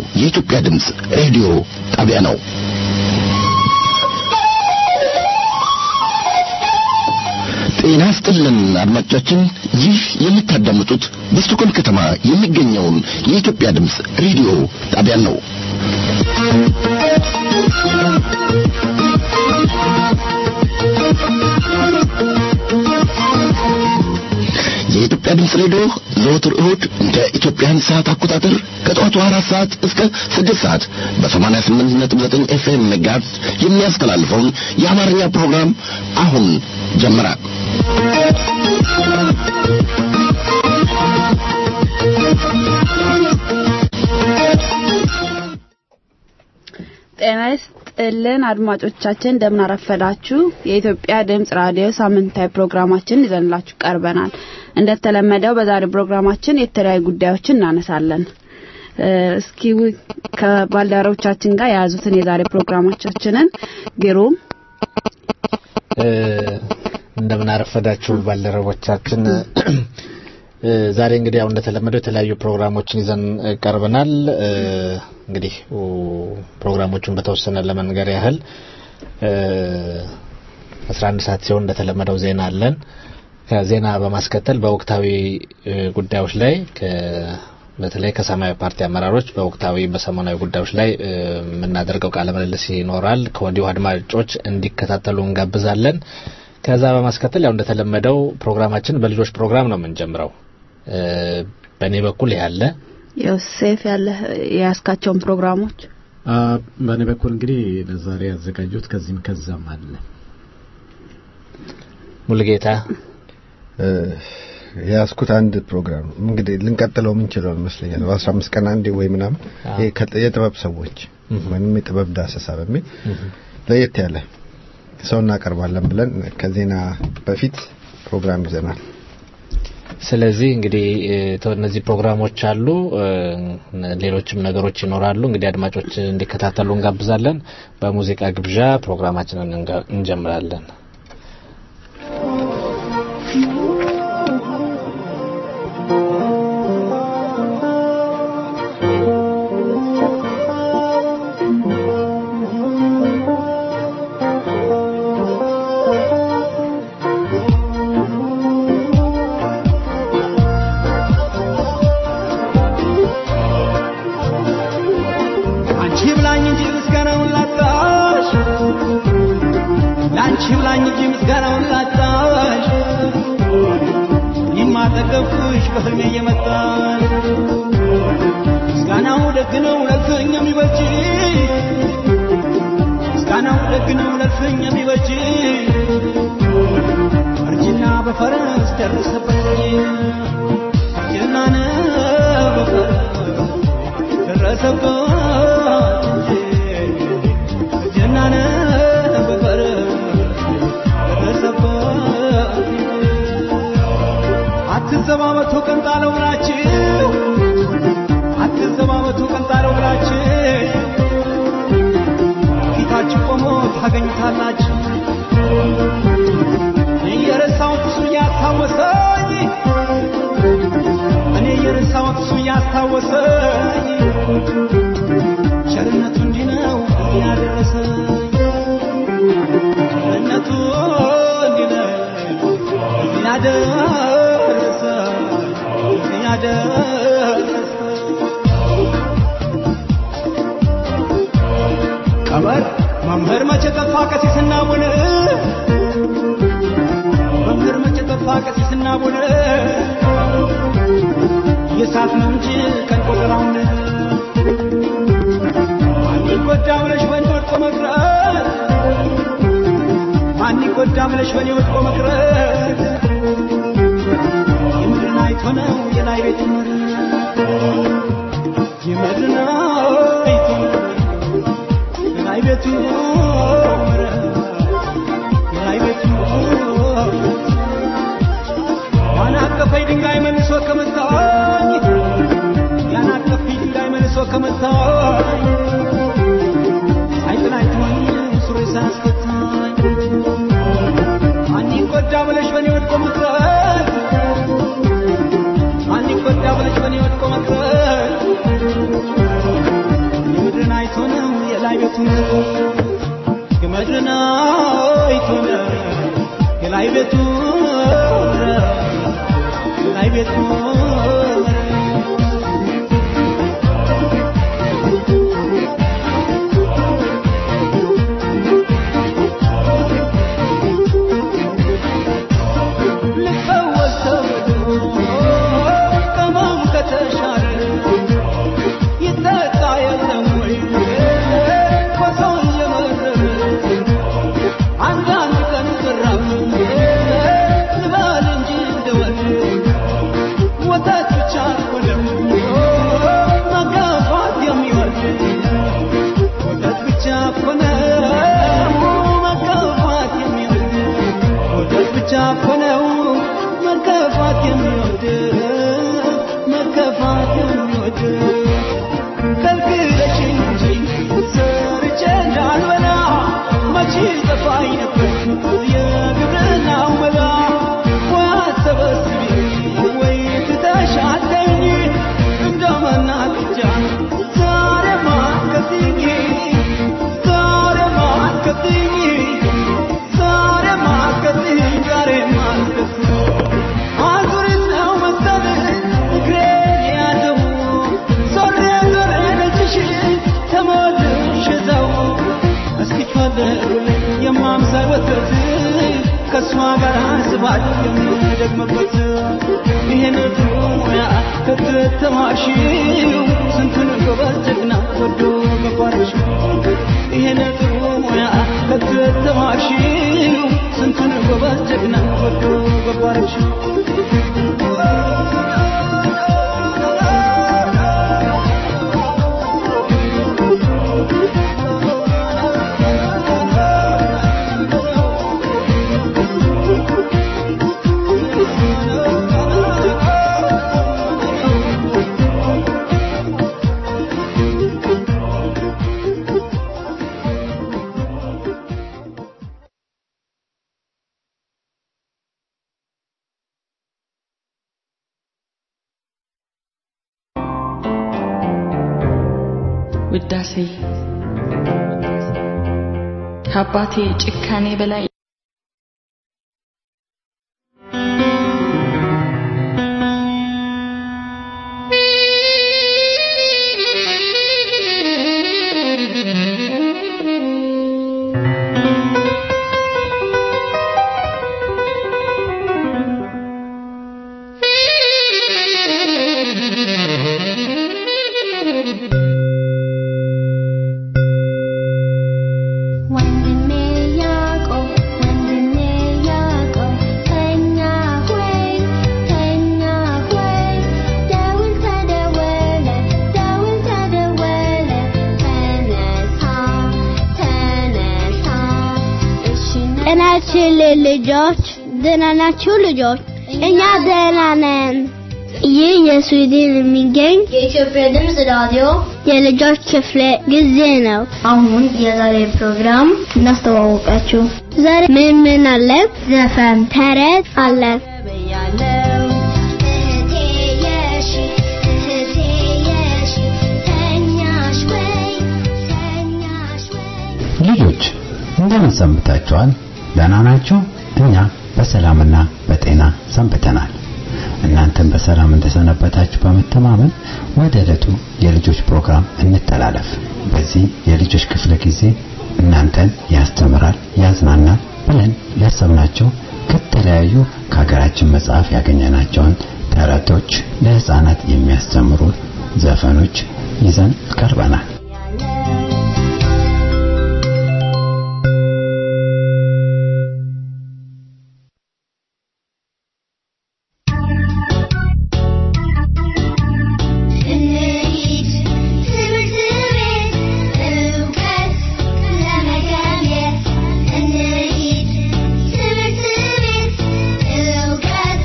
የኢትዮጵያ ድምፅ ሬዲዮ ጣቢያ ነው። ጤና ይስጥልን አድማጮቻችን፣ ይህ የምታዳምጡት በስቶኮልም ከተማ የሚገኘውን የኢትዮጵያ ድምፅ ሬዲዮ ጣቢያን ነው። የኢትዮጵያ ድምፅ ሬዲዮ ዘወትር እሁድ እንደ ኢትዮጵያን ሰዓት አቆጣጠር ከጠዋቱ አራት ሰዓት እስከ ስድስት ሰዓት በሰማንያ ስምንት ነጥብ ዘጠኝ ኤፍኤም ሜጋሄርዝ የሚያስተላልፈውን የአማርኛ ፕሮግራም አሁን ጀመረ። ጤና ይስጥልን አድማጮቻችን፣ እንደምን አረፈዳችሁ። የኢትዮጵያ ድምጽ ራዲዮ ሳምንታዊ ፕሮግራማችን ይዘንላችሁ ቀርበናል። እንደተለመደው በዛሬው ፕሮግራማችን የተለያዩ ጉዳዮችን እናነሳለን። እስኪ ከባልደረቦቻችን ጋር የያዙትን የዛሬ ፕሮግራሞቻችንን ግሩም እንደምን አረፈዳችሁ ባልደረቦቻችን። ዛሬ እንግዲህ ያው እንደተለመደው የተለያዩ ፕሮግራሞችን ይዘን ቀርበናል። እንግዲህ ፕሮግራሞቹን በተወሰነ ለመንገር ያህል አስራ አንድ ሰዓት ሲሆን እንደተለመደው ዜና አለን። ከዜና በማስከተል በወቅታዊ ጉዳዮች ላይ በተለይ ከሰማያዊ ፓርቲ አመራሮች በወቅታዊ በሰሞናዊ ጉዳዮች ላይ የምናደርገው ቃለ ምልልስ ይኖራል። ከወዲሁ አድማጮች እንዲከታተሉ እንጋብዛለን። ከዛ በማስከተል ያው እንደተለመደው ፕሮግራማችን በልጆች ፕሮግራም ነው የምንጀምረው። በእኔ በኩል ያለ ዮሴፍ ያለ የያዝካቸውን ፕሮግራሞች በእኔ በኩል እንግዲህ ለዛሬ ያዘጋጁት ከዚህም ከዛም አለ። ሙልጌታ የያዝኩት አንድ ፕሮግራም እንግዲህ ልንቀጥለው የምንችለው ይመስለኛል። በአስራ አምስት ቀን አንዴ ወይ ምናምን የጥበብ ሰዎች ወይም የጥበብ ዳሰሳ በሚል ለየት ያለ ሰው እናቀርባለን ብለን ከዜና በፊት ፕሮግራም ይዘናል። ስለዚህ እንግዲህ እነዚህ ፕሮግራሞች አሉ፣ ሌሎችም ነገሮች ይኖራሉ። እንግዲህ አድማጮች እንዲከታተሉ እንጋብዛለን። በሙዚቃ ግብዣ ፕሮግራማችንን እንጀምራለን። አትዘባበቱ ቀንጣለው ብላችሁ አትዘባበቱ ቀንጣለው ብላችሁ ፊታችሁ ቆሞ ታገኙታላችሁ። እኔ የረሳሁት እሱ እያስታወሰኝ እኔ የረሳሁት እሱ እያስታወሰኝ ቸርነቱ እንዲህ ነው ያደረሰኝ ቸርነቱ እንዲህ ነው ያደረሰኝ ቀመር መምህር መቼ ጠፋ ቀሲስና ቡን መምህር መቼ ጠፋ ቀሲስና ቡን የሳት ነው እንጂ ቀን ቆጠራውን ማን ይጎዳ ብለሽ በእኔ ወድቆ መቅረት ማን ይጎዳ ብለሽ በእኔ ወድቆ መቅረት የምድርን አይቶ ነው የላይ ቤት ምር የምድርን አይቶ ነው የላይ ቤቱ የላይ ቤቱ ያን አቀፈኝ ድንጋይ መልሶ ከመታኝ ያን አቀፈኝ ድንጋይ መልሶ ከመታኝ አይጥል አይተወኝ ሱሪ ሳያስፈታኝ ማን ይጎዳ ብለሽ በእኔ ወድቆ መቅረት ማን ይጎዳ ብለሽ በእኔ ወድቆ መቅረት የላይ ቤቱን ግመድና ይቱን የላይ ቤቱን የላይ ቤቱን ልፈወስ ተብሎ ቀመም ከተሻረ ይጠጣ የለም ወይ ኮሶ እየመረረ አንዳንድ ቀን ዘራፍ ልበል እንጂ እንደወል ወተት ብቻ ሆነው መጋፋት የሚወድ ወተት ብቻ ሆነው መጋፋት የሚወድ ወተት ብቻ ሆነው መገፋት የሚወድ መገፋት የሚወድ ከልክለሽኝ እንጂ ሰርቼ እንዳልበላ መቼ ጠፋኝ ነበር የግብርናው መላ ወይ አትሰበስቢ ወይ ትተሻለኝ እንደ መናቅጃ ዛሬማ አትከፍይኝ ዛሬማ አትከፍይኝ ዛሬማ አትከፍይኝ ዛሬማ አትከፍይኝ አዙሪት ነው መሰለኝ እግሬን የያዘው ዞሬ ዞሬ ደጅሽ ተመልሼ እዛው እስኪ ፈልጉልኝ የማምሳል ወተት ከእሷ ጋር ስባል የምደግምበት ይሄን ጥሩ ሙያ ከተተማሽው ስንቱን ጎበዝ ጀግና ወዶ ገባርሽ ይሄን ጥሩ ሙያ ከተተማሽው ስንቱን ጎበዝ ጀግና ወዶ ገባርሽ ውዳሴ ከአባቴ ጭካኔ በላይ ወንድሜ ያዕቆብ ወንድሜ ያዕቆብ ተኛ ሆይ ተኛ ሆይ ደውል ተደወለ ደውል ተደወለ ተነሳ ተነሳ እሺ ጤናችን ልጆች ደህና ናችሁ ልጆች? እኛ ደህና ነን። ይህ የስዊድን የሚገኝ የኢትዮጵያ ድምፅ ራዲዮ የልጆች ክፍለ ጊዜ ነው። አሁን የዛሬ ፕሮግራም እናስተዋወቃችሁ። ዛሬ ምን ምን አለ? ዘፈን፣ ተረት አለ። ያለው እህቴ የሺ እህቴ የሺ ተኛሽ ወይ ተኛሽ ወይ ልጆች እንደምን ሰንብታችኋል? ደህና ናችሁ? እኛ በሰላምና በጤና ሰንብተናል። እናንተም በሰላም እንደሰነበታችሁ በመተማመን ወደ ዕለቱ የልጆች ፕሮግራም እንተላለፍ። በዚህ የልጆች ክፍለ ጊዜ እናንተን ያስተምራል፣ ያዝናናል ብለን ያሰብናቸው ከተለያዩ ከሀገራችን መጽሐፍ ያገኘናቸውን ተረቶች፣ ለህፃናት የሚያስተምሩ ዘፈኖች ይዘን ቀርበናል። እንሂድ ትምህርት ቤት እውቀት ለመገብየት እንሂድ ትምህርት ቤት እውቀት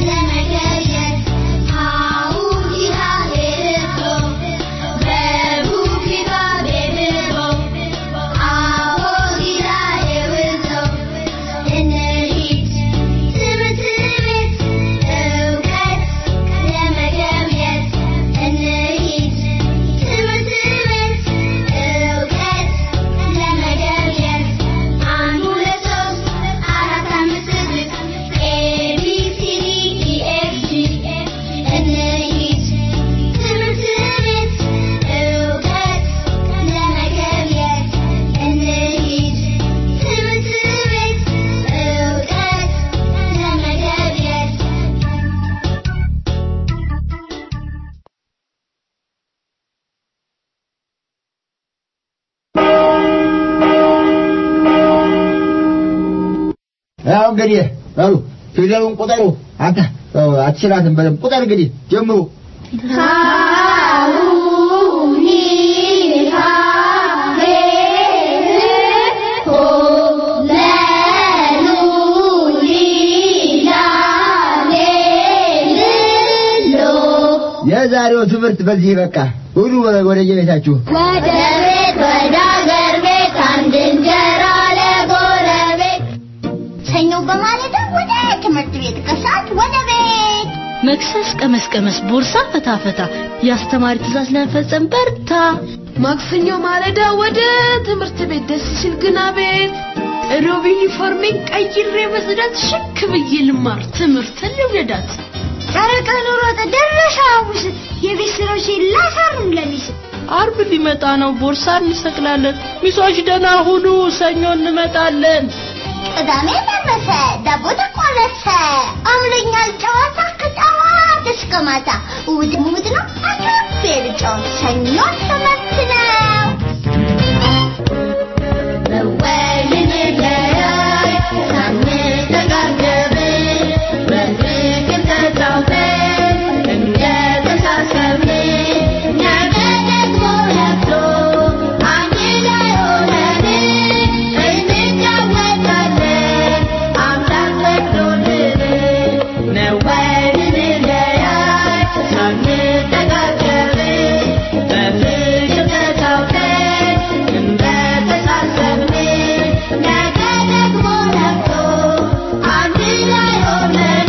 ለመገብየት ሀሁ ይሃ ሄርቶ በቡ ያው እንግዲህ በሉ ፊደሉን ቁጠሩ። አንተ ያው አትችላትም በደምብ ቁጠር እንግዲህ ጀምሩ። የዛሬው ትምህርት በዚህ በቃ ሁሉ ወደ የቤታችሁ ወደ ቤት ወደ አገር ቤት አንድ እንጀራ ለጎረቤት ሰኞ በማለዳ ወደ ትምህርት ቤት ከሰዓት ወደ ቤት መክሰስ ቀመስ ቀመስ ቦርሳ ፈታ ፈታ የአስተማሪ ትእዛዝ ለመፈጸም በርታ ማክሰኞ ማለዳ ወደ ትምህርት ቤት ደስ ሲል ግና ቤት ሮብ ዩኒፎርሜን ቀይሬ በጽዳት ሽክ ብዬ ልማር ትምህርትን ልውደዳት ጨረቃ ኑሮጥ ደረሰ ሐሙስ የቤት ስራዎችን ላሳርም ለሚስ አርብ ሊመጣ ነው ቦርሳ እንሰቅላለን ሚሶች ደህና ሁኑ ሰኞ እንመጣለን ቅዳሜ ደረሰ ዳቦ ተቆለሰ አምለኛል ጨዋታ ከጠዋት እስከ ማታ እሑድ እሑድ ነው አካፌ ልጫወት ሰኞ ትምህርት ነው መወይን ለያይ ሳንተጋገብ በፍቅር ተጫውተን እንደተሳሰብን ነገ ደግሞ ነግቶ አንድ ላይ ሆነን እንጫወታለን አምላክ ፈቅዶልን ነው እንለያይ ሳንተጋገብ በፍቅር ተጫውተን እንደተሳሰብን ነገ ደግሞ ነግቶ አንድ ላይ ሆነን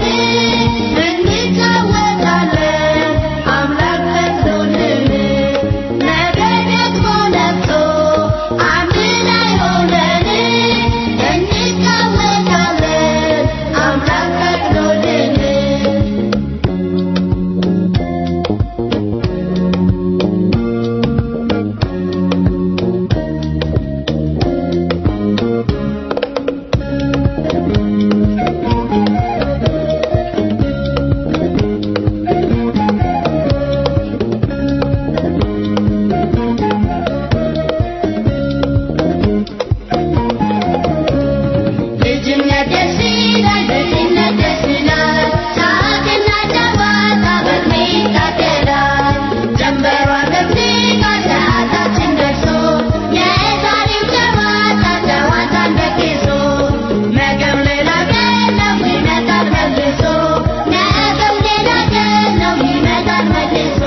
እንጫወታለን አምላክ ፈቅዶልን ነገ ደግሞ ነግቶ አንድ ላይ ሆነን እንጫወታለን አምላክ ፈቅዶልን ልጅነት ደስ ይላል፣ ልጅነት ደስ ይላል። ሳቅና ጨዋታ በዕድሜ ይታደላል። ጀንበሯ ገብታ ሰዓታችን ደርሶ የዛሬው ጨዋታ ጨዋታን ደግሶ ነገም ሌላ ቀን ነው ይመጣል መልሶ ነገም ሌላ ቀን ነው ይመጣል መልሶ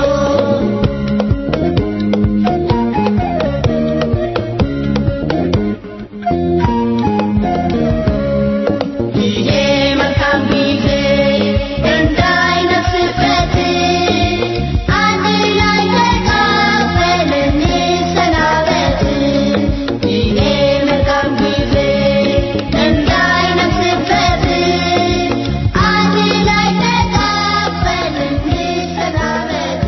ይሄ መልካም ጊዜ እንዳይነፍስበት አንድ ላይ ተካፍለን እንሰናበት። ይሄ መልካም ጊዜ እንዳይነፍስበት አንድ ላይ ተካፍለን እንሰናበት።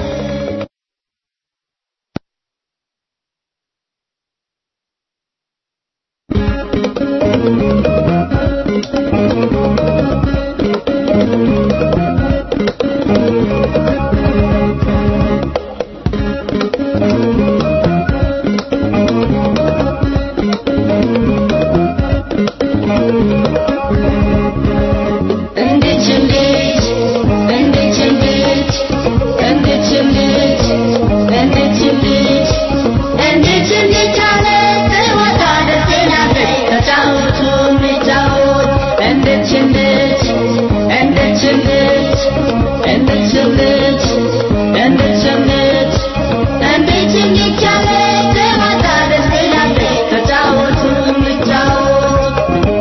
እንድች እንድች እንድች እንድች እንድች እንድች እንድች እንድች እንድች እንድች አለ ትወጣ ደስ ይላለች ተጫወቱ እንጫወት እንድች እንድች እንድች እንድች እንድች እንድች እንድች እንድች እንድች እንድች አለ ትወጣ ደስ ይላለች ተጫወቱ እንጫወት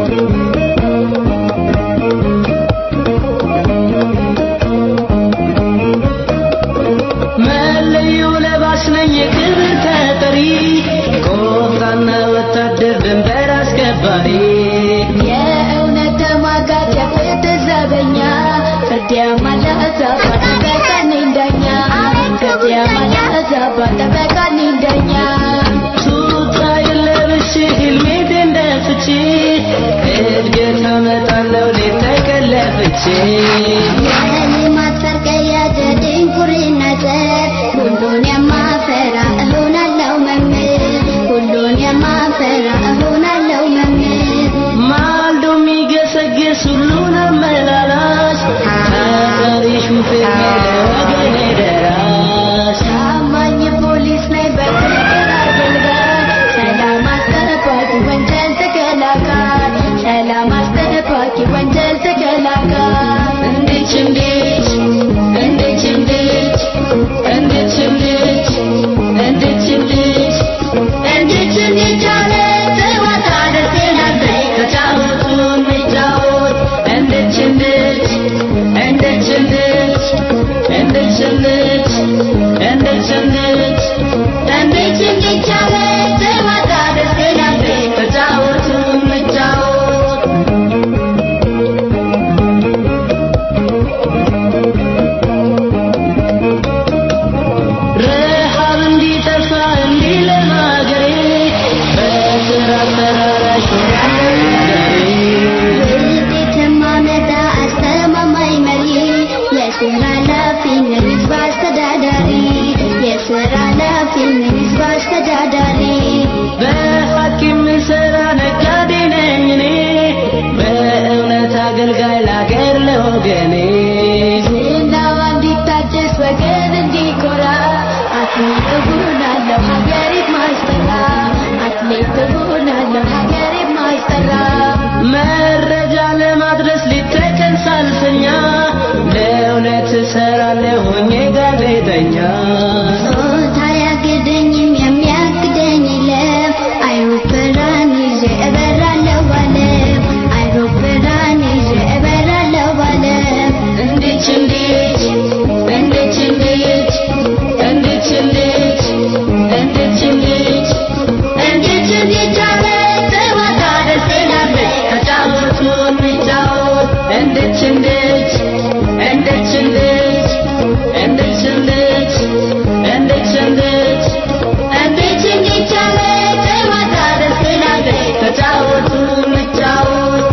መለዮ ለባሽ ነኝ የክብር ተጠሪ ቆፍጣና ወታደር ድንበር አስከባሪ የእውነት ተሟጋች የፍትህ ዘበኛ ፍርድ ያማላዛ ጠበቃ ነኝ ዳኛ ፍርድ ያማላዛ ጠበቃ ነኝ ዳኛ ቱታ የለብሽ ህልሜት እንደፍቺ እድገት አመጣለሁ ሌት ተቀለፍቼ የልማት ፈርቀያ ድንቁርና ዘር ሁሉን የማፈራ እሆናለሁ መምህር ሁሉን የማፈራ እሆናለሁ መምህር ማልዶ የሚገሰግስ ወገኔ ዝናዋ እንዲታደስ ወገን እንዲኮራ አትሌት እሆናለሁ ሀገሬን ማስጠራ አትሌት እሆናለሁ ሀገሬን ማስጠራ መረጃ ለማድረስ ሊተቀን ሳልፈኛ ለእውነት እሰራለሁ ሆኜ ጋዜጠኛ ጾታ አያግደኝም የሚያግደኝ የለም አይሮፕላን ይዤ እበራለሁ ባለም አይሮፕላን ይዤ እበራለሁ ባለም እንዴች እንዴች እንዴች እንዴች እንዴች እንዴች እንዴች እንዴች እንዴት እንዴት አለ ጨዋታ ደስ ይላል ተጫወቱ እንጫወት እንዴች እንዴች እንዴች እንዴች እንዴች እንዴች እንዴች እንዴች እንዴት እንዴት አለ ጨዋታ ደስ ይላል ተጫወቱ እንጫወት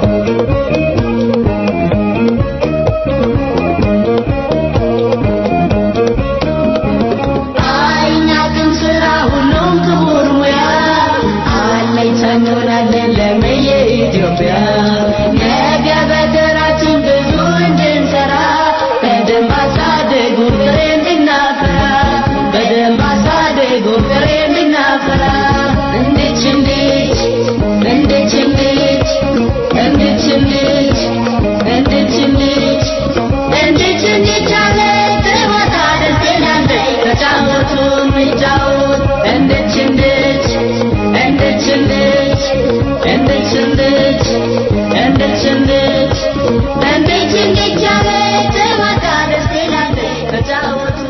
አይናቅም ስራ ሁሉም ክቡር ሙያ አለኝታ እንሆናለን ለመየ ኢትዮጵያ ነገ በተራችን ብዙ እንድንሰራ በደንብ አሳደጉ ፍሬ እንድናፈራ በደንብ አሳደጉ ፍሬ እንድናፈራ እንዴች እንዴች እንዴች እንዴች እንዴች እንዴች እንዴች እንዴች እንዴት እንዴት አለ ጨዋታ ደስ ይላል ተጫወቱ እንጫወት እንዴች እንዴች እንዴች እንዴች እንዴች እንዴች እንዴች እንዴች እንዴት እንዴት አለ ጨዋታ ደስ ይላል ተጫወቱ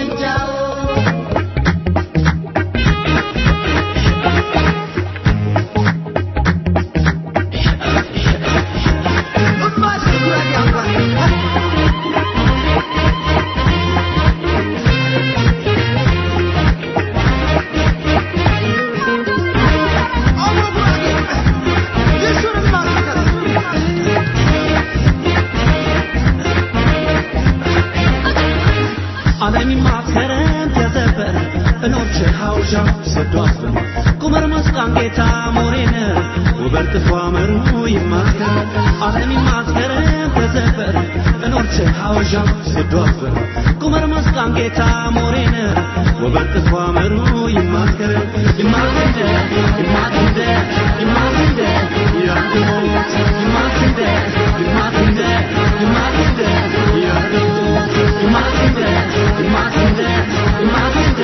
እንጫወት ዓለም ማከረም ተዘበር እኖች ሐውሻ ሰዷት ቁመር መስቃን ጌታ ሞሬነ ውበር ጥፏመሩ ይማከር ዓለም ማከረም ተዘበር እኖች ሐውሻ ሰዷት ቁመር መስቃን ጌታ ሞሬነ ውበር ጥፏመሩ ይማከር ይማከንደ ይማከንደ ይማከንደ ያድሞት ይማከንደ ይማከንደ ይማከንደ ያድሞት ይማከንደ ይማከንደ ይማከንደ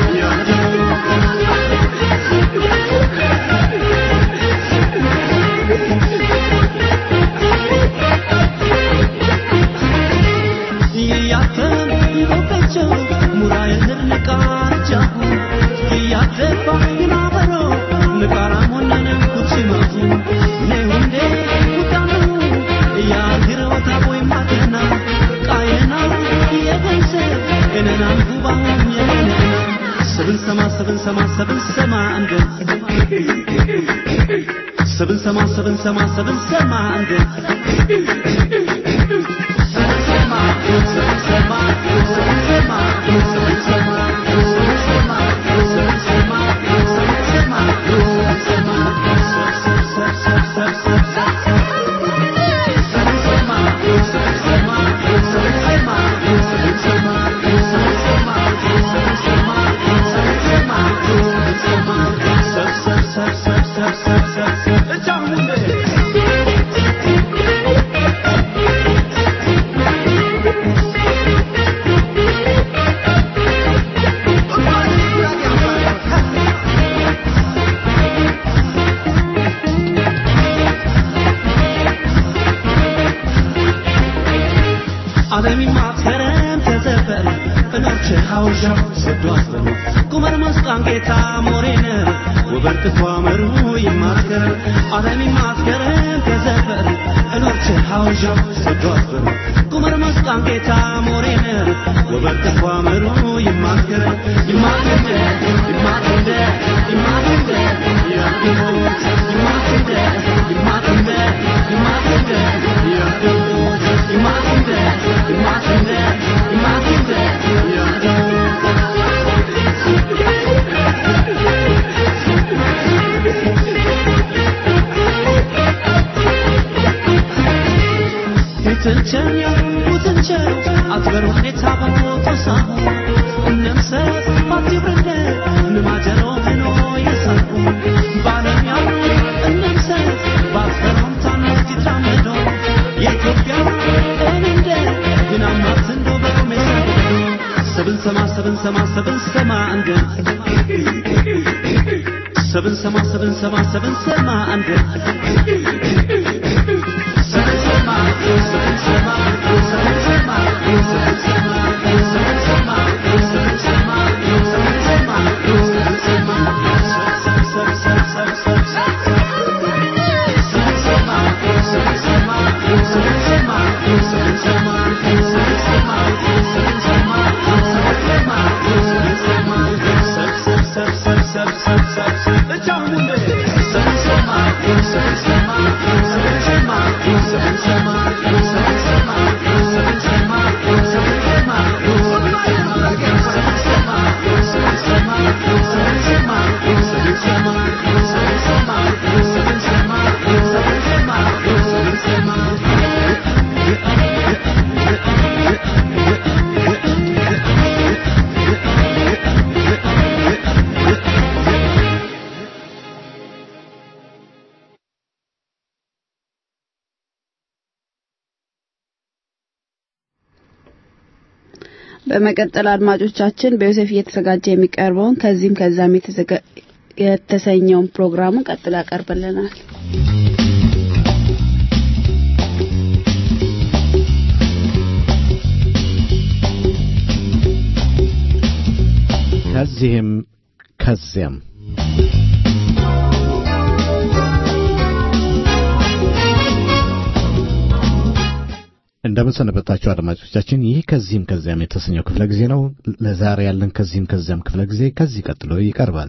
እያተም ይቦቀቸው ሙራየትን ንቃርጃሁ እያተፋ ይናበሮ ንቃራ ሞነነ ኩችማቱ ነሁንዴ ኩታኑ እያግረ ወታ ቦይ ማተና ቃየና የገንሰ እነናን ጉባሁም የነና ሰብን ሰማ ሰብን ሰማ ሰብን ሰማ እንደ ሰብን ሰማ ሰብን ሰማ ሰብን ሰማ እንደ ዓለም ማከረም ተዘበር እኖች ሐውሻ ሰዷት ቁመር መስቃን ጌታ ሞሬነ ውበር ጥፏመሩ ይማከር ዓለም ማከረም ተዘበር እኖች ሐውሻ ሰዷት ቁመር መስቃን ጌታ ሞሬነ ውበር ጥፏመሩ ይማከር ይማከንደ ይማከንደ ይማከንደ ያድሞት ይማከንደ ይማከንደ ይማከንደ ያድሞት ይማከንደ ይማከንደ ይማከንደ ትቼ ቸን ያሉትን ቸር አትበሩ ሁኔታ በሞቶሳ እነምሰ ባትብርነ ንማጀሮ ሄኖ የሰሩ ባለሚያ እነምሰ ባትፈሮም ታነት ይትራመዶ የኢትዮጵያ እንደ ግናማት እንዶ በሜሰዶ ሰብን ሰማ ሰብን ሰማ ሰብን ሰማ እንደ ሰብን ሰማ ሰብን ሰማ ሰብን ሰማ እንደ ሰብን ሰማ ሰብን ሰማ ሰብን ሰማ ሰብን ሰማ ሰብን ሰማ ሰብን ሰማ ሰብን ሰማ ሰብን ሰማ ሰብ ሰብ ሰብ ሰብ ሰብ ሰብ ሰብን ሰማ ሰብን ሰማ ሰብን ሰማ ሰብን ሰማ ሰብን ሰማ ሰብን ሰማ ሰብን ሰማ ሰብን ሰማ ሰብ ሰብ ሰብ ሰብ ሰብ ሰብ ሰብ ሰብ እቻውን ሰብን ሰማ ሰብን ሰማ ሰብን ሰማ ሰብን ሰማ ሰብን ሰማ ሰብን ሰማ ሰብን ሰማ በመቀጠል አድማጮቻችን በዮሴፍ እየተዘጋጀ የሚቀርበውን ከዚህም ከዛም የተዘጋ- የተሰኘውን ፕሮግራሙን ቀጥሎ ያቀርብልናል። ከዚህም ከዚያም እንደምን ሰነበታችሁ አድማጮቻችን። ይህ ከዚህም ከዚያም የተሰኘው ክፍለ ጊዜ ነው። ለዛሬ ያለን ከዚህም ከዚያም ክፍለ ጊዜ ከዚህ ቀጥሎ ይቀርባል።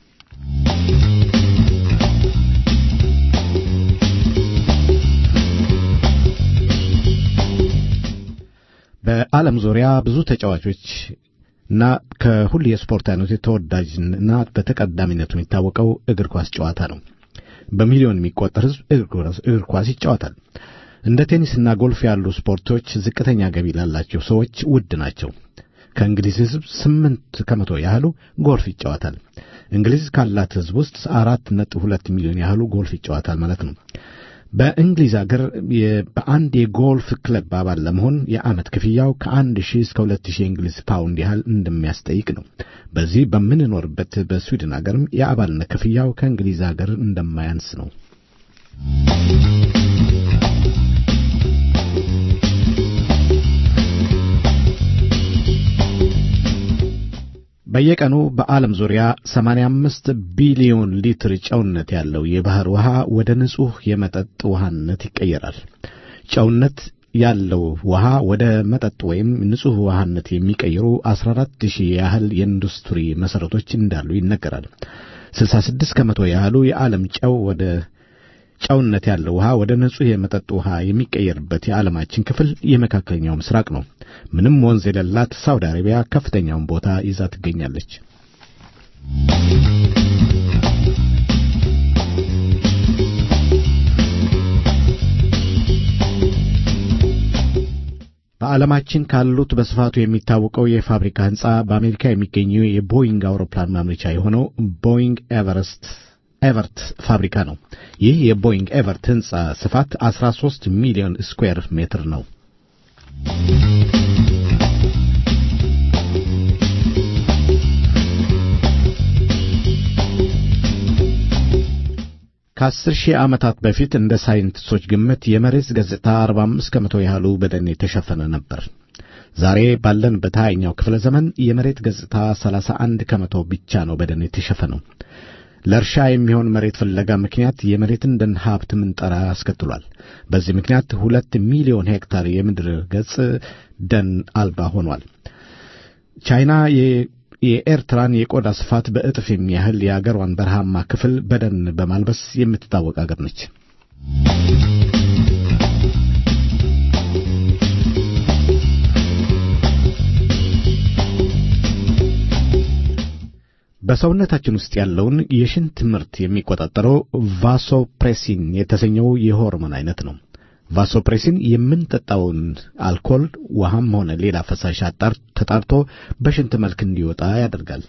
በዓለም ዙሪያ ብዙ ተጫዋቾች እና ከሁሉ የስፖርት አይነቶች ተወዳጅና በተቀዳሚነቱ የሚታወቀው እግር ኳስ ጨዋታ ነው። በሚሊዮን የሚቆጠር ሕዝብ እግር ኳስ ይጫወታል። እንደ ቴኒስና ጎልፍ ያሉ ስፖርቶች ዝቅተኛ ገቢ ላላቸው ሰዎች ውድ ናቸው። ከእንግሊዝ ሕዝብ ስምንት ከመቶ ያህሉ ጎልፍ ይጫወታል። እንግሊዝ ካላት ሕዝብ ውስጥ አራት ነጥብ ሁለት ሚሊዮን ያህሉ ጎልፍ ይጫወታል ማለት ነው። በእንግሊዝ አገር የ- በአንድ የጎልፍ ክለብ አባል ለመሆን የዓመት ክፍያው ከአንድ ሺህ እስከ ሁለት ሺህ የእንግሊዝ ፓውንድ ያህል እንደሚያስጠይቅ ነው። በዚህ በምንኖርበት በስዊድን አገርም የአባልነት ክፍያው ከእንግሊዝ አገር እንደማያንስ ነው። በየቀኑ በዓለም ዙሪያ 85 ቢሊዮን ሊትር ጨውነት ያለው የባህር ውሃ ወደ ንጹሕ የመጠጥ ውሃነት ይቀየራል። ጨውነት ያለው ውሃ ወደ መጠጥ ወይም ንጹሕ ውሃነት የሚቀይሩ 14 ሺህ ያህል የኢንዱስትሪ መሠረቶች እንዳሉ ይነገራል። 66 ከመቶ ያህሉ የዓለም ጨው ወደ ጨውነት ያለው ውሃ ወደ ንጹሕ የመጠጥ ውሃ የሚቀየርበት የዓለማችን ክፍል የመካከለኛው ምስራቅ ነው። ምንም ወንዝ የሌላት ሳውዲ አረቢያ ከፍተኛውን ቦታ ይዛ ትገኛለች። በዓለማችን ካሉት በስፋቱ የሚታወቀው የፋብሪካ ሕንፃ በአሜሪካ የሚገኘው የቦይንግ አውሮፕላን ማምረቻ የሆነው ቦይንግ ኤቨረስት ኤቨርት ፋብሪካ ነው። ይህ የቦይንግ ኤቨርት ሕንፃ ስፋት 13 ሚሊዮን ስኩዌር ሜትር ነው። ከአስር ሺህ ዓመታት በፊት እንደ ሳይንቲስቶች ግምት የመሬት ገጽታ 45 ከመቶ ያህሉ በደን የተሸፈነ ነበር። ዛሬ ባለንበት ሃያኛው ክፍለ ዘመን የመሬት ገጽታ 31 ከመቶ ብቻ ነው በደን የተሸፈነው። ለእርሻ የሚሆን መሬት ፍለጋ ምክንያት የመሬትን ደን ሀብት ምንጠራ አስከትሏል። በዚህ ምክንያት ሁለት ሚሊዮን ሄክታር የምድር ገጽ ደን አልባ ሆኗል። ቻይና የኤርትራን የቆዳ ስፋት በእጥፍ የሚያህል የአገሯን በረሃማ ክፍል በደን በማልበስ የምትታወቅ አገር ነች። በሰውነታችን ውስጥ ያለውን የሽንት ምርት የሚቆጣጠረው ቫሶፕሬሲን የተሰኘው የሆርሞን አይነት ነው። ቫሶፕሬሲን የምንጠጣውን አልኮል ውሃም ሆነ ሌላ ፈሳሽ አጣር ተጣርቶ በሽንት መልክ እንዲወጣ ያደርጋል።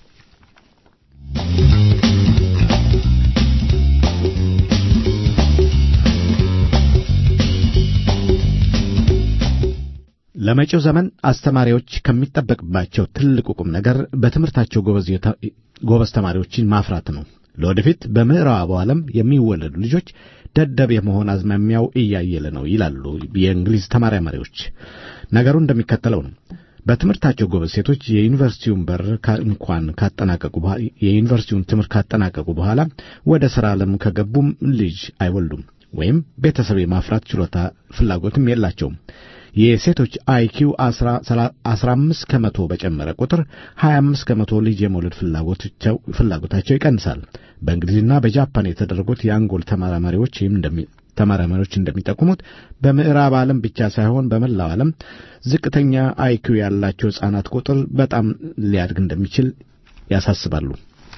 ለመጪው ዘመን አስተማሪዎች ከሚጠበቅባቸው ትልቁ ቁም ነገር በትምህርታቸው ጎበዝ ተማሪዎችን ማፍራት ነው። ለወደፊት በምዕራቡ ዓለም የሚወለዱ ልጆች ደደብ የመሆን አዝማሚያው እያየለ ነው ይላሉ የእንግሊዝ ተመራማሪዎች። ነገሩ እንደሚከተለው ነው። በትምህርታቸው ጎበዝ ሴቶች የዩኒቨርሲቲውን በር እንኳን ካጠናቀቁ የዩኒቨርሲቲውን ትምህርት ካጠናቀቁ በኋላ ወደ ሥራ ዓለም ከገቡም ልጅ አይወልዱም ወይም ቤተሰብ የማፍራት ችሎታ ፍላጎትም የላቸውም። የሴቶች አይኪው 15 ከመቶ በጨመረ ቁጥር 25 ከመቶ ልጅ የመውለድ ፍላጎታቸው ይቀንሳል። በእንግሊዝና በጃፓን የተደረጉት የአንጎል ተመራማሪዎች ተመራማሪዎች እንደሚጠቁሙት በምዕራብ ዓለም ብቻ ሳይሆን በመላው ዓለም ዝቅተኛ አይኪው ያላቸው ሕፃናት ቁጥር በጣም ሊያድግ እንደሚችል ያሳስባሉ።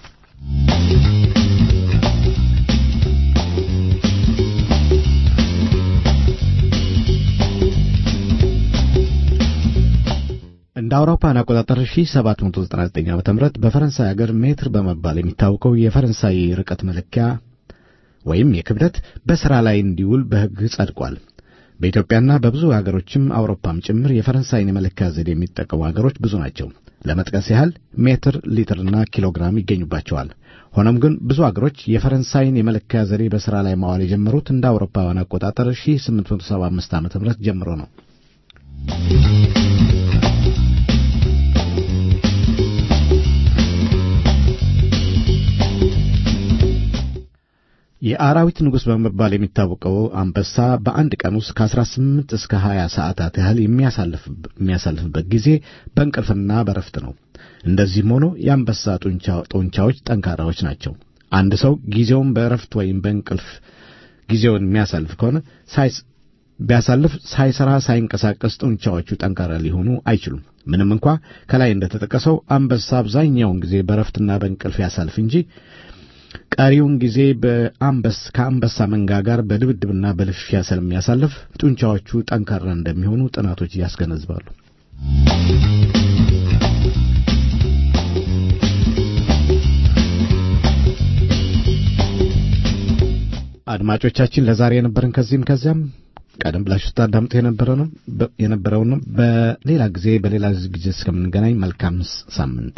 እንደ አውሮፓን አቆጣጠር 1799 ዓ.ም በፈረንሳይ ሀገር ሜትር በመባል የሚታወቀው የፈረንሳይ ርቀት መለኪያ ወይም የክብደት በሥራ ላይ እንዲውል በሕግ ጸድቋል። በኢትዮጵያና በብዙ ሀገሮችም አውሮፓም ጭምር የፈረንሳይን የመለኪያ ዘዴ የሚጠቀሙ ሀገሮች ብዙ ናቸው። ለመጥቀስ ያህል ሜትር፣ ሊትርና ኪሎግራም ይገኙባቸዋል። ሆኖም ግን ብዙ አገሮች የፈረንሳይን የመለኪያ ዘዴ በሥራ ላይ ማዋል የጀመሩት እንደ አውሮፓውያን አቆጣጠር 1875 ዓ.ም ጀምሮ ነው። የአራዊት ንጉሥ በመባል የሚታወቀው አንበሳ በአንድ ቀን ውስጥ ከ18 እስከ 20 ሰዓታት ያህል የሚያሳልፍበት ጊዜ በእንቅልፍና በረፍት ነው። እንደዚህም ሆኖ የአንበሳ ጡንቻዎች ጠንካራዎች ናቸው። አንድ ሰው ጊዜውን በእረፍት ወይም በእንቅልፍ ጊዜውን የሚያሳልፍ ከሆነ ቢያሳልፍ ሳይሰራ ሳይንቀሳቀስ ጡንቻዎቹ ጠንካራ ሊሆኑ አይችሉም። ምንም እንኳ ከላይ እንደተጠቀሰው አንበሳ አብዛኛውን ጊዜ በእረፍትና በእንቅልፍ ያሳልፍ እንጂ ቀሪውን ጊዜ በአንበስ ከአንበሳ መንጋ ጋር በድብድብና በልፍፊያ ስለሚያሳልፍ ጡንቻዎቹ ጠንካራ እንደሚሆኑ ጥናቶች ያስገነዝባሉ። አድማጮቻችን ለዛሬ የነበረን ከዚህም ከዚያም ቀደም ብላችሁ ስታዳምጡ የነበረውን በሌላ ጊዜ በሌላ ዝግጅት እስከምንገናኝ መልካም ሳምንት።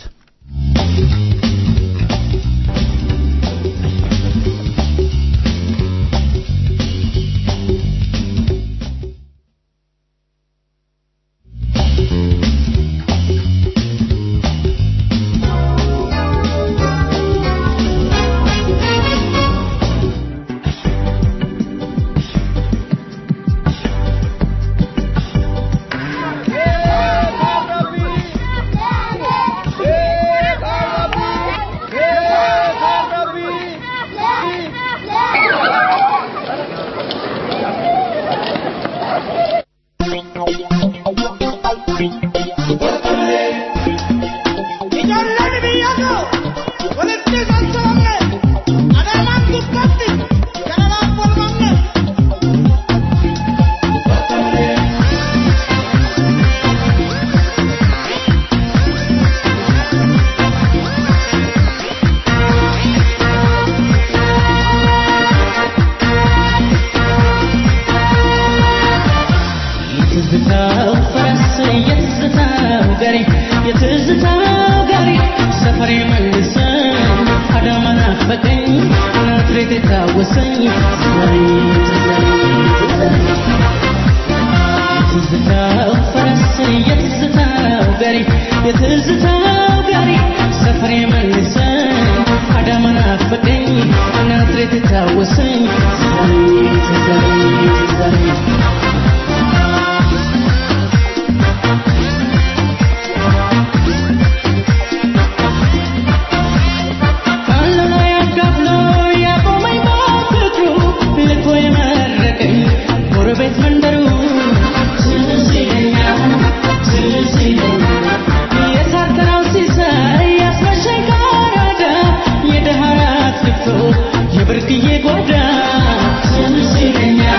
የብርቅዬ ጓዳ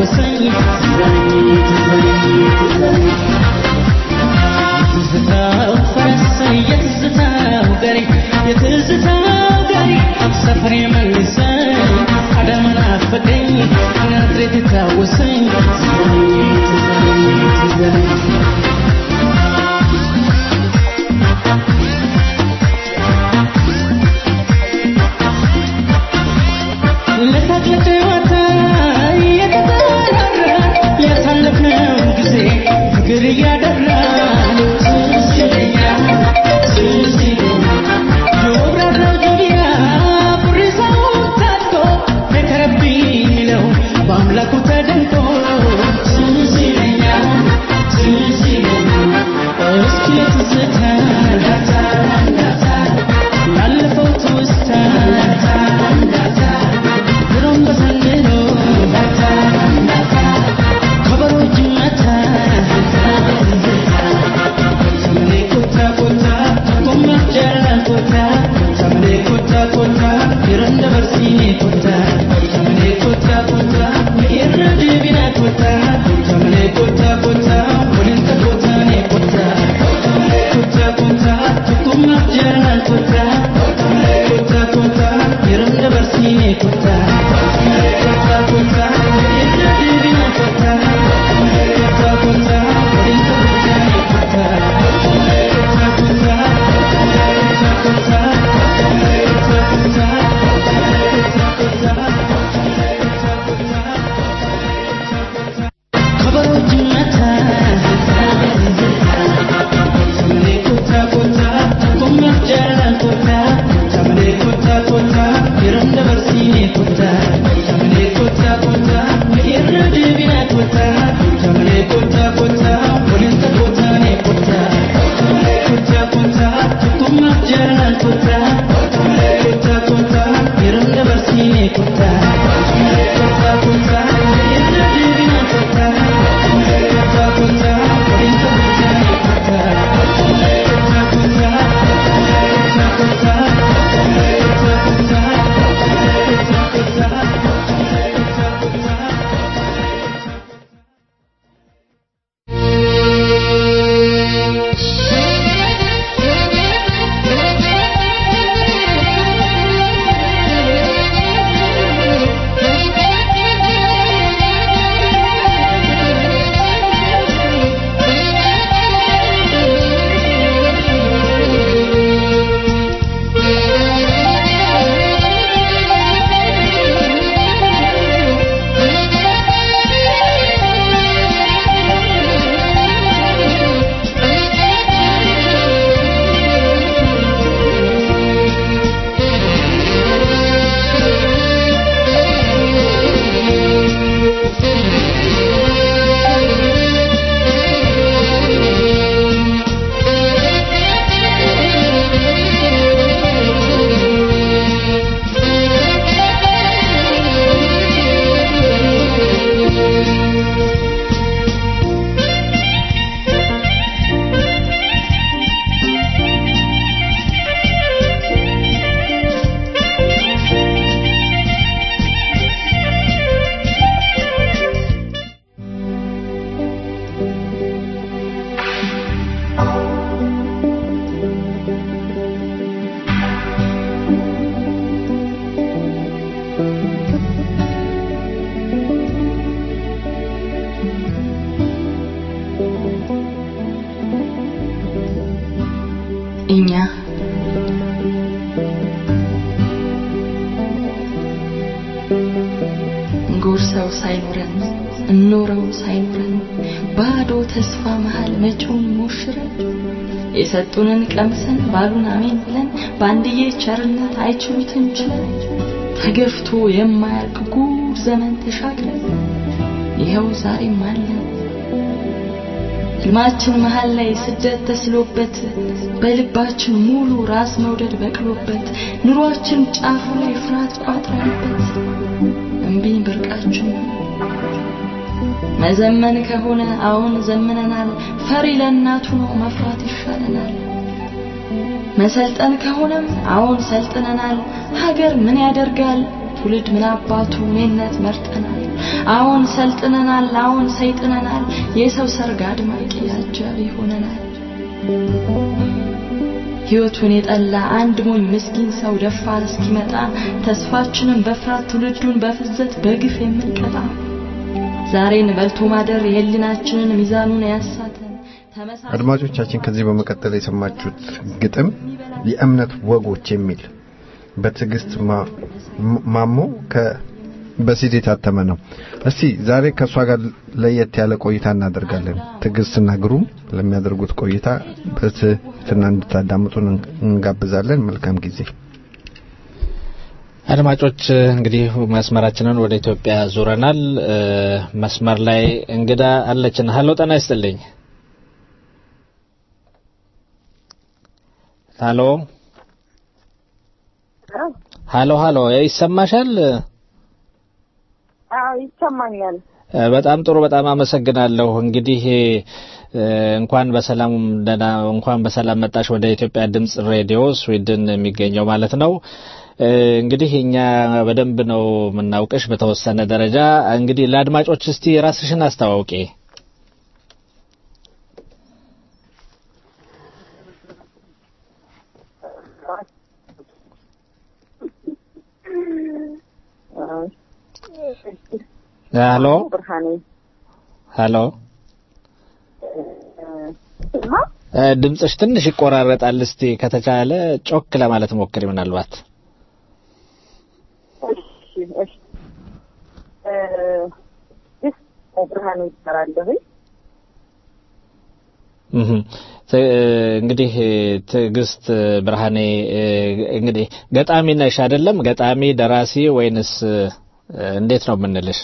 የተጫወሰኝ ትዛኝ ትዛኝ ትዛኝ የትዝታው ፈረስ የትዝታው ገሬ የትዝታው ገሬ ሰፈር የመልሰኝ አዳማ ናፈቀኝ ናዝሬት የታወሰኝ ትዛኝ ትዛኝ ትዛኝ ለሳቅ ለጨዋታ እየተጠራራ ያሳለፍነው ጊዜ ፍቅር እያደራ ትዝ ይለኛል ትዝ ይለኛል የወብራራው ጆቢያ ቡሪሳው ታጥቆ ተከረብኝ የሚለው በአምላኩ ተደንቆ ትዝ ይለኛል ትዝ ይለኛል እስኪ የትዝታ ያለፈው ትውስታ ድሮም በዘንድሮ ከበሮ ይመታ ሰመኔ ኮታ ኮታ ኮማ ጀራል ኮታ ሰመኔ ኮታ ኮታ ይረንደ በርሲኔ ኮታ ሰመኔ ኮታ ኮታ ይረ ዲቢና ኮታ ሰመኔ ኮታ ኮታ ወሊንተ ኮታ ኔ ኮታ ኮታ ኮታ ኮማ ጀራል ኮታ ኮታ ኮታ ይረንደ በርሲኔ ኮታ ኮታ ኮታ ይረ ዲቢና ኮታ ኮታ ኮታ ወሊንተ ኮታ ኔ ኮታ ኮታ ኮታ ኮታ ኮታ ከበሮ ይመታ ሰመኔ ኮታ ኮታ ኮማ ጀራል ኮታ ሰመኔ ኮታ ኮታ ይረንደ በርሲኔ ኮታ ሰመኔ ኮታ ኮታ ይረ ዲቢና ኮታ ሰመኔ ኮታ ኮታ ወሊንተ ኮታ ኔ ኮታ ኮታ ኮታ ኮማ ጀራል ኮታ ኮታ ኮታ ይረንደ በርሲኔ ኮታ ኮታ ኮታ ይረ ዲቢና ኮታ ኮታ ኮታ ወሊንተ ኮታ ኔ ኮታ ኮታ ኮታ ኮታ ኮታ እኛ ጎርሰው ሳይኖረን እኖረው ሳይኖረን ባዶ ተስፋ መሃል መጪውን ሞሽረን የሰጡንን ቀምሰን ባሉን አሜን ብለን በአንድዬ ቸርነት አይችሉትን ችለን ተገፍቶ የማያልቅ ጉድ ዘመን ተሻግረን ይኸው ዛሬም አለን። ህልማችን መሃል ላይ ስደት ተስሎበት በልባችን ሙሉ ራስ መውደድ በቅሎበት ኑሯችን ጫፉ ላይ ፍርሃት ቋጥረንበት እምቢኝ ብርቃችን መዘመን ከሆነ አሁን ዘምነናል። ፈሪ ለእናቱ ነው መፍራት ይሻለናል። መሰልጠን ከሆነም አሁን ሰልጥነናል። ሀገር ምን ያደርጋል ትውልድ ምን አባቱ እኔነት መርጠናል። አሁን ሰልጥነናል፣ አሁን ሰይጥነናል። የሰው ሰርግ አድማቂ አጃቢ ሆነናል። ሕይወቱን የጠላ አንድ ሞኝ ምስኪን ሰው ደፋር እስኪመጣ ተስፋችንን በፍርሃት ትውልዱን በፍዘት በግፍ የምንቀጣ ዛሬን በልቶ ማደር የህሊናችንን ሚዛኑን ያሳተን አድማጮቻችን ከዚህ በመቀጠል የሰማችሁት ግጥም የእምነት ወጎች የሚል በትዕግስት ማ- ማሞ ከ በሲዲ የታተመ ነው። እስቲ ዛሬ ከእሷ ጋር ለየት ያለ ቆይታ እናደርጋለን። ትዕግስትና ግሩም ለሚያደርጉት ቆይታ በትህትና እንድታዳምጡን እንጋብዛለን። መልካም ጊዜ። አድማጮች እንግዲህ መስመራችንን ወደ ኢትዮጵያ ዙረናል። እ፣ መስመር ላይ እንግዳ አለችን። ሀሎ ጤና ይስጥልኝ። ሀሎ ሀሎ ሀሎ ይሰማሻል? አዎ ይሰማኛል። እ፣ በጣም ጥሩ በጣም አመሰግናለሁ። እንግዲህ እ፣ እንኳን በሰላም ደህና እንኳን በሰላም መጣሽ ወደ ኢትዮጵያ ድምጽ ሬዲዮ ስዊድን የሚገኘው ማለት ነው። እ፣ እንግዲህ እኛ በደንብ ነው የምናውቅሽ በተወሰነ ደረጃ። እንግዲህ ለአድማጮች እስቲ ራስሽን አስተዋውቂ። ሀሎ ብርሃኔ ሀሎ እ፣ ድምፅሽ ትንሽ ይቆራረጣል። እስቲ ከተቻለ ጮክ ለማለት ሞክሪ ምናልባት እሺ እሺ እ፣ ይህ ብርሃኔ ይባላለሁ። እህ ት- እንግዲህ ትዕግስት ብርሃኔ እ፣ እንግዲህ ገጣሚ ነሽ አይደለም? ገጣሚ ደራሲ ወይንስ እ፣ እንዴት ነው የምንልሽ?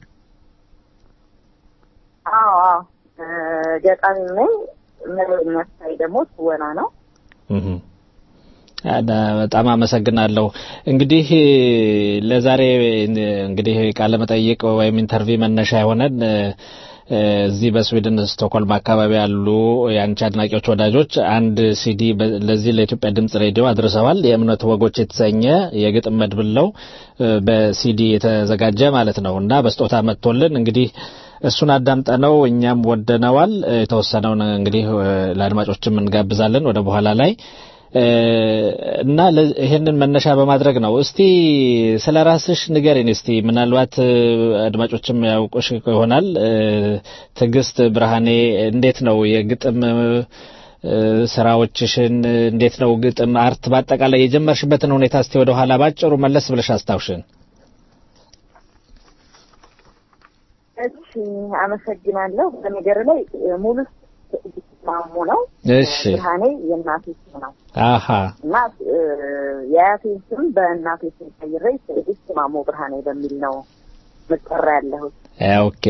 አዎ አዎ እ፣ ገጣሚ ነኝ። መደበኛ ስራዬ ደግሞ ትወና ነው። እህ አዳ- በጣም አመሰግናለሁ። እንግዲህ ለዛሬ እንግዲህ ቃለ መጠይቅ ወይም ኢንተርቪው መነሻ የሆነን እ፣ እዚህ በስዊድን ስቶክሆልም አካባቢ ያሉ የአንቺ አድናቂዎች ወዳጆች አንድ ሲዲ በ- ለዚህ ለኢትዮጵያ ድምጽ ሬዲዮ አድርሰዋል። የእምነት ወጎች የተሰኘ የግጥም መድብል ነው እ፣ በሲዲ የተዘጋጀ ማለት ነው እና በስጦታ መጥቶልን እንግዲህ እሱን አዳምጠነው እኛም ወደነዋል። እ፣ የተወሰነውን እንግዲህ እ፣ ለአድማጮችም እንጋብዛለን ወደ በኋላ ላይ እ፣ እና ለ- ይሄንን መነሻ በማድረግ ነው። እስቲ ስለ ራስሽ ንገሪን። እስቲ ምናልባት እ፣ አድማጮችም ያውቁሽ ይሆናል። እ፣ ትዕግስት ብርሃኔ እንዴት ነው የግጥም እ፣ ስራዎችሽን እንዴት ነው ግጥም አርት በአጠቃላይ የጀመርሽበትን ሁኔታ እስቲ ወደ ኋላ ባጭሩ መለስ ብለሽ አስታውሽን። እሺ አመሰግናለሁ። በነገር ላይ እ፣ ሙሉ ትዕግስት ማሙ ነው። እሺ ብርሃኔ የእናቴ ስም ነው አሃ እና እ፣ የአያቴን ስም በእናቴ ስም ቀይሬ ትዕግስት ማሞ ብርሃኔ በሚል ነው መጠራ ያለሁት። እ፣ ኦኬ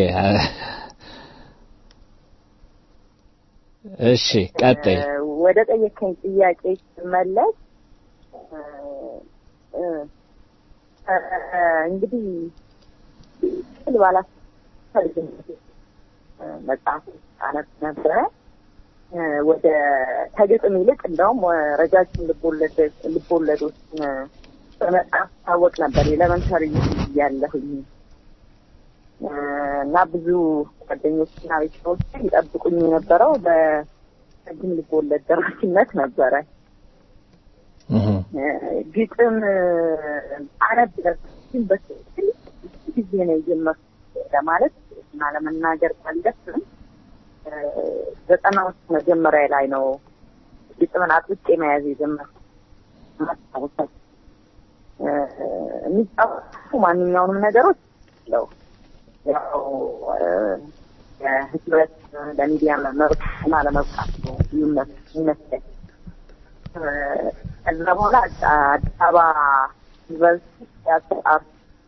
እሺ ቀጥይ። እ፣ ወደ ጠየከኝ ጥያቄ ስመለስ እ፣ እ፣ እ፣ እንግዲህ ስል ባላስፈልግነት መጽሐፍ አነብ ነበረ እ፣ ወደ ከግጥም ይልቅ እንደውም እ፣ ረጃጅም ልቦለድ- ልቦለዶችን እ፣ በመጽሐፍ ታወቅ ነበር ኤሌመንተሪ እያለሁኝ እ፣ እና ብዙ ጓደኞችና ቤተሰቦች ይጠብቁኝ የነበረው በረጅም ልቦለድ ደራሲነት ነበረ። እህ እ፣ ግጥም እ፣ አነብ ነበር፣ ግን በትክክል ጊዜ ነው የጀመርኩት ለማለት እና ለመናገር ባለፍም እ፣ ዘጠናዎቹ መጀመሪያ ላይ ነው ግጥምን አጥብቄ መያዝ የጀመርኩት። ማስታወሳት እ፣ የሚጻፉ ማንኛውንም ነገሮች ለው ያው እ፣ የህትመት ለሚዲያ መብት እና ለመብቃት ነው ልዩነት ይመስለኝ። እ፣ ከዛ በኋላ አዲስ አበባ ዩኒቨርሲቲ ቲያትር አርት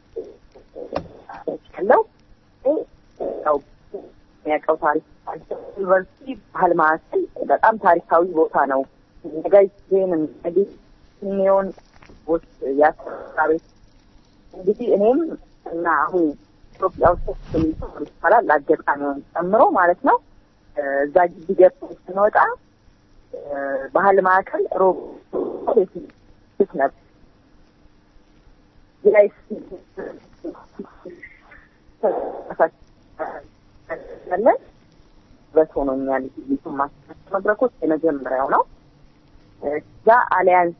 ያለው ያው የሚያውቀው ታሪክ ዩኒቨርሲቲ ባህል ማዕከል በጣም ታሪካዊ ቦታ ነው። ነጋይ ዜን እንግዲህ ሲኒዮን ውስጥ ያሰራ ቤት እንግዲህ እኔም እና አሁን ኢትዮጵያ ውስጥ የሚሰሩ ይባላል አጋጣሚውን ጨምሮ ማለት ነው እ፣ እዛ ግቢ ገብተን ስንወጣ እ፣ ባህል ማዕከል ሮብ ቤት ነበር። ላይ ያለን በቶኖኛል ሊቱ ማስታወቂያ መድረኮች የመጀመሪያው ነው። እዛ አሊያንስ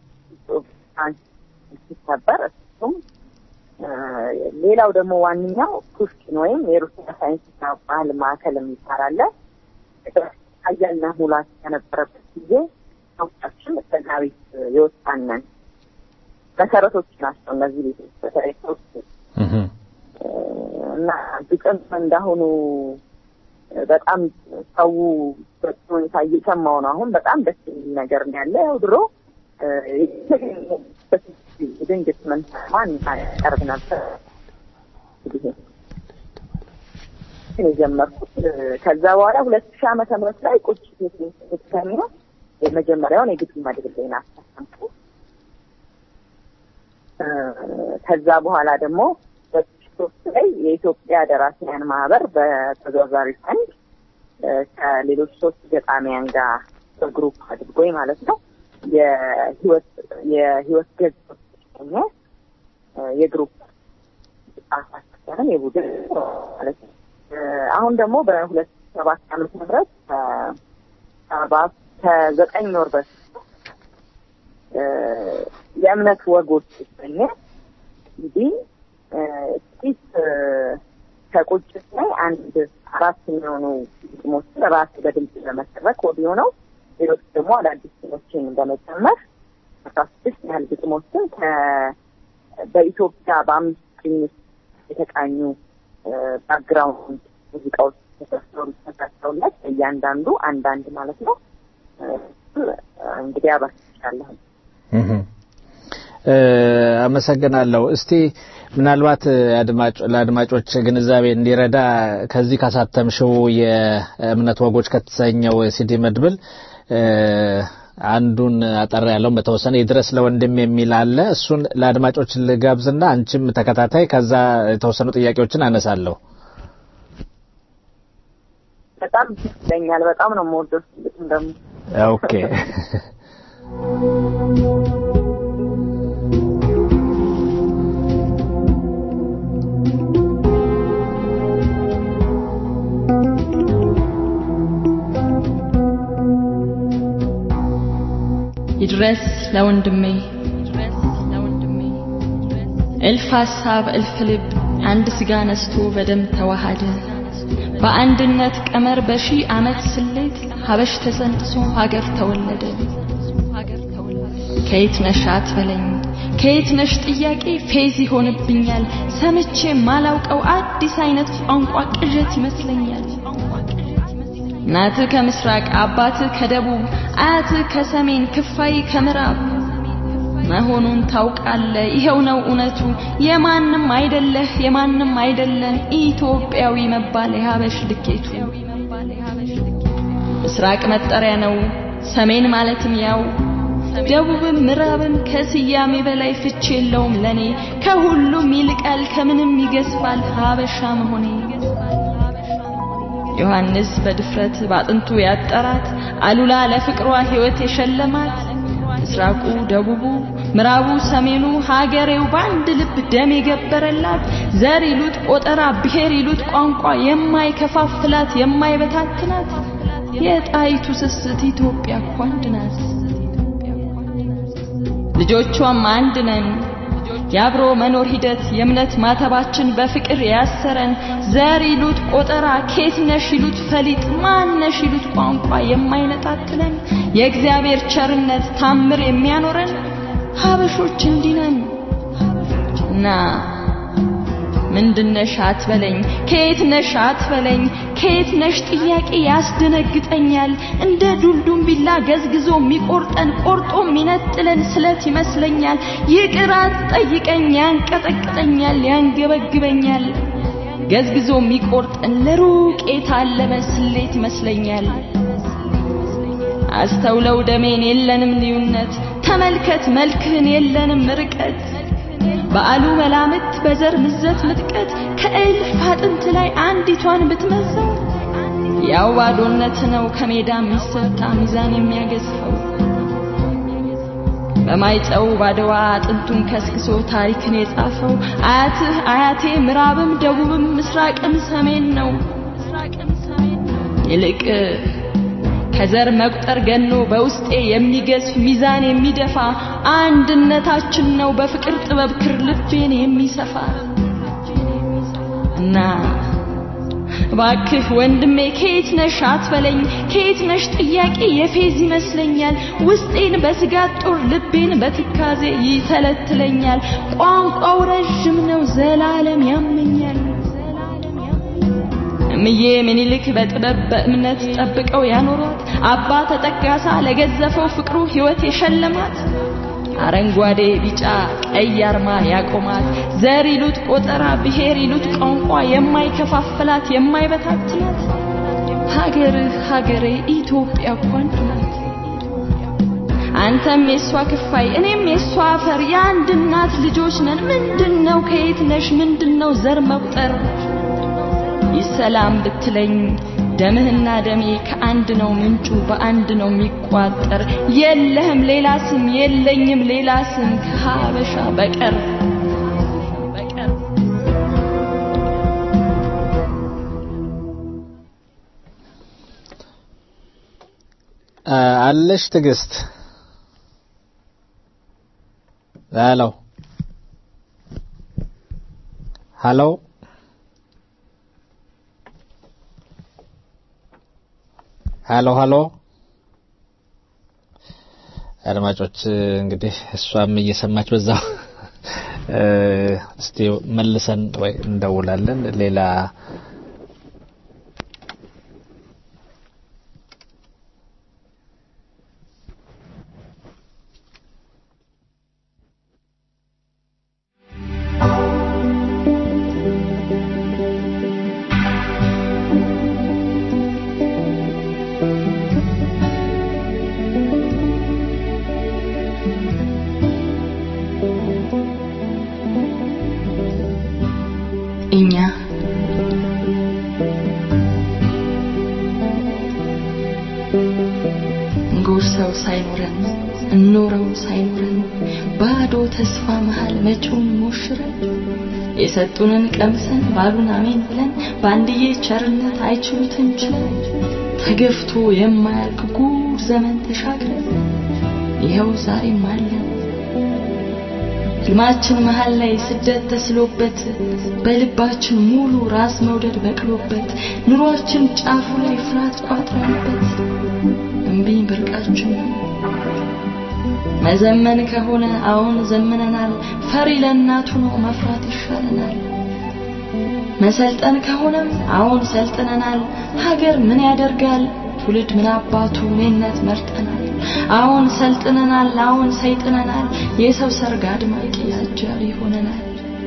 ሲከበር እሱም ሌላው ደግሞ ዋነኛው ፑሽኪን ወይም የሩሲያ ሳይንስና ባህል ማዕከል የሚባል አለ። ሀያልና ሙላት የነበረበት ጊዜ ሰዎቻችን ከዛ ቤት የወጣነን መሰረቶች ናቸው እነዚህ ቤቶች በተለይ ሶስት እና ግጥም እንዳሁኑ በጣም ሰው በጥሩ ሁኔታ እየሰማው ነው። አሁን በጣም ደስ የሚል ነገር ነው ያለ። ያው ድሮ ድንግት መንሰማን ቀርብ ነበር የጀመርኩት። ከዛ በኋላ ሁለት ሺህ ዓመተ ምህረት ላይ ቁጭ ቤተሰሚ ነው የመጀመሪያውን የግጥም መድብል ና አሳተምኩ። ከዛ በኋላ ደግሞ ሁለት ሺህ ሶስት ላይ የኢትዮጵያ ደራሲያን ማህበር በተዘዋዋሪ ፈንድ ከሌሎች ሶስት ገጣሚያን ጋር በግሩፕ አድርጎኝ ማለት ነው የህይወት የህይወት ገጾች ሆነ የግሩፕ አሳተም የቡድን ማለት ነው። አሁን ደግሞ በሁለት ሰባት ዓመተ ምህረት ከአርባ ከዘጠኝ ወር በፊት የእምነት ወጎች ይሰኘ እንግዲህ ጥቂት ከቁጭት ላይ አንድ አራት የሚሆኑ ግጥሞችን ራሴ በድምጽ በመሰረክ ኦዲዮ ነው። ሌሎች ደግሞ አዳዲስ ግጥሞችን በመጨመር አስራ ስድስት ያህል ግጥሞችን በኢትዮጵያ በአምስት ቅኝት የተቃኙ ባክግራውንድ ሙዚቃዎች ተሰርተው ተሰርተውለት እያንዳንዱ አንዳንድ ማለት ነው እንግዲህ አባስቻለሁ። አመሰግናለሁ። እስቲ ምናልባት አድማጭ ለአድማጮች ግንዛቤ እንዲረዳ ከዚህ ካሳተምሽው የእምነት ወጎች ከተሰኘው ሲዲ መድብል አንዱን አጠር ያለውን በተወሰነ ይድረስ ለወንድም የሚል አለ። እሱን ለአድማጮች ልጋብዝና አንቺም ተከታታይ፣ ከዛ የተወሰኑ ጥያቄዎችን አነሳለሁ። በጣም ይለኛል። በጣም ነው የምወደው ደግሞ ኦኬ ይድረስ ለወንድሜ እልፍ ሀሳብ እልፍ ልብ አንድ ስጋ ነስቶ በደም ተዋሃደ በአንድነት ቀመር በሺህ ዓመት ስሌት ሀበሽ ተሰንጥሶ ሀገር ተወለደ ከየት ነሽ አትበለኝ ከየት ነሽ ጥያቄ ፌዝ ይሆንብኛል ሰምቼ ማላውቀው አዲስ አይነት ቋንቋ ቅዠት ይመስለኛል እናትህ ከምስራቅ አባትህ ከደቡብ አያትህ ከሰሜን ክፋይ ከምዕራብ መሆኑን ታውቃለ ይሄው ነው እውነቱ የማንም አይደለህ የማንም አይደለን ኢትዮጵያዊ መባል የሀበሽ ልኬቱ ምስራቅ መጠሪያ ነው ሰሜን ማለትም ያው ደቡብም ምዕራብም ከስያሜ በላይ ፍች የለውም ለኔ ከሁሉም ይልቃል ከምንም ይገዝፋል ሀበሻ መሆኔ ዮሐንስ በድፍረት ባጥንቱ ያጠራት አሉላ ለፍቅሯ ሕይወት የሸለማት ምስራቁ ደቡቡ ምዕራቡ ሰሜኑ ሀገሬው በአንድ ልብ ደም የገበረላት ዘር ይሉት ቆጠራ ብሔር ይሉት ቋንቋ የማይከፋፍላት የማይበታትናት የጣይቱ ስስት ኢትዮጵያ እኮ አንድ ናት። ልጆቿም አንድ ነን። የአብሮ መኖር ሂደት የእምነት ማተባችን በፍቅር ያሰረን ዘር ይሉት ቆጠራ ኬት ነሽ ይሉት ፈሊጥ ማን ነሽ ይሉት ቋንቋ የማይነጣጥለን የእግዚአብሔር ቸርነት ታምር የሚያኖረን ሀበሾች እንዲነን እና ምንድነሽ አትበለኝ ከየት ነሽ አትበለኝ ከየት ነሽ ጥያቄ ያስደነግጠኛል እንደ ዱልዱም ቢላ ገዝግዞ የሚቆርጠን ቆርጦ የሚነጥለን ስለት ይመስለኛል ይቅር አትጠይቀኝ ያንቀጠቅጠኛል ያንገበግበኛል ገዝግዞ የሚቆርጠን ለሩቅ የታለመ ስሌት ይመስለኛል አስተውለው ደሜን የለንም ልዩነት ተመልከት መልክህን የለንም ርቀት በአሉ መላምት በዘር ምዘት ምጥቀት ከእልፍ አጥንት ላይ አንዲቷን ብትመዘው ያው ባዶነት ነው ከሜዳ የሚሰጣ ሚዛን የሚያገዝፈው በማይጨው ባድዋ አጥንቱን ከስክሶ ታሪክን የጻፈው አያትህ አያቴ ምዕራብም ደቡብም ምስራቅም ሰሜን ነው። ይልቅ ከዘር መቁጠር ገኖ በውስጤ የሚገዝፍ ሚዛን የሚደፋ አንድነታችን ነው በፍቅር ጥበብ ክር ልቤን የሚሰፋ እና ባክህ ወንድሜ ከየት ነሽ አትበለኝ፣ ከየት ነሽ ጥያቄ የፌዝ ይመስለኛል። ውስጤን በስጋት ጦር ልቤን በትካዜ ይተለትለኛል። ቋንቋው ረዥም ነው ዘላለም ያመኛል። እምዬ ምኒልክ በጥበብ በእምነት ጠብቀው ያኖሯት አባ ተጠጋሳ ለገዘፈው ፍቅሩ ሕይወት የሸለማት አረንጓዴ ቢጫ ቀይ አርማ ያቆማት ዘር ይሉት ቆጠራ ብሔር ይሉት ቋንቋ የማይከፋፍላት የማይበታትናት ሀገርህ ሀገሬ ኢትዮጵያ እኮ አንድ ናት። አንተም የሷ ክፋይ እኔም የሷ አፈር የአንድ እናት ልጆች ነን። ምንድነው ከየት ነሽ ምንድነው ዘር መቁጠር ይሰላም ብትለኝ ደምህና ደሜ ከአንድ ነው ምንጩ በአንድ ነው የሚቋጠር። የለህም ሌላ ስም የለኝም ሌላ ስም ከሀበሻ በቀር አለሽ ትዕግስት ሄሎ ሄሎ ሄሎ ሄሎ አድማጮች እንግዲህ እሷም እየሰማች በዛው እስቲ መልሰን ወይ እንደውላለን ሌላ እኛ እንጎርሰው ሳይኖረን እንኖረው ሳይኖረን ባዶ ተስፋ መሃል መጪውን ሞሽረን የሰጡንን ቀምሰን ባሉን አሜን ብለን በአንድዬ ቸርነት አይችሉትም ችለን ተገፍቶ የማያልቅ ጉድ ዘመን ተሻግረን ይኸው ዛሬም አለን። ህልማችን መሃል ላይ ስደት ተስሎበት በልባችን ሙሉ ራስ መውደድ በቅሎበት ኑሯችን ጫፉ ላይ ፍርሃት ቋጥረንበት እምቢኝ ብርቃችን ነው። መዘመን ከሆነ አሁን ዘምነናል። ፈሪ ለእናቱ ነው መፍራት ይሻለናል። መሰልጠን ከሆነም አሁን ሰልጥነናል። ሀገር ምን ያደርጋል ትውልድ ምን አባቱ እኔነት መርጠናል። አሁን ሰልጥነናል፣ አሁን ሰይጥነናል። የሰው ሰርግ አድማቂ አጃቢ ሆነናል።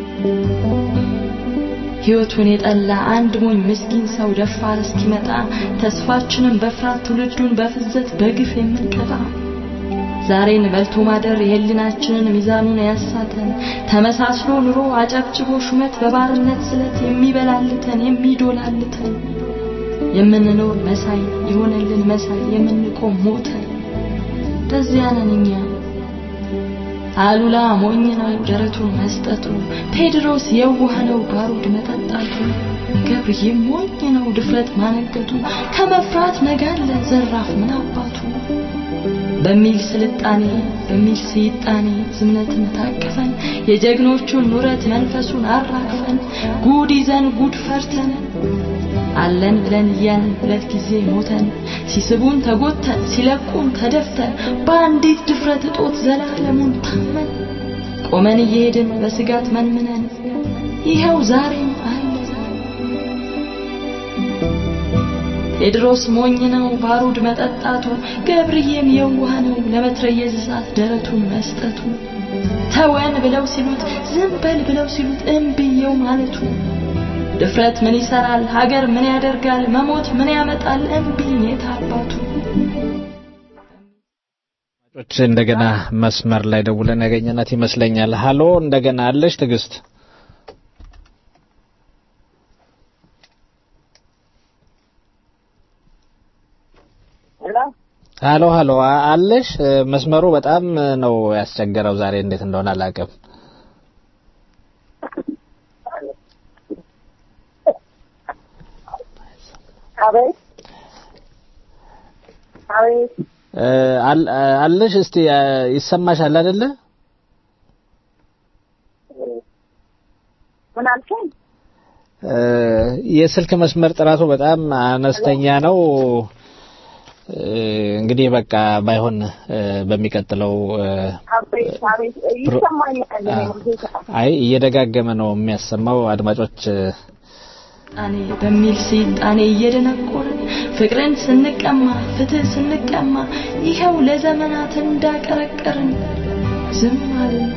ህይወቱን የጠላ አንድ ሞኝ ምስኪን ሰው ደፋር እስኪመጣ ተስፋችንን በፍርሃት ትውልዱን በፍዘት በግፍ የምንቀጣ ዛሬን በልቶ ማደር የህሊናችንን ሚዛኑን ያሳተን ተመሳስሎ ኑሮ አጨብጭቦ ሹመት በባርነት ስለት የሚበላልተን የሚዶላልተን የምንኖር መሳይ የሆነልን መሳይ የምንቆም ሞተን በዚያ ነን እኛ። አሉላ ሞኝ ነው ደረቱን መስጠቱ፣ ቴድሮስ የዋህ ነው ባሩድ መጠጣቱ፣ ገብርዬ ሞኝ ነው ድፍረት ማነገቱ፣ ከመፍራት መጋለ ዘራፍ ምን አባቱ በሚል ስልጣኔ በሚል ስይጣኔ ዝምነትን ታቅፈን የጀግኖቹን ኑረት መንፈሱን አራግፈን ጉድ ይዘን ጉድ ፈርተን አለን ብለን እያልን ሁለት ጊዜ ሞተን ሲስቡን ተጎተን ሲለቁን ተደፍተን በአንዲት ድፍረት እጦት ዘላለሙን ታመን ቆመን እየሄድን በስጋት መንምነን ይኸው ዛሬም አለን። ቴድሮስ ሞኝ ነው ባሩድ መጠጣቱ፣ ገብርዬም የዋህ ነው ለመትረየዝ እሳት ደረቱን መስጠቱ፣ ተወን ብለው ሲሉት ዝም በል ብለው ሲሉት እምብየው ማለቱ ድፍረት ምን ይሰራል? ሀገር ምን ያደርጋል? መሞት ምን ያመጣል? እምቢኝ የታባቱ ች እንደገና መስመር ላይ ደውለን ያገኘናት ይመስለኛል። ሀሎ እንደገና አለሽ ትዕግስት? ሄሎ ሀሎ ሀሎ አ- አለሽ እ፣ መስመሩ በጣም ነው ያስቸገረው ዛሬ እንዴት እንደሆነ አላውቅም አቤት አቤት እ፣ አል- አ- አለሽ እስቲ አ፣ ይሰማሻል አይደለ ምን አልከኝ? እ፣ የስልክ መስመር ጥራቱ በጣም አነስተኛ ነው እ፣ እንግዲህ በቃ ባይሆን እ፣ በሚቀጥለው እ፣ አቤት አቤት ይሰማኛል። እኔ ሙዚቃ አይ እየደጋገመ ነው የሚያሰማው አድማጮች እ፣ ጣኔ በሚል ስልጣኔ እየደነቆርን ፍቅርን ስንቀማ ፍትህ ስንቀማ ይኸው ለዘመናት እንዳቀረቀርን ዝም አልን።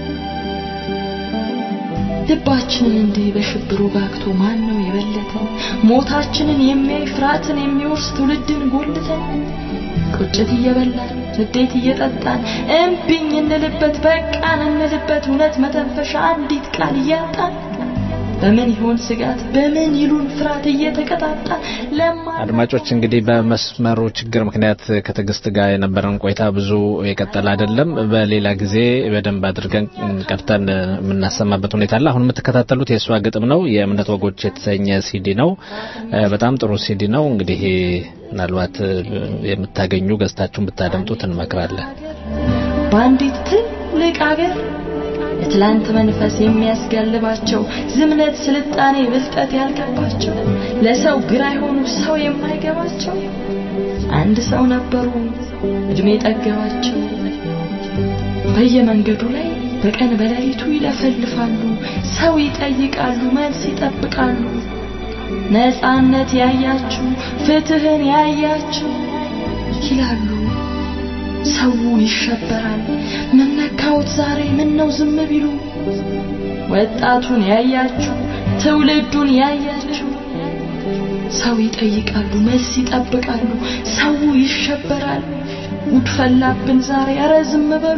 ልባችንን እንዲህ በሽብሩ ጋግቶ ማን ነው የበለተን? ሞታችንን የሚያይ ፍርሃትን የሚወርስ ትውልድን ጎልተን ቁጭት እየበላን ንዴት እየጠጣን እምቢኝ እንልበት በቃን እንልበት እውነት መተንፈሻ አንዲት ቃል እያጣን በምን ይሆን ስጋት በምን ይሉን ፍርሃት እየተቀጣጣ ለማ አድማጮች እንግዲህ በመስመሩ ችግር ምክንያት ከትዕግስት ጋር የነበረን ቆይታ ብዙ የቀጠለ አይደለም። በሌላ ጊዜ በደንብ አድርገን ቀርተን የምናሰማበት ሁኔታ አለ። አሁን የምትከታተሉት የእሷ ግጥም ነው። የእምነት ወጎች የተሰኘ ሲዲ ነው። እ፣ በጣም ጥሩ ሲዲ ነው። እንግዲህ ምናልባት እ፣ የምታገኙ ገዝታችሁን ብታደምጡት እንመክራለን። በአንዲት ትልቅ አገር የትላንት መንፈስ የሚያስጋልባቸው ዝምነት፣ ስልጣኔ፣ ብልጠት ያልገባቸው ለሰው ግራ የሆኑ ሰው የማይገባቸው አንድ ሰው ነበሩ እድሜ ጠገባቸው። በየመንገዱ ላይ በቀን በሌሊቱ ይለፈልፋሉ፣ ሰው ይጠይቃሉ፣ መልስ ይጠብቃሉ። ነፃነት ያያችሁ ፍትህን ያያችሁ ይላሉ። ሰው ይሸበራል። ምን ነካውት ዛሬ ምን ነው ዝም ቢሉ? ወጣቱን ያያችሁ ትውልዱን ያያችሁ ሰው ይጠይቃሉ፣ መልስ ይጠብቃሉ። ሰው ይሸበራል። ጉድ ፈላብን ዛሬ፣ ኧረ ዝም በሉ።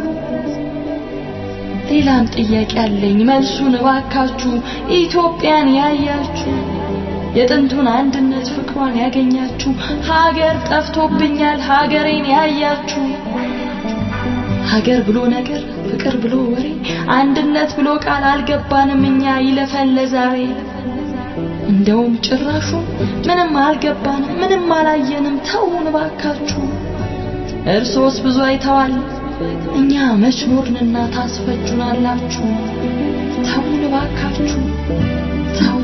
ሌላም ጥያቄ አለኝ መልሱን እባካችሁ ኢትዮጵያን ያያችሁ የጥንቱን አንድነት ፍቅሯን ያገኛችሁ ሀገር ጠፍቶብኛል ሀገሬን ያያችሁ ሀገር ብሎ ነገር ፍቅር ብሎ ወሬ አንድነት ብሎ ቃል አልገባንም እኛ ይለፈን ለዛሬ እንደውም ጭራሹ ምንም አልገባንም ምንም አላየንም ተውን ባካችሁ እርሶስ ብዙ አይተዋል እኛ መች ኖርንና ታስፈጁናላችሁ ተውን ባካችሁ ተው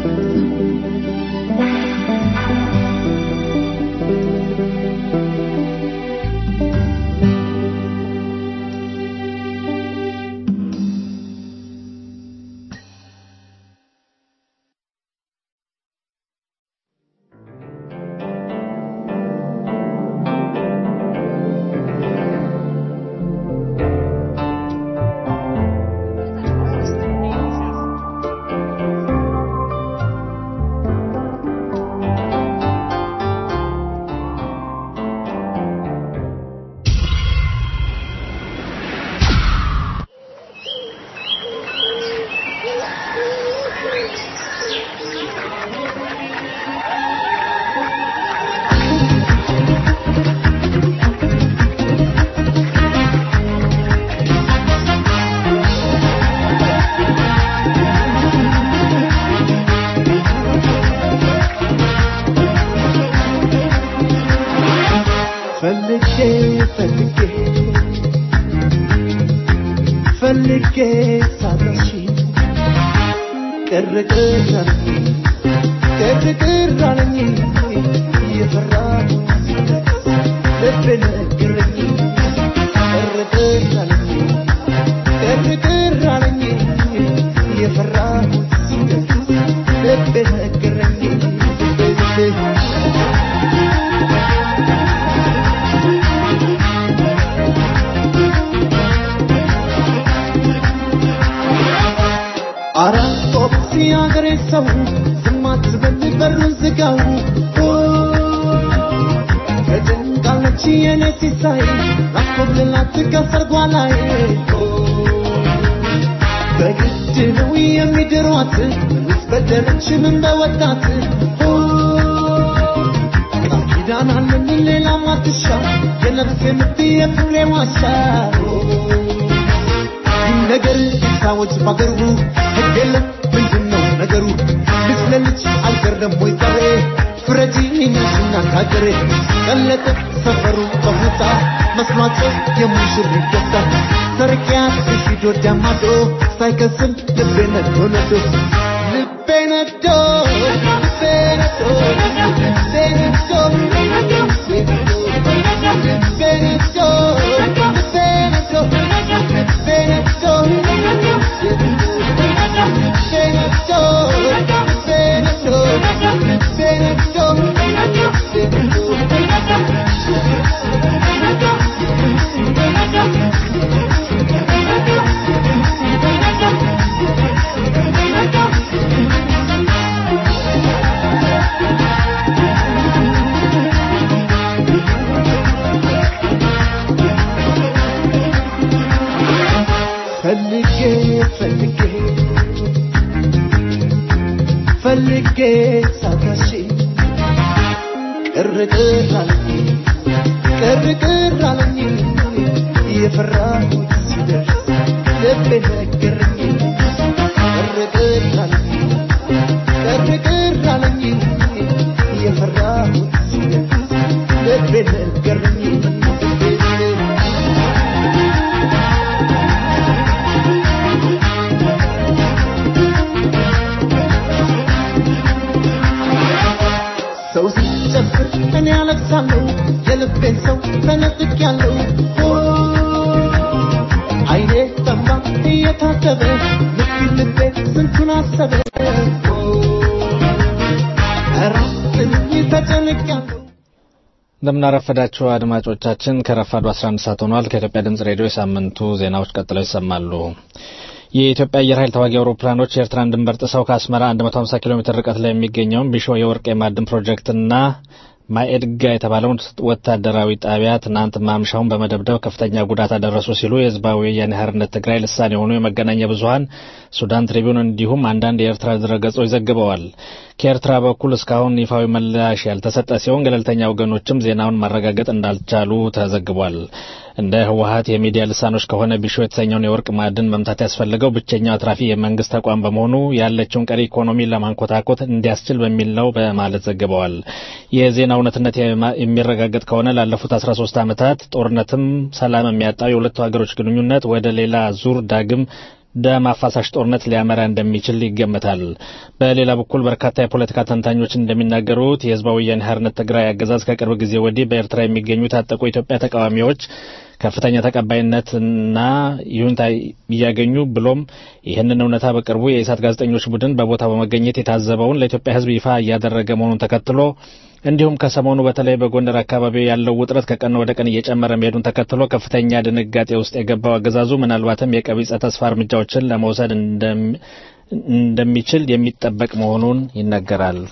ፈልጌ ፈልጌ ፈልጌ ሳታሽ ቅር ቅር አለኝ ቅር ቅር አለኝ እየፈራሁ ልቤ ነገረኝ ቅር ቅር አለኝ ቅር ቅር አለኝ እየፈራሁ ልቤ ነገረኝ አራት ጦፕ የአገሬ ሰው ዝም አትበል በሩን ዝጋው ተጨንቃለች የኔ ሲሳይ ላኮብልላት ከሰርጓ ላይ በግድ ነው የሚድሯት ምንስ በደለች ምን በወጣት ቃል ኪዳን ቃናልን ሌላ ማትሻ የነፍሴ ምት የፍቅሬ ዋሻ ነገር ሰዎች ባገሩ ህግ የለም ምንድን ነው ነገሩ ልጅ ለልጅ አልቀረም ወይ ዛሬ ፍረጂ ነሽና ካገሬ ቀለጠ ሰፈሩ በሁታ መስሏቸው የሙሽሪት ደስታ ሰርቂያት ሲዶ ዳማዶ ሳይከስም ልቤ ነዶ ነዶ ልቤ ነዶ ልቤ ነዶ ልቤ ነዶ ልቤ ነዶ ፈልጌ ፈልጌ ፈልጌ ሳታሽ ቅር ቅር አለኝ ቅር ቅር አለኝ የፈራሁት ሲደርስ ልቤ ነገረኝ ቅር ቅር አለኝ ቅር ቅር አለኝ የፈራሁት ሲደርስ ልቤ ነገረኝ ሰው ሲጨፍር እኔ አለቅሳለሁ የልቤን ሰው ተነጥቄያለሁ አይኔ ጠማ እየታተበ ልቤ ልቤ ስንቱን አሰበ ኧረ ጥልኝ ተጨንቄያለሁ እንደምናረፈዳችሁ አድማጮቻችን ከረፋዱ 11 ሰዓት ሆኗል። ከኢትዮጵያ ድምጽ ሬዲዮ የሳምንቱ ዜናዎች ቀጥለው ይሰማሉ። የኢትዮጵያ አየር ኃይል ተዋጊ አውሮፕላኖች የኤርትራን ድንበር ጥሰው ከአስመራ 150 ኪሎ ሜትር ርቀት ላይ የሚገኘውን ቢሾ የወርቅ የማዕድን ፕሮጀክትና ማኤድጋ የተባለውን ወታደራዊ ጣቢያ ትናንት ማምሻውን በመደብደብ ከፍተኛ ጉዳት አደረሱ ሲሉ የህዝባዊ ወያኔ ሓርነት ትግራይ ልሳን የሆኑ የመገናኛ ብዙኃን ሱዳን ትሪቢዩን እንዲሁም አንዳንድ የኤርትራ ድረገጾች ዘግበዋል። ከኤርትራ በኩል እስካሁን ይፋዊ ምላሽ ያልተሰጠ ሲሆን ገለልተኛ ወገኖችም ዜናውን ማረጋገጥ እንዳልቻሉ ተዘግቧል። እንደ ህወሀት የሚዲያ ልሳኖች ከሆነ ቢሾ የተሰኘውን የወርቅ ማዕድን መምታት ያስፈልገው ብቸኛው አትራፊ የመንግስት ተቋም በመሆኑ ያለችውን ቀሪ ኢኮኖሚ ለማንኮታኮት እንዲያስችል በሚል ነው በማለት ዘግበዋል። የዜና እውነትነት የሚረጋገጥ ከሆነ ላለፉት 13 ዓመታት ጦርነትም ሰላም የሚያጣው የሁለቱ ሀገሮች ግንኙነት ወደ ሌላ ዙር ዳግም ደም አፋሳሽ ጦርነት ሊያመራ እንደሚችል ይገመታል። በሌላ በኩል በርካታ የፖለቲካ ተንታኞች እንደሚናገሩት የህዝባዊ ወያኔ ሓርነት ትግራይ አገዛዝ ከቅርብ ጊዜ ወዲህ በኤርትራ የሚገኙ የታጠቁ የኢትዮጵያ ተቃዋሚዎች ከፍተኛ ተቀባይነትና ይሁንታ እያገኙ ብሎም ይህንን እውነታ በቅርቡ የኢሳት ጋዜጠኞች ቡድን በቦታው በመገኘት የታዘበውን ለኢትዮጵያ ህዝብ ይፋ እያደረገ መሆኑን ተከትሎ እንዲሁም ከሰሞኑ በተለይ በጎንደር አካባቢ ያለው ውጥረት ከቀን ወደ ቀን እየጨመረ መሄዱን ተከትሎ ከፍተኛ ድንጋጤ ውስጥ የገባው አገዛዙ ምናልባትም የቀቢጸ ተስፋ እርምጃዎችን ለመውሰድ እንደሚችል የሚጠበቅ መሆኑን ይነገራል።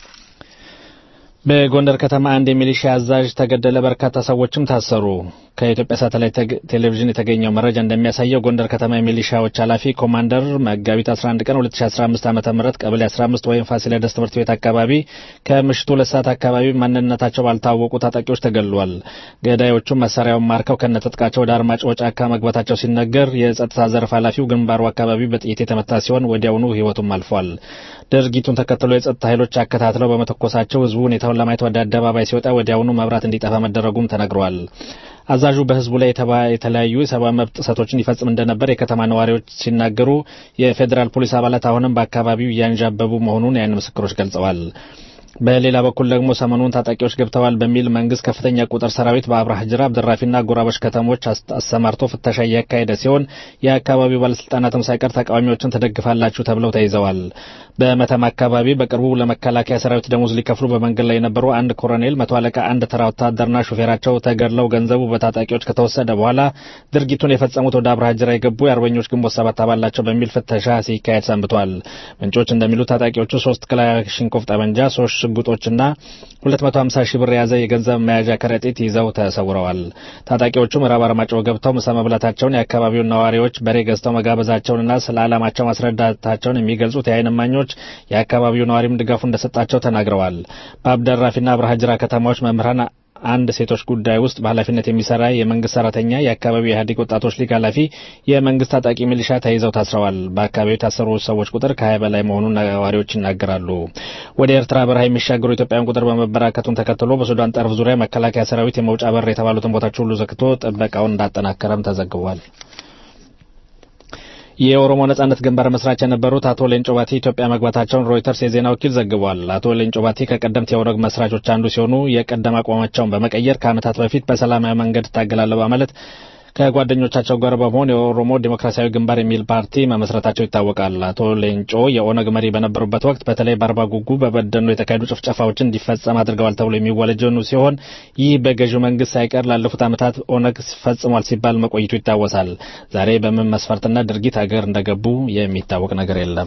በጎንደር ከተማ አንድ የሚሊሻ አዛዥ ተገደለ፣ በርካታ ሰዎችም ታሰሩ። ከኢትዮጵያ ሳተላይት ቴሌቪዥን የተገኘው መረጃ እንደሚያሳየው ጎንደር ከተማ የሚሊሻዎች ኃላፊ ኮማንደር መጋቢት 11 ቀን 2015 ዓ.ም ቀበሌ 15 ወይም ፋሲለደስ ትምህርት ቤት አካባቢ ከምሽቱ ሁለት ሰዓት አካባቢ ማንነታቸው ባልታወቁ ታጣቂዎች ተገድሏል። ገዳዮቹም መሳሪያውን ማርከው ከነትጥቃቸው ወደ አርማጭሆ ጫካ መግባታቸው ሲነገር የጸጥታ ዘርፍ ኃላፊው ግንባሩ አካባቢ በጥይት የተመታ ሲሆን ወዲያውኑ ሕይወቱም አልፏል። ድርጊቱን ተከትሎ የጸጥታ ኃይሎች አከታትለው በመተኮሳቸው ህዝቡ ሁኔታውን ለማየት ወደ አደባባይ ሲወጣ ወዲያውኑ መብራት እንዲጠፋ መደረጉም ተነግሯል። አዛዡ በህዝቡ ላይ የተለያዩ የሰብአዊ መብት ጥሰቶችን ይፈጽም እንደነበር የከተማ ነዋሪዎች ሲናገሩ፣ የፌዴራል ፖሊስ አባላት አሁንም በአካባቢው እያንዣበቡ መሆኑን የዓይን ምስክሮች ገልጸዋል። በሌላ በኩል ደግሞ ሰሞኑን ታጣቂዎች ገብተዋል በሚል መንግስት ከፍተኛ ቁጥር ሰራዊት በአብርሃ ጅራ፣ አብደራፊና ጎራባች ከተሞች አሰማርቶ ፍተሻ እያካሄደ ሲሆን የአካባቢው ባለስልጣናትም ሳይቀር ተቃዋሚዎችን ትደግፋላችሁ ተብለው ተይዘዋል። በመተማ አካባቢ በቅርቡ ለመከላከያ ሰራዊት ደሞዝ ሊከፍሉ በመንገድ ላይ የነበሩ አንድ ኮሎኔል፣ መቶ አለቃ፣ አንድ ተራ ወታደርና ሹፌራቸው ተገድለው ገንዘቡ በታጣቂዎች ከተወሰደ በኋላ ድርጊቱን የፈጸሙት ወደ አብርሃ ጅራ የገቡ የአርበኞች ግንቦት ሰባት አባላቸው በሚል ፍተሻ ሲካሄድ ሰንብቷል። ምንጮች እንደሚሉት ታጣቂዎቹ ሶስት ክላሽንኮቭ ጠመንጃ፣ ሶስት ሽጉጦችና 250 ሺህ ብር የያዘ የገንዘብ መያዣ ከረጢት ይዘው ተሰውረዋል። ታጣቂዎቹ ምዕራብ አርማጭሆ ገብተው ምሳ መብላታቸውን የአካባቢውን ነዋሪዎች በሬ ገዝተው መጋበዛቸውንና ስለ ዓላማቸው ማስረዳታቸውን የሚገልጹት የዓይን እማኞች የአካባቢው ነዋሪም ድጋፉ እንደሰጣቸው ተናግረዋል። በአብደራፊና አብርሃ ጅራ ከተማዎች መምህራን አንድ ሴቶች ጉዳይ ውስጥ በኃላፊነት የሚሰራ የመንግስት ሰራተኛ የአካባቢው የኢህአዴግ ወጣቶች ሊግ ኃላፊ የመንግስት ታጣቂ ሚሊሻ ተይዘው ታስረዋል። በአካባቢው የታሰሩ ሰዎች ቁጥር ከሀያ በላይ መሆኑን ነዋሪዎች ይናገራሉ። ወደ ኤርትራ በረሃ የሚሻገሩ ኢትዮጵያውያን ቁጥር በመበራከቱን ተከትሎ በሱዳን ጠረፍ ዙሪያ መከላከያ ሰራዊት የመውጫ በር የተባሉትን ቦታዎች ሁሉ ዘግቶ ጥበቃውን እንዳጠናከረም ተዘግቧል። የኦሮሞ ነጻነት ግንባር መስራች የነበሩት አቶ ሌንጮ ባቲ ኢትዮጵያ መግባታቸውን ሮይተርስ የዜና ወኪል ዘግቧል። አቶ ሌንጮ ባቲ ከቀደምት የኦነግ መስራቾች አንዱ ሲሆኑ የቀደም አቋማቸውን በመቀየር ከዓመታት በፊት በሰላማዊ መንገድ እታገላለሁ በማለት ከጓደኞቻቸው ጋር በመሆን የኦሮሞ ዴሞክራሲያዊ ግንባር የሚል ፓርቲ መመስረታቸው ይታወቃል። አቶ ሌንጮ የኦነግ መሪ በነበሩበት ወቅት በተለይ በአርባ ጉጉ በበደኖ የተካሄዱ ጭፍጨፋዎችን እንዲፈጸም አድርገዋል ተብሎ የሚወለጀኑ ሲሆን ይህ በገዢው መንግስት ሳይቀር ላለፉት ዓመታት ኦነግ ፈጽሟል ሲባል መቆይቱ ይታወሳል። ዛሬ በምን መስፈርትና ድርጊት ሀገር እንደገቡ የሚታወቅ ነገር የለም።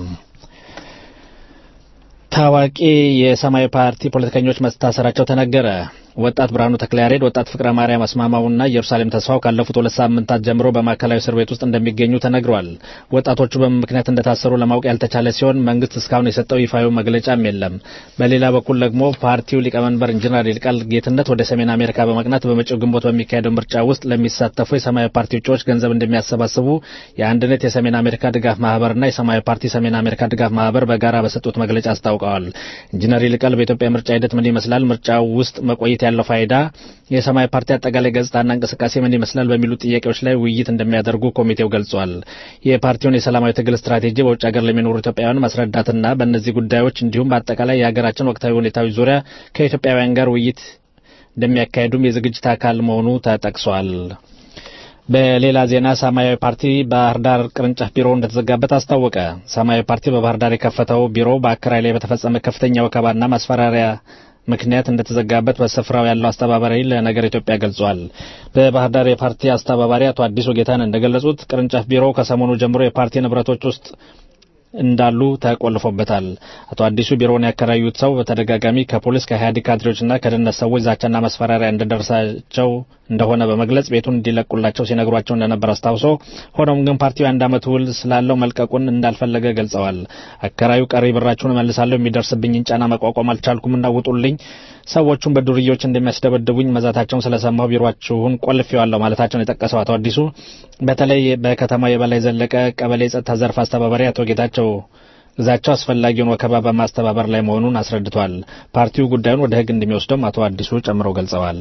ታዋቂ የሰማያዊ ፓርቲ ፖለቲከኞች መታሰራቸው ተነገረ። ወጣት ብርሃኑ ተክለያሬድ፣ ወጣት ፍቅረ ማርያም አስማማውና ኢየሩሳሌም ተስፋው ካለፉት ሁለት ሳምንታት ጀምሮ በማዕከላዊ እስር ቤት ውስጥ እንደሚገኙ ተነግሯል። ወጣቶቹ በምን ምክንያት እንደታሰሩ ለማወቅ ያልተቻለ ሲሆን መንግስት እስካሁን የሰጠው ይፋዊ መግለጫም የለም። በሌላ በኩል ደግሞ ፓርቲው ሊቀመንበር ኢንጂነር ይልቃል ጌትነት ወደ ሰሜን አሜሪካ በመቅናት በመጪው ግንቦት በሚካሄደው ምርጫ ውስጥ ለሚሳተፉ የሰማያዊ ፓርቲ እጩዎች ገንዘብ እንደሚያሰባስቡ የአንድነት የሰሜን አሜሪካ ድጋፍ ማህበርና የሰማያዊ ፓርቲ ሰሜን አሜሪካ ድጋፍ ማህበር በጋራ በሰጡት መግለጫ አስታውቀዋል። ኢንጂነር ይልቃል በኢትዮጵያ ምርጫ ሂደት ምን ይመስላል፣ ምርጫው ውስጥ መቆየት ያለው ፋይዳ፣ የሰማያዊ ፓርቲ አጠቃላይ ገጽታና እንቅስቃሴ ምን ይመስላል በሚሉ ጥያቄዎች ላይ ውይይት እንደሚያደርጉ ኮሚቴው ገልጿል። የፓርቲውን የሰላማዊ ትግል ስትራቴጂ በውጭ ሀገር ለሚኖሩ ኢትዮጵያውያን ማስረዳትና በእነዚህ ጉዳዮች እንዲሁም በአጠቃላይ የሀገራችን ወቅታዊ ሁኔታዎች ዙሪያ ከኢትዮጵያውያን ጋር ውይይት እንደሚያካሄዱም የዝግጅት አካል መሆኑ ተጠቅሷል። በሌላ ዜና ሰማያዊ ፓርቲ ባህር ዳር ቅርንጫፍ ቢሮ እንደተዘጋበት አስታወቀ። ሰማያዊ ፓርቲ በባህር ዳር የከፈተው ቢሮ በአከራይ ላይ በተፈጸመ ከፍተኛ ወከባና ማስፈራሪያ ምክንያት እንደተዘጋበት በስፍራው ያለው አስተባባሪ ለነገር ኢትዮጵያ ገልጿል። በባህር ዳር የፓርቲ አስተባባሪ አቶ አዲሱ ጌታን እንደገለጹት ቅርንጫፍ ቢሮው ከሰሞኑ ጀምሮ የፓርቲ ንብረቶች ውስጥ እንዳሉ ተቆልፎበታል። አቶ አዲሱ ቢሮውን ያከራዩት ሰው በተደጋጋሚ ከፖሊስ ከኢህአዴግ ካድሬዎችና ከደህንነት ሰዎች ዛቻና ማስፈራሪያ እንደደረሳቸው እንደሆነ በመግለጽ ቤቱን እንዲለቁላቸው ሲነግሯቸው እንደነበር አስታውሶ ሆኖም ግን ፓርቲው የአንድ ዓመት ውል ስላለው መልቀቁን እንዳልፈለገ ገልጸዋል። አከራዩ ቀሪ ብራችሁን እመልሳለሁ፣ የሚደርስብኝን ጫና መቋቋም አልቻልኩምና ውጡልኝ፣ ሰዎቹን በዱርዬዎች እንደሚያስደበድቡኝ መዛታቸውን ስለሰማሁ ቢሮአችሁን ቆልፌዋለሁ ማለታቸውን የጠቀሰው አቶ አዲሱ በተለይ በከተማው የበላይ ዘለቀ ቀበሌ ጸጥታ ዘርፍ አስተባባሪ አቶ ጌታቸው ግዛቸው አስፈላጊውን ወከባ በማስተባበር ላይ መሆኑን አስረድቷል። ፓርቲው ጉዳዩን ወደ ሕግ እንደሚወስደውም አቶ አዲሱ ጨምረው ገልጸዋል።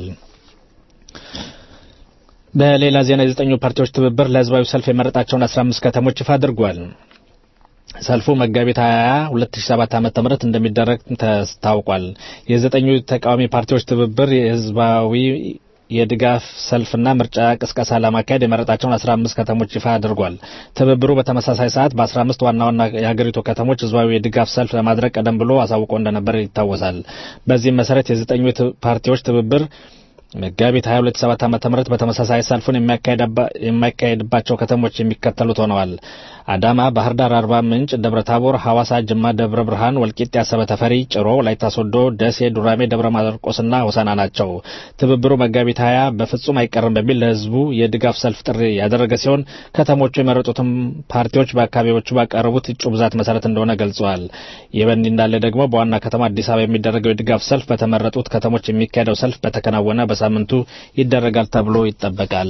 በሌላ ዜና የዘጠኙ ፓርቲዎች ትብብር ለህዝባዊ ሰልፍ የመረጣቸውን 15 ከተሞች ይፋ አድርጓል። ሰልፉ መጋቢት 20 2007 ዓ.ም እንደሚደረግ ታውቋል። የዘጠኙ ተቃዋሚ ፓርቲዎች ትብብር የህዝባዊ የድጋፍ ሰልፍና ምርጫ ቅስቀሳ ለማካሄድ የመረጣቸውን 15 ከተሞች ይፋ አድርጓል። ትብብሩ በተመሳሳይ ሰዓት በ15 ዋና ዋና የሀገሪቱ ከተሞች ህዝባዊ የድጋፍ ሰልፍ ለማድረግ ቀደም ብሎ አሳውቆ እንደነበር ይታወሳል። በዚህም መሰረት የዘጠኙ ፓርቲዎች ትብብር መጋቢት 22 ዓ.ም በተመሳሳይ ሰልፉን የሚያካሄድባቸው ከተሞች የሚከተሉት ሆነዋል። አዳማ፣ ባህር ዳር፣ አርባ ምንጭ፣ ደብረ ታቦር፣ ሐዋሳ፣ ጅማ፣ ደብረ ብርሃን፣ ወልቂጤ፣ አሰበ ተፈሪ፣ ጭሮ፣ ወላይታ ሶዶ፣ ደሴ፣ ዱራሜ፣ ደብረ ማርቆስና ሆሳና ናቸው። ትብብሩ መጋቢት 20 በፍጹም አይቀርም በሚል ለህዝቡ የድጋፍ ሰልፍ ጥሪ ያደረገ ሲሆን ከተሞቹ የመረጡትም ፓርቲዎች በአካባቢዎቹ ባቀረቡት እጩ ብዛት መሰረት እንደሆነ ገልጸዋል። ይህ በእንዲህ እንዳለ ደግሞ በዋና ከተማ አዲስ አበባ የሚደረገው የድጋፍ ሰልፍ በተመረጡት ከተሞች የሚካሄደው ሰልፍ በተከናወነ በሳምንቱ ይደረጋል ተብሎ ይጠበቃል።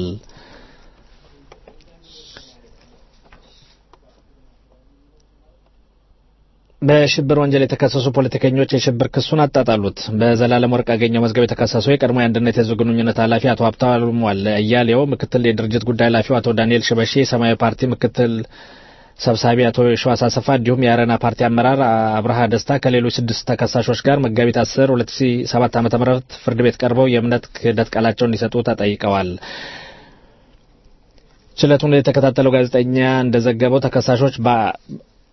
በሽብር ወንጀል የተከሰሱ ፖለቲከኞች የሽብር ክሱን አጣጣሉት። በዘላለም ወርቅ ያገኘው መዝገብ የተከሰሱ የቀድሞ የአንድነት የህዝብ ግንኙነት ኃላፊ አቶ ሀብታሙ አያሌው፣ ምክትል የድርጅት ጉዳይ ኃላፊው አቶ ዳንኤል ሽበሺ፣ የሰማያዊ ፓርቲ ምክትል ሰብሳቢ አቶ የሸዋስ አሰፋ እንዲሁም የአረና ፓርቲ አመራር አብርሃ ደስታ ከሌሎች ስድስት ተከሳሾች ጋር መጋቢት 10 2007 ዓ.ም ፍርድ ቤት ቀርበው የእምነት ክህደት ቃላቸውን እንዲሰጡ ተጠይቀዋል። ችሎቱን የተከታተለው ጋዜጠኛ እንደዘገበው ተከሳሾች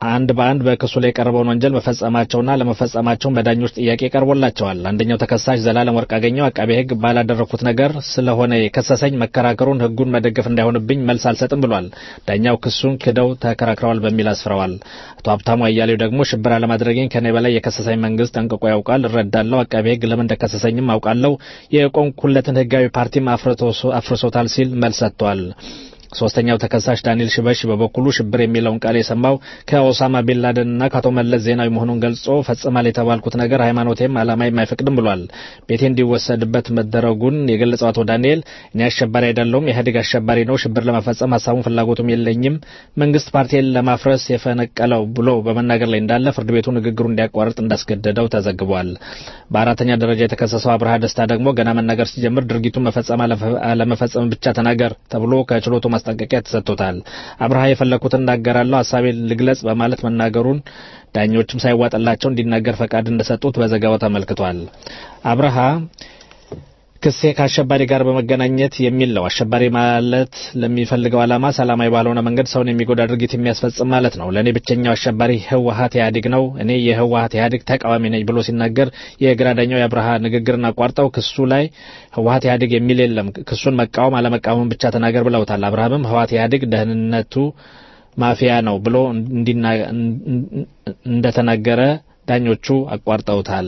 አንድ በአንድ በክሱ ላይ የቀረበውን ወንጀል መፈጸማቸውና ለመፈጸማቸውን በዳኞች ጥያቄ ቀርቦላቸዋል። አንደኛው ተከሳሽ ዘላለም ወርቅ አገኘው አቃቤ ሕግ ባላደረኩት ነገር ስለሆነ የከሰሰኝ መከራከሩን ሕጉን መደገፍ እንዳይሆንብኝ መልስ አልሰጥም ብሏል። ዳኛው ክሱን ክደው ተከራክረዋል በሚል አስፍረዋል። አቶ ሀብታሙ አያሌው ደግሞ ሽብር አለማድረጌን ከኔ በላይ የከሰሰኝ መንግስት ጠንቅቆ ያውቃል፣ እረዳለሁ። አቃቤ ሕግ ለምን እንደከሰሰኝም አውቃለሁ። የቆምኩለትን ሕጋዊ ፓርቲም አፍርሶታል ሲል መልስ ሰጥቷል። ሶስተኛው ተከሳሽ ዳንኤል ሽበሽ በበኩሉ ሽብር የሚለውን ቃል የሰማው ከኦሳማ ቢንላደንና ከአቶ መለስ ዜናዊ መሆኑን ገልጾ ፈጽማል የተባልኩት ነገር ሃይማኖቴም ዓላማዬም አይፈቅድም ብሏል። ቤቴ እንዲወሰድበት መደረጉን የገለጸው አቶ ዳንኤል እኔ አሸባሪ አይደለሁም፣ ኢህአዴግ አሸባሪ ነው፣ ሽብር ለመፈጸም ሀሳቡን ፍላጎቱም የለኝም፣ መንግስት ፓርቲን ለማፍረስ የፈነቀለው ብሎ በመናገር ላይ እንዳለ ፍርድ ቤቱ ንግግሩ እንዲያቋርጥ እንዳስገደደው ተዘግቧል። በአራተኛ ደረጃ የተከሰሰው አብርሃ ደስታ ደግሞ ገና መናገር ሲጀምር ድርጊቱን መፈጸም አለመፈጸም ብቻ ተናገር ተብሎ ከችሎቱ ማስጠንቀቂያ ተሰጥቶታል። አብርሃ የፈለኩትን እናገራለሁ፣ ሀሳቤን ልግለጽ በማለት መናገሩን ዳኞችም ሳይዋጥላቸው እንዲናገር ፈቃድ እንደሰጡት በዘገባው ተመልክቷል። አብርሃ ክሴ ከአሸባሪ ጋር በመገናኘት የሚል ነው። አሸባሪ ማለት ለሚፈልገው ዓላማ ሰላማዊ ባልሆነ መንገድ ሰውን የሚጎዳ ድርጊት የሚያስፈጽም ማለት ነው። ለእኔ ብቸኛው አሸባሪ ህወሀት ኢህአዴግ ነው። እኔ የህወሀት ኢህአዴግ ተቃዋሚ ነኝ ብሎ ሲናገር የግራ ዳኛው የአብርሃ ንግግርን አቋርጠው ክሱ ላይ ህወሀት ኢህአዴግ የሚል የለም፣ ክሱን መቃወም አለመቃወምን ብቻ ተናገር ብለውታል። አብርሃምም ህወሀት ኢህአዴግ ደህንነቱ ማፊያ ነው ብሎ እንደተናገረ ዳኞቹ አቋርጠውታል።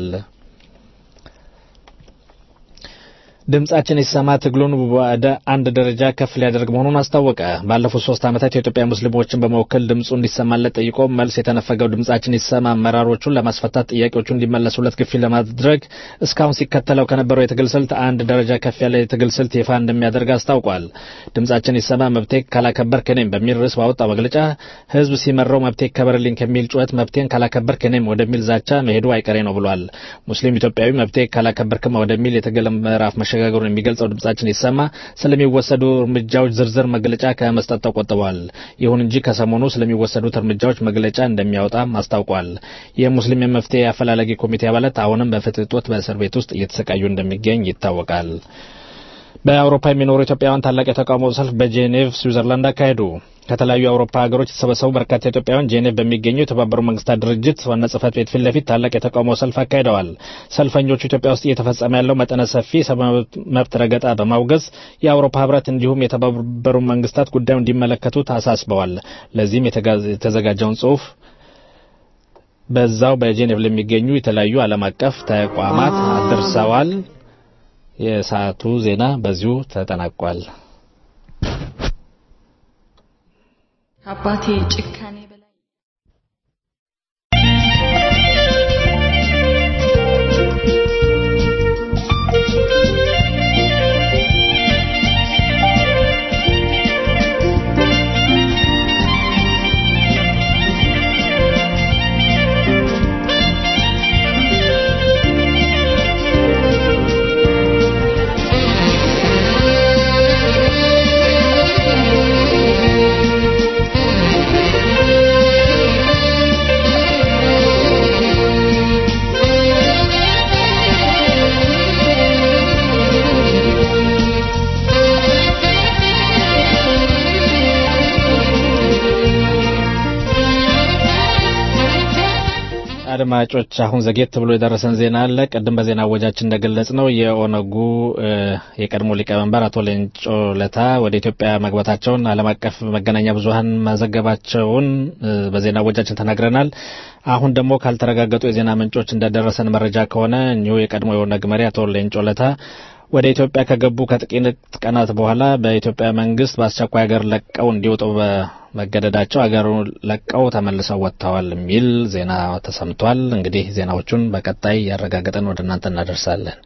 ድምጻችን ይሰማ ትግሉን ወደ አንድ ደረጃ ከፍ ሊያደርግ መሆኑን አስታወቀ። ባለፉት ሶስት ዓመታት የኢትዮጵያ ሙስሊሞችን በመወከል ድምፁ እንዲሰማለት ጠይቆ መልስ የተነፈገው ድምጻችን ይሰማ አመራሮቹን ለማስፈታት ጥያቄዎቹ እንዲመለሱለት ግፊት ለማድረግ እስካሁን ሲከተለው ከነበረው የትግል ስልት አንድ ደረጃ ከፍ ያለ የትግል ስልት ይፋ እንደሚያደርግ አስታውቋል። ድምጻችን ይሰማ መብቴ ካላከበርክ እኔም በሚል ርዕስ ባወጣው መግለጫ ህዝብ ሲመራው መብቴ ይከበርልኝ ከሚል ጩኸት መብቴን ካላከበርክ እኔም ወደሚል ዛቻ መሄዱ አይቀሬ ነው ብሏል። ሙስሊም ኢትዮጵያዊ መብቴ ካላከበርክማ ወደሚል የትግል ምዕራፍ መሸጋገሩን የሚገልጸው ድምጻችን ይሰማ ስለሚወሰዱ እርምጃዎች ዝርዝር መግለጫ ከመስጠት ተቆጥቧል። ይሁን እንጂ ከሰሞኑ ስለሚወሰዱት እርምጃዎች መግለጫ እንደሚያወጣም አስታውቋል። የሙስሊም የመፍትሄ አፈላላጊ ኮሚቴ አባላት አሁንም በፍትህ እጦት በእስር ቤት ውስጥ እየተሰቃዩ እንደሚገኝ ይታወቃል። በአውሮፓ የሚኖሩ ኢትዮጵያውያን ታላቅ የተቃውሞ ሰልፍ በጄኔቭ ስዊዘርላንድ አካሄዱ። ከተለያዩ የአውሮፓ ሀገሮች የተሰበሰቡ በርካታ ኢትዮጵያውያን ጄኔቭ በሚገኘው የተባበሩት መንግስታት ድርጅት ዋና ጽህፈት ቤት ፊት ለፊት ታላቅ የተቃውሞ ሰልፍ አካሂደዋል። ሰልፈኞቹ ኢትዮጵያ ውስጥ እየተፈጸመ ያለው መጠነ ሰፊ ሰብአዊ መብት ረገጣ በማውገዝ የአውሮፓ ህብረት እንዲሁም የተባበሩት መንግስታት ጉዳዩ እንዲመለከቱት አሳስበዋል። ለዚህም የተዘጋጀውን ጽሁፍ በዛው በጄኔቭ ለሚገኙ የተለያዩ ዓለም አቀፍ ተቋማት አድርሰዋል። የሰዓቱ ዜና በዚሁ ተጠናቋል። አባቴ ጭካኔ በላይ አድማጮች አሁን ዘጌት ብሎ የደረሰን ዜና አለ። ቅድም በዜና አወጃችን እንደገለጽ ነው የኦነጉ የቀድሞ ሊቀመንበር አቶ ሌንጮ ለታ ወደ ኢትዮጵያ መግባታቸውን ዓለም አቀፍ መገናኛ ብዙኃን መዘገባቸውን በዜና አወጃችን ተናግረናል። አሁን ደግሞ ካልተረጋገጡ የዜና ምንጮች እንደደረሰን መረጃ ከሆነ እኚሁ የቀድሞ የኦነግ መሪ አቶ ሌንጮ ለታ ወደ ኢትዮጵያ ከገቡ ከጥቂት ቀናት በኋላ በኢትዮጵያ መንግስት በአስቸኳይ ሀገር ለቀው እንዲወጡ በመገደዳቸው ሀገሩን ለቀው ተመልሰው ወጥተዋል የሚል ዜና ተሰምቷል። እንግዲህ ዜናዎቹን በቀጣይ ያረጋገጠን ወደ እናንተ እናደርሳለን።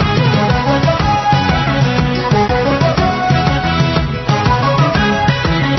Thank you.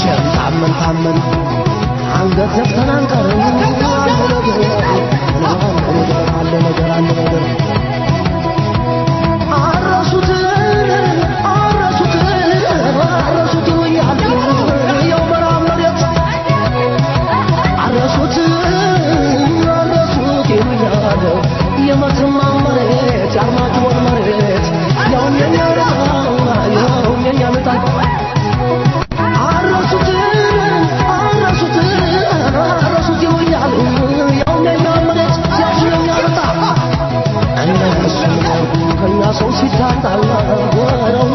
መቼም ታመን ታመን አንገት ዘግተን አንቀርም አለ ነገር አለ ነገር አለ ነገር አረሱት አረሱት አረሱት እያሉ የው መራብ መሬት አረሱት አረሱት ይሉኛል የመተማ መሬት የአርማጭሆን መሬት ያውም የኛ ዕጣ ያውም የኛ ዕጣ አረሱት አረሱት አረሱት ይሉኛል ያውም የኛ መሬት ያውም የኛ ዕጣ እነሱ ከኛ ሰው ሲታጣላ ወረው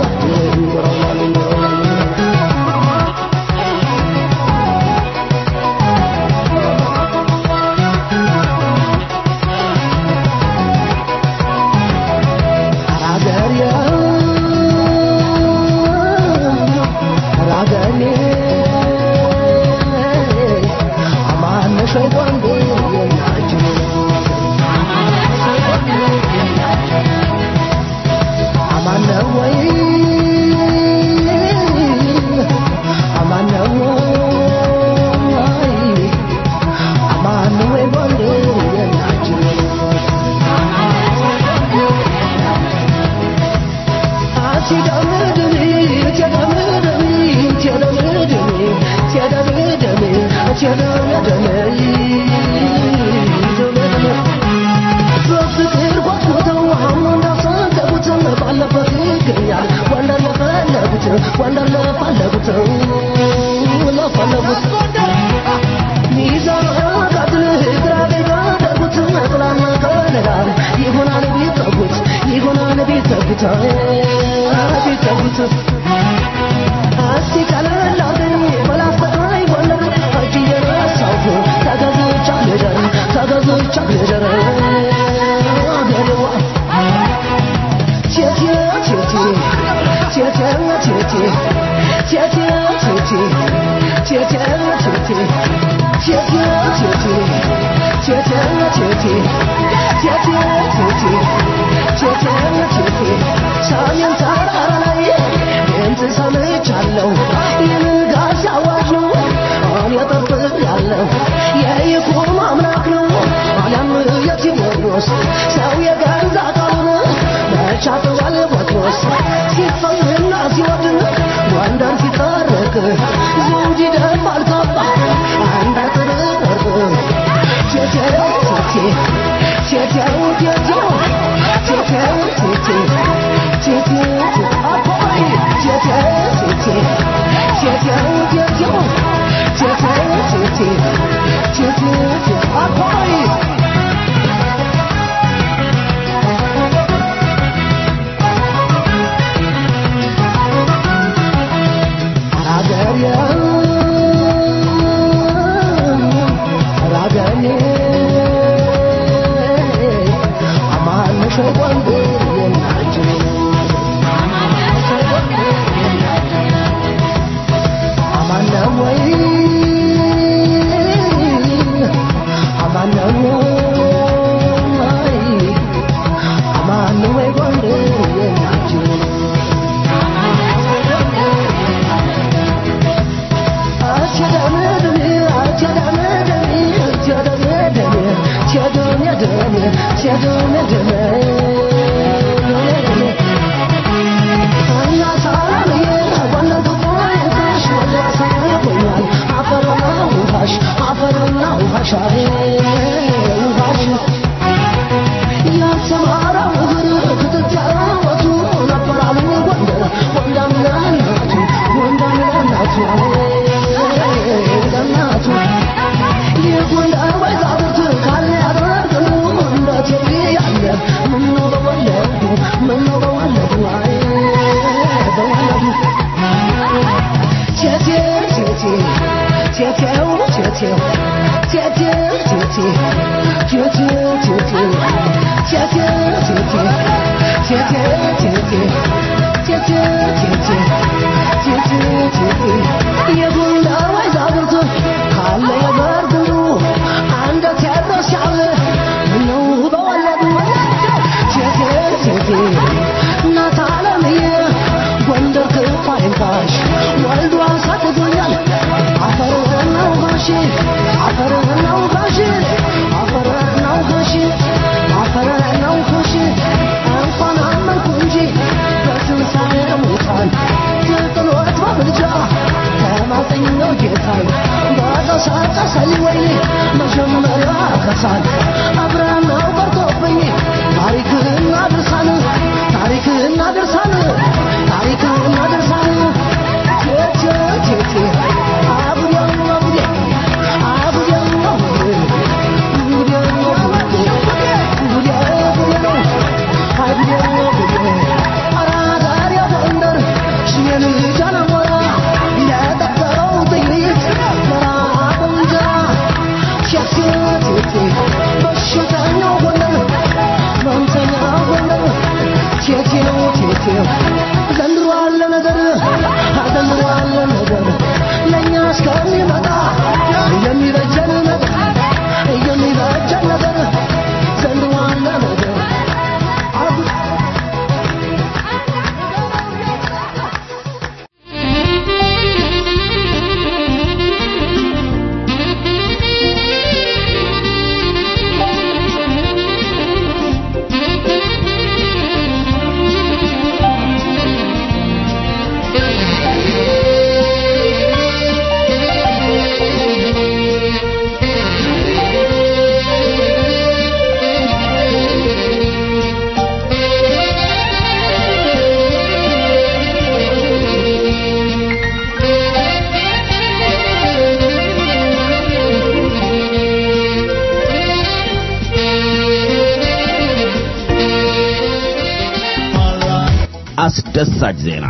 ወንደር ለፈለጉት ለፈለጉት ሚዛን ቀጥል ግራ ቢጋደጉት ጥላና ከለላ ይሆናል ቢጠጉት ይሆናል ቢጠጉት ቢጠጉት እስቲ ቀለል አርገኝ በላስተቃይ ጎንደር እጅ እየነሳሁ ተገዝቻ ልደር ተገዝቻ ልደር አገሬዋ ቴቴ ቴቴ ቴቴ ቴቴ ቴቴ ቴቴ ቴቴ ቴቴ ቴቴ ቴቴ ቴቴ ቴቴ ቴቴ ቴቴ ቴቴ ቴቴ ሰሜን ተራራ ላይ ድምፅ ሰምቻለሁ የንጋት አዋጅ ነው እኔ ጠርጥር ያለው የይኩኖ አምላክ ነው አለም የቴዎድሮስ ሰው የገዛ ቃሉን መቻጥዋል ቦትሮስ ሲፈልና ሲወድን ጎንደር ሲታረቅ ዘውድ ይደፋል ካባ አንድ አጥር ወርቅ ቴቴው ቴቴ ቴቴው ቴቴው ቴቴው ቴቴ ቴቴው አባይ ቴቴው ቴቴ ቴቴው ቴቴው ቴቴው ቴቴ ቴቴው አባይ ጎንደር ክፉ አይንካሽ ወልዶ አሳድጎኛል ቀሰቀሰኝ ወይኔ መጀመሪያ ከሳል አብረነው ቀርቶብኝ ታሪክና ድርሳን ታሪክና ድርሳን ታሪክና ድርሳን ቴቴ ቴቴ አቡዴ አቡዴ አቡዴ አቡዴ ጉዴ ጉዴ ጉዴ ጉዴ ነው አቡዴ ጉዴ አራዳሪ ጎንደር ሽሜን ጃነሞራ ለጠበቀው ጥይት ለራበው እንጀራ ቴቴ ቴቴ በሽተኛው ጎንደር መምተኛው ጎንደር ቴቴው ቴቴው ዘንድሮ አለ ነገር ዘንድሮ አለ ነገር ለእኛ እስከሚመጣ የሚበጀን ነገር የሚበጀን ነገር ዘንድሮ አለ ነገር አስደሳች ዜና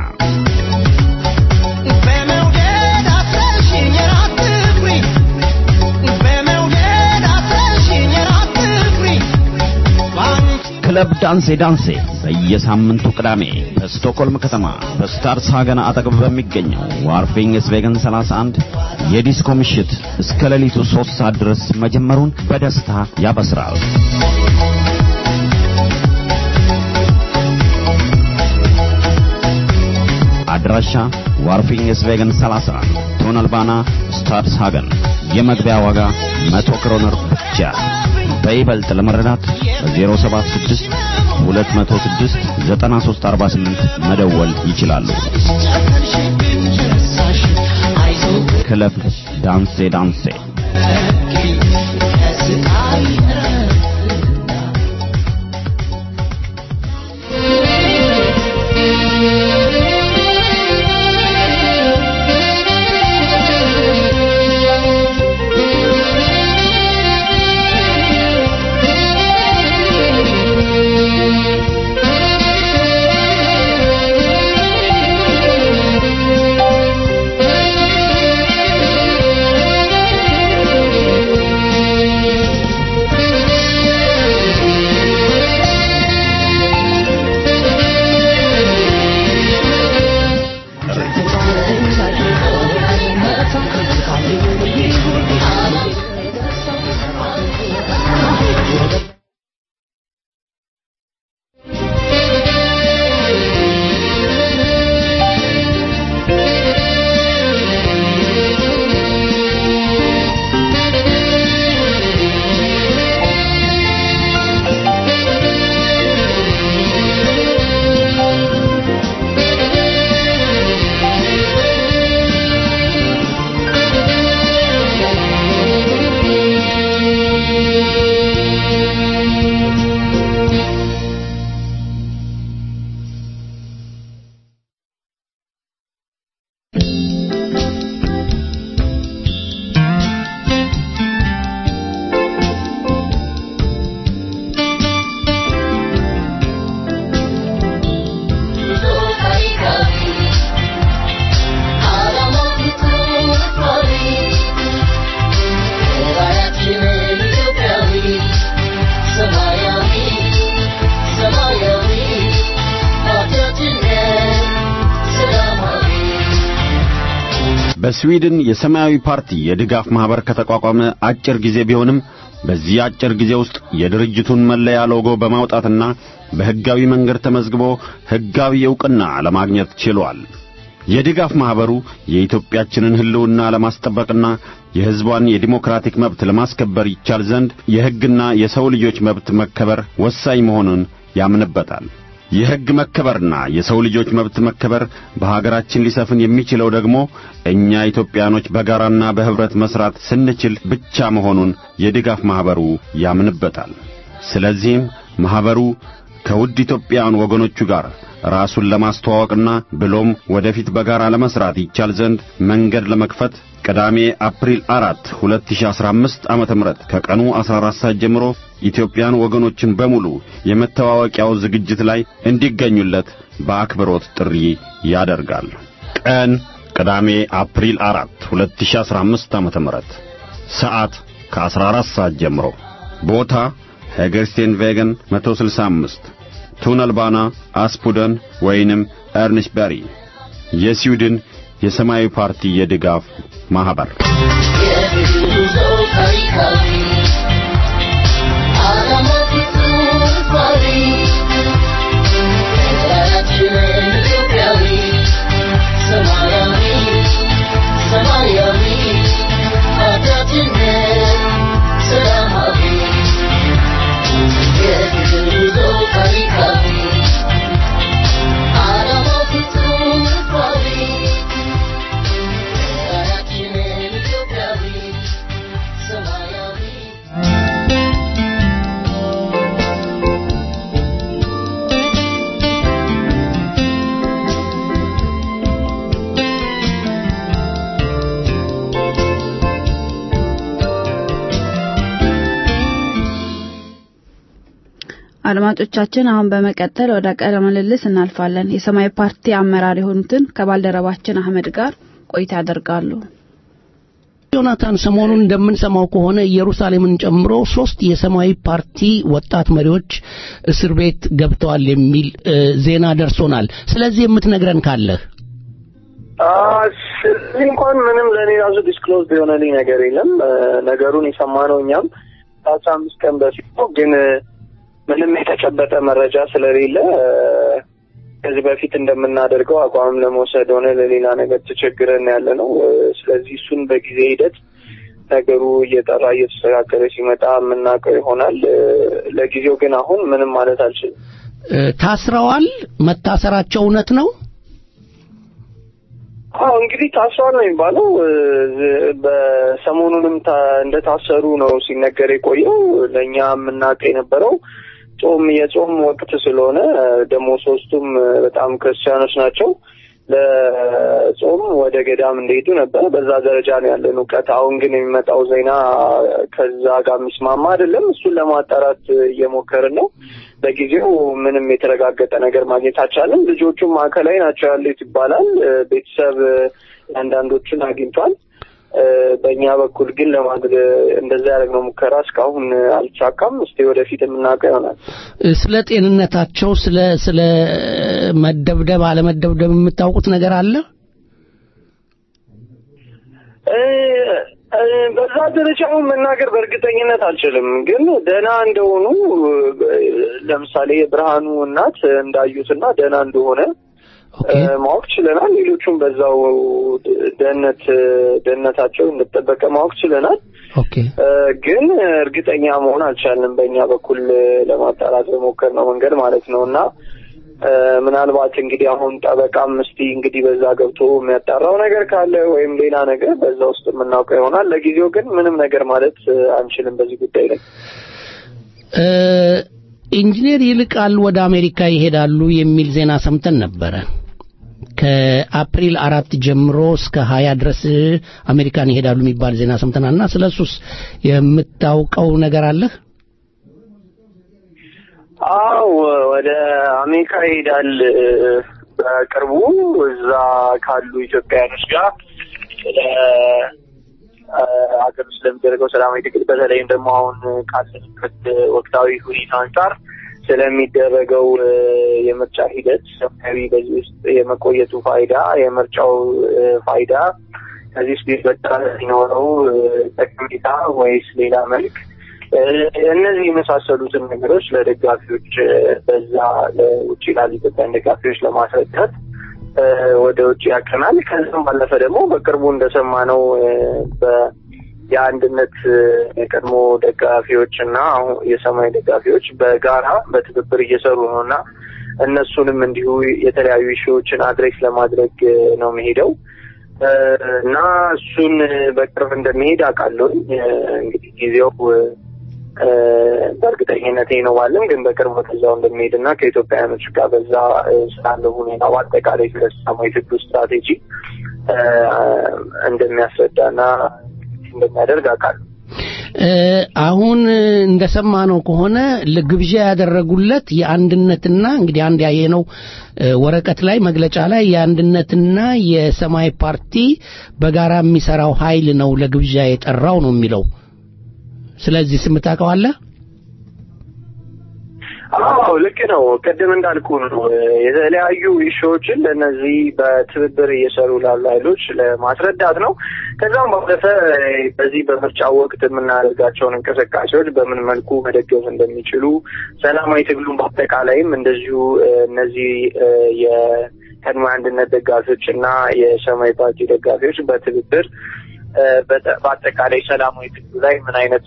ክለብ ዳንሴ ዳንሴ በየሳምንቱ ቅዳሜ በስቶክሆልም ከተማ በስታርስ ሀገን አጠገብ በሚገኘው ዋርፊንግ ስቬገን 31 የዲስኮ ምሽት እስከ ሌሊቱ 3 ሰዓት ድረስ መጀመሩን በደስታ ያበስራል። አድራሻ ዋርፊንግ ስቬገን 31 ቶነልባና ስታድስ ሃገን የመግቢያ ዋጋ 100 ክሮነር ብቻ። በይበልጥ ለመረዳት በ076 206 9348 መደወል ይችላሉ። ክለብ ዳንሴ ዳንሴ በስዊድን የሰማያዊ ፓርቲ የድጋፍ ማህበር ከተቋቋመ አጭር ጊዜ ቢሆንም በዚህ አጭር ጊዜ ውስጥ የድርጅቱን መለያ ሎጎ በማውጣትና በሕጋዊ መንገድ ተመዝግቦ ሕጋዊ ዕውቅና ለማግኘት ችሏል። የድጋፍ ማህበሩ የኢትዮጵያችንን ሕልውና ለማስጠበቅና የሕዝቧን የዲሞክራቲክ መብት ለማስከበር ይቻል ዘንድ የሕግና የሰው ልጆች መብት መከበር ወሳኝ መሆኑን ያምንበታል። የሕግ መከበርና የሰው ልጆች መብት መከበር በሀገራችን ሊሰፍን የሚችለው ደግሞ እኛ ኢትዮጵያኖች በጋራና በኅብረት መሥራት ስንችል ብቻ መሆኑን የድጋፍ ማኅበሩ ያምንበታል። ስለዚህም ማኅበሩ ከውድ ኢትዮጵያውያን ወገኖቹ ጋር ራሱን ለማስተዋወቅና ብሎም ወደፊት በጋራ ለመስራት ይቻል ዘንድ መንገድ ለመክፈት ቅዳሜ አፕሪል 4 2015 ዓመተ ምህረት ከቀኑ 14 ሰዓት ጀምሮ ኢትዮጵያን ወገኖችን በሙሉ የመተዋወቂያው ዝግጅት ላይ እንዲገኙለት በአክብሮት ጥሪ ያደርጋል። ቀን ቅዳሜ አፕሪል 4 2015 ዓመተ ምህረት ሰዓት ከ14 ሰዓት ጀምሮ ቦታ ሄገርስቴን ቬገን 165 ቱነልባና አስፑደን ወይንም ኤርንሽበሪ የስዊድን የሰማያዊ ፓርቲ የድጋፍ ማህበር አድማጮቻችን አሁን በመቀጠል ወደ ቃለ ምልልስ እናልፋለን። የሰማያዊ ፓርቲ አመራር የሆኑትን ከባልደረባችን አህመድ ጋር ቆይታ ያደርጋሉ። ዮናታን ሰሞኑን እንደምንሰማው ከሆነ ኢየሩሳሌምን ጨምሮ ሶስት የሰማያዊ ፓርቲ ወጣት መሪዎች እስር ቤት ገብተዋል የሚል ዜና ደርሶናል። ስለዚህ የምትነግረን ካለህ ስለዚህ እንኳን ምንም ለእኔ ራሱ ዲስክሎዝ የሆነልኝ ነገር የለም። ነገሩን የሰማነው እኛም ከአስራ አምስት ቀን በፊት ነው ግን ምንም የተጨበጠ መረጃ ስለሌለ ከዚህ በፊት እንደምናደርገው አቋም ለመውሰድ ሆነ ለሌላ ነገር ተቸግረን ያለ ነው። ስለዚህ እሱን በጊዜ ሂደት ነገሩ እየጠራ እየተስተካከለ ሲመጣ የምናውቀው ይሆናል። ለጊዜው ግን አሁን ምንም ማለት አልችልም። ታስረዋል? መታሰራቸው እውነት ነው? አዎ እንግዲህ ታስሯል ነው የሚባለው። በሰሞኑንም እንደታሰሩ ነው ሲነገር የቆየው። ለእኛ የምናውቀው የነበረው ጾም የጾም ወቅት ስለሆነ ደግሞ ሶስቱም በጣም ክርስቲያኖች ናቸው። ለጾም ወደ ገዳም እንደሄዱ ነበር። በዛ ደረጃ ነው ያለን እውቀት። አሁን ግን የሚመጣው ዜና ከዛ ጋር የሚስማማ አይደለም። እሱን ለማጣራት እየሞከርን ነው። ለጊዜው ምንም የተረጋገጠ ነገር ማግኘት አልቻለም። ልጆቹም ማዕከላዊ ናቸው ያሉት ይባላል። ቤተሰብ አንዳንዶቹን አግኝቷል። በእኛ በኩል ግን ለማድረግ እንደዛ ያደረግነው ሙከራ እስካሁን አልተሳካም። እስቲ ወደፊት የምናውቀው ይሆናል። ስለ ጤንነታቸው፣ ስለ ስለ መደብደብ አለመደብደብ የምታውቁት ነገር አለ? በዛ ደረጃ አሁን መናገር በእርግጠኝነት አልችልም። ግን ደህና እንደሆኑ ለምሳሌ የብርሃኑ እናት እንዳዩትና ደህና እንደሆነ ማወቅ ችለናል። ሌሎቹም በዛው ደህንነት ደህንነታቸው እንደተጠበቀ ማወቅ ችለናል። ግን እርግጠኛ መሆን አልቻልንም። በእኛ በኩል ለማጣራት በሞከርነው መንገድ ማለት ነው እና ምናልባት እንግዲህ አሁን ጠበቃም እስቲ እንግዲህ በዛ ገብቶ የሚያጣራው ነገር ካለ ወይም ሌላ ነገር በዛ ውስጥ የምናውቀው ይሆናል። ለጊዜው ግን ምንም ነገር ማለት አንችልም በዚህ ጉዳይ ላይ። ኢንጂነር ይልቃል ወደ አሜሪካ ይሄዳሉ የሚል ዜና ሰምተን ነበረ። ከአፕሪል አራት ጀምሮ እስከ ሀያ ድረስ አሜሪካን ይሄዳሉ የሚባል ዜና ሰምተናል እና ስለ እሱስ የምታውቀው ነገር አለህ? አው ወደ አሜሪካ ይሄዳል በቅርቡ እዛ ካሉ ኢትዮጵያውያኖች ጋር ስለ ሀገር ውስጥ ለሚደረገው ሰላማዊ ትግል በተለይም ደግሞ አሁን ካለንበት ወቅታዊ ሁኔታ አንጻር ስለሚደረገው የምርጫ ሂደት ሰማያዊ በዚህ ውስጥ የመቆየቱ ፋይዳ፣ የምርጫው ፋይዳ ከዚህ ውስጥ ሊበጣ ሲኖረው ጠቀሜታ ወይስ ሌላ መልክ እነዚህ የመሳሰሉትን ነገሮች ለደጋፊዎች በዛ ለውጭ ላሉ ኢትዮጵያን ደጋፊዎች ለማስረዳት ወደ ውጭ ያቀናል። ከዚም ባለፈ ደግሞ በቅርቡ እንደሰማነው የአንድነት የቀድሞ ደጋፊዎች እና አሁን የሰማያዊ ደጋፊዎች በጋራ በትብብር እየሰሩ ነው እና እነሱንም እንዲሁ የተለያዩ ኢሹዎችን አድሬስ ለማድረግ ነው መሄደው እና እሱን በቅርብ እንደሚሄድ አውቃለሁ። እንግዲህ ጊዜው በእርግጠኝነት ነው ባለም ግን በቅርብ ወደዛው እንደሚሄድ እና ከኢትዮጵያውያኖች ጋር በዛ ስላለው ሁኔታ በአጠቃላይ ስለ ሰላማዊ ትግሉ ስትራቴጂ እንደሚያስረዳና እንደሚያደርግ አውቃለሁ። አሁን እንደሰማነው ከሆነ ግብዣ ያደረጉለት የአንድነትና እንግዲህ አንድ ያየነው ወረቀት ላይ መግለጫ ላይ የአንድነትና የሰማያዊ ፓርቲ በጋራ የሚሰራው ኃይል ነው ለግብዣ የጠራው ነው የሚለው። ስለዚህ ስም ታውቀዋለህ? አዎ ልክ ነው። ቅድም እንዳልኩ ነው የተለያዩ ኢሹዎችን ለእነዚህ በትብብር እየሰሩ ላሉ ኃይሎች ለማስረዳት ነው። ከዛም ባለፈ በዚህ በምርጫ ወቅት የምናደርጋቸውን እንቅስቃሴዎች በምን መልኩ መደገፍ እንደሚችሉ ሰላማዊ ትግሉን በአጠቃላይም እንደዚሁ እነዚህ የቀድሞ አንድነት ደጋፊዎች እና የሰማያዊ ፓርቲ ደጋፊዎች በትብብር በአጠቃላይ ሰላማዊ ትግሉ ላይ ምን አይነት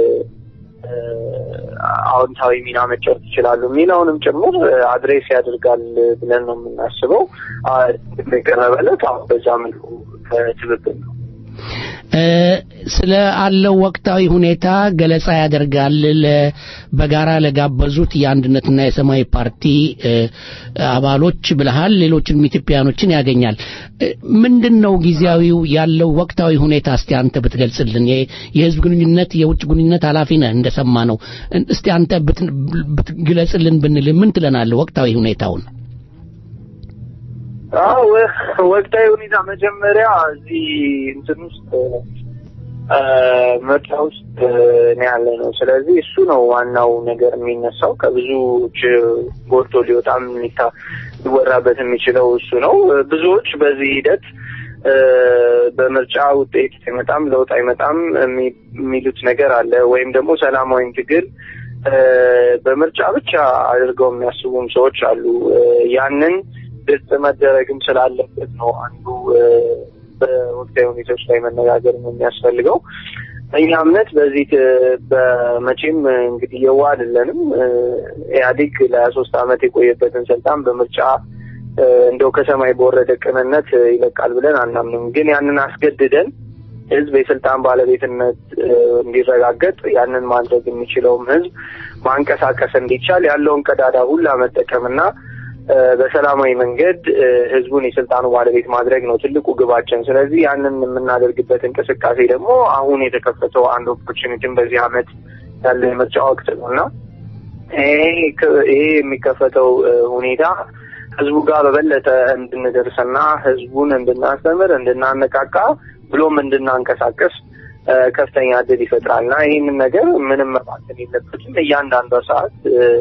አዎንታዊ ሚና መጫወት ይችላሉ የሚለውንም ጭምር አድሬስ ያደርጋል ብለን ነው የምናስበው። የቀረበለት አሁን በዛ መልኩ ትብብር ነው። ስለ አለው ወቅታዊ ሁኔታ ገለጻ ያደርጋል። በጋራ ለጋበዙት የአንድነትና የሰማያዊ ፓርቲ አባሎች ብለሃል። ሌሎችንም ኢትዮጵያኖችን ያገኛል። ምንድን ነው ጊዜያዊው ያለው ወቅታዊ ሁኔታ? እስቲ አንተ ብትገልጽልን። የህዝብ ግንኙነት የውጭ ግንኙነት ኃላፊ ነህ እንደሰማ ነው። እስቲ አንተ ብትግለጽልን ብንል ምን ትለናለህ? ወቅታዊ ሁኔታውን አዎ ወቅታዊ ሁኔታ መጀመሪያ እዚህ እንትን ውስጥ ምርጫ ውስጥ ነው ያለ ነው። ስለዚህ እሱ ነው ዋናው ነገር የሚነሳው ከብዙዎች ጎልቶ ሊወጣም ሊወራበት የሚችለው እሱ ነው። ብዙዎች በዚህ ሂደት በምርጫ ውጤት አይመጣም፣ ለውጥ አይመጣም የሚሉት ነገር አለ። ወይም ደግሞ ሰላማዊ ትግል በምርጫ ብቻ አድርገው የሚያስቡም ሰዎች አሉ። ያንን ግልጽ መደረግም ስላለበት ነው አንዱ በወቅታዊ ሁኔታዎች ላይ መነጋገር የሚያስፈልገው። እኛ እምነት በዚህ በመቼም እንግዲህ የዋ አይደለንም። ኢህአዴግ ለሀያ ሶስት ዓመት የቆየበትን ስልጣን በምርጫ እንደው ከሰማይ በወረደ ቅንነት ይለቃል ብለን አናምንም። ግን ያንን አስገድደን ህዝብ የስልጣን ባለቤትነት እንዲረጋገጥ ያንን ማድረግ የሚችለውም ህዝብ ማንቀሳቀስ እንዲቻል ያለውን ቀዳዳ ሁላ መጠቀምና በሰላማዊ መንገድ ህዝቡን የስልጣኑ ባለቤት ማድረግ ነው ትልቁ ግባችን። ስለዚህ ያንን የምናደርግበት እንቅስቃሴ ደግሞ አሁን የተከፈተው አንድ ኦፖርቹኒቲን በዚህ አመት ያለ የምርጫ ወቅት ነው እና ይሄ የሚከፈተው ሁኔታ ህዝቡ ጋር በበለጠ እንድንደርስና ህዝቡን እንድናስተምር፣ እንድናነቃቃ ብሎም እንድናንቀሳቀስ ከፍተኛ እድል ይፈጥራል እና ይህንን ነገር ምንም መባከን የለበትም። እያንዳንዷ ሰዓት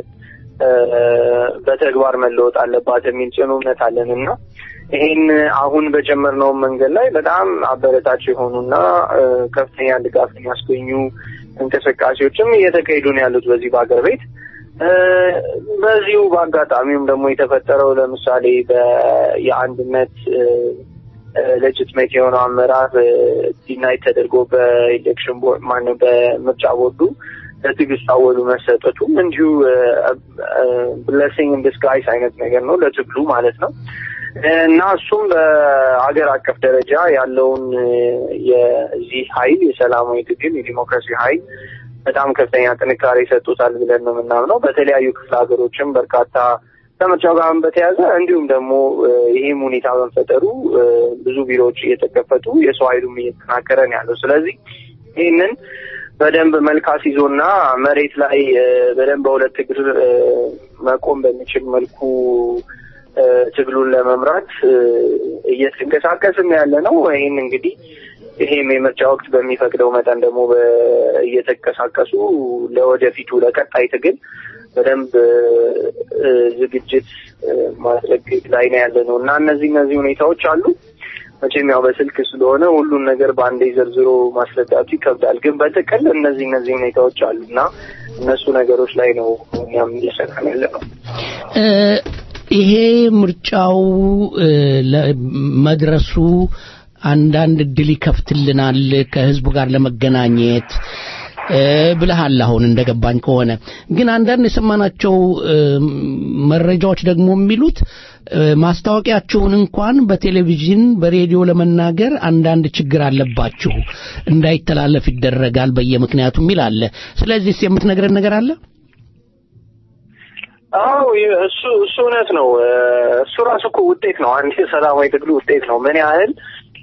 በተግባር መለወጥ አለባት የሚል ጽኑ እምነት አለን እና ይህን አሁን በጀመርነው መንገድ ላይ በጣም አበረታች የሆኑና ከፍተኛ ድጋፍ የሚያስገኙ እንቅስቃሴዎችም እየተካሄዱ ነው ያሉት በዚህ በሀገር ቤት። በዚሁ በአጋጣሚውም ደግሞ የተፈጠረው ለምሳሌ የአንድነት ሌጅትሜት የሆነው አመራር ዲናይት ተደርጎ በኢሌክሽን ቦርድ ማነው በምርጫ ቦርዱ ለትዕግስት አወሉ መሰጠቱም እንዲሁ ብለሲንግ ዲስጋይስ አይነት ነገር ነው ለትግሉ ማለት ነው እና እሱም በሀገር አቀፍ ደረጃ ያለውን የዚህ ኃይል የሰላማዊ ትግል የዲሞክራሲ ኃይል በጣም ከፍተኛ ጥንካሬ ይሰጡታል ብለን ነው የምናምነው። በተለያዩ ክፍለ ሀገሮችም በርካታ ከምርጫው ጋር በተያያዘ እንዲሁም ደግሞ ይህም ሁኔታ በመፈጠሩ ብዙ ቢሮዎች እየተከፈቱ የሰው ኃይሉም እየተጠናከረ ነው ያለው። ስለዚህ ይህንን በደንብ መልካስ ይዞና መሬት ላይ በደንብ በሁለት እግር መቆም በሚችል መልኩ ትግሉን ለመምራት እየተንቀሳቀስም ያለ ነው። ይህን እንግዲህ ይሄም የምርጫ ወቅት በሚፈቅደው መጠን ደግሞ እየተንቀሳቀሱ ለወደፊቱ ለቀጣይ ትግል በደንብ ዝግጅት ማድረግ ላይ ነው ያለ ነው እና እነዚህ እነዚህ ሁኔታዎች አሉ። መቼም ያው በስልክ ስለሆነ ሁሉን ነገር በአንዴ ዘርዝሮ ማስረዳቱ ይከብዳል። ግን በጥቅል እነዚህ እነዚህ ሁኔታዎች አሉ እና እነሱ ነገሮች ላይ ነው እኛም እየሰራን ያለ ነው። ይሄ ምርጫው መድረሱ አንዳንድ እድል ይከፍትልናል ከህዝቡ ጋር ለመገናኘት ብለሃል። አሁን እንደገባኝ ከሆነ ግን አንዳንድ የሰማናቸው መረጃዎች ደግሞ የሚሉት ማስታወቂያችሁን እንኳን በቴሌቪዥን በሬዲዮ ለመናገር አንዳንድ ችግር አለባችሁ፣ እንዳይተላለፍ ይደረጋል በየምክንያቱ የሚል አለ። ስለዚህ የምትነግረን ነገር አለ? አዎ እሱ እሱ እውነት ነው። እሱ ራሱ እኮ ውጤት ነው። አንድ የሰላማዊ ትግሉ ውጤት ነው። ምን ያህል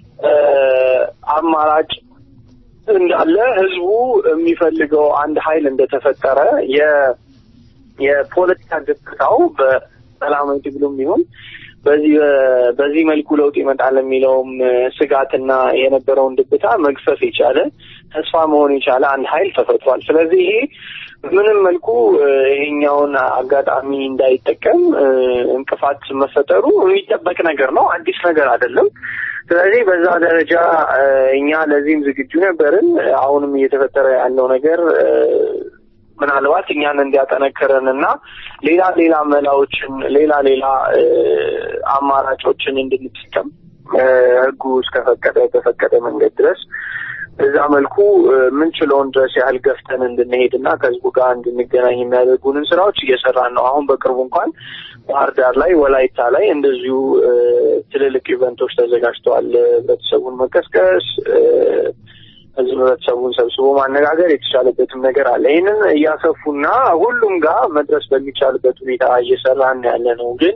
አማራጭ እንዳለ ህዝቡ የሚፈልገው አንድ ኃይል እንደተፈጠረ የ የፖለቲካ ገጽታው በሰላማዊ ትግሉም ይሁን በዚህ በዚህ መልኩ ለውጥ ይመጣል የሚለውም ስጋትና የነበረውን ድብታ መግፈፍ የቻለ ተስፋ መሆን የቻለ አንድ ኃይል ተፈጥሯል። ስለዚህ ይሄ በምንም መልኩ ይሄኛውን አጋጣሚ እንዳይጠቀም እንቅፋት መፈጠሩ የሚጠበቅ ነገር ነው። አዲስ ነገር አይደለም። ስለዚህ በዛ ደረጃ እኛ ለዚህም ዝግጁ ነበርን። አሁንም እየተፈጠረ ያለው ነገር ምናልባት እኛን እንዲያጠነክረን እና ሌላ ሌላ መላዎችን ሌላ ሌላ አማራጮችን እንድንጠቀም ህጉ እስከፈቀደ በፈቀደ መንገድ ድረስ በዛ መልኩ ምንችለውን ድረስ ያህል ገፍተን እንድንሄድ እና ከህዝቡ ጋር እንድንገናኝ የሚያደርጉንን ስራዎች እየሰራን ነው። አሁን በቅርቡ እንኳን ባህር ዳር ላይ፣ ወላይታ ላይ እንደዚሁ ትልልቅ ኢቨንቶች ተዘጋጅተዋል። ህብረተሰቡን መቀስቀስ ህዝብ ህብረተሰቡን ሰብስቦ ማነጋገር የተቻለበትም ነገር አለ። ይህንን እያሰፉና ሁሉም ጋር መድረስ በሚቻልበት ሁኔታ እየሰራን ያለ ነው ግን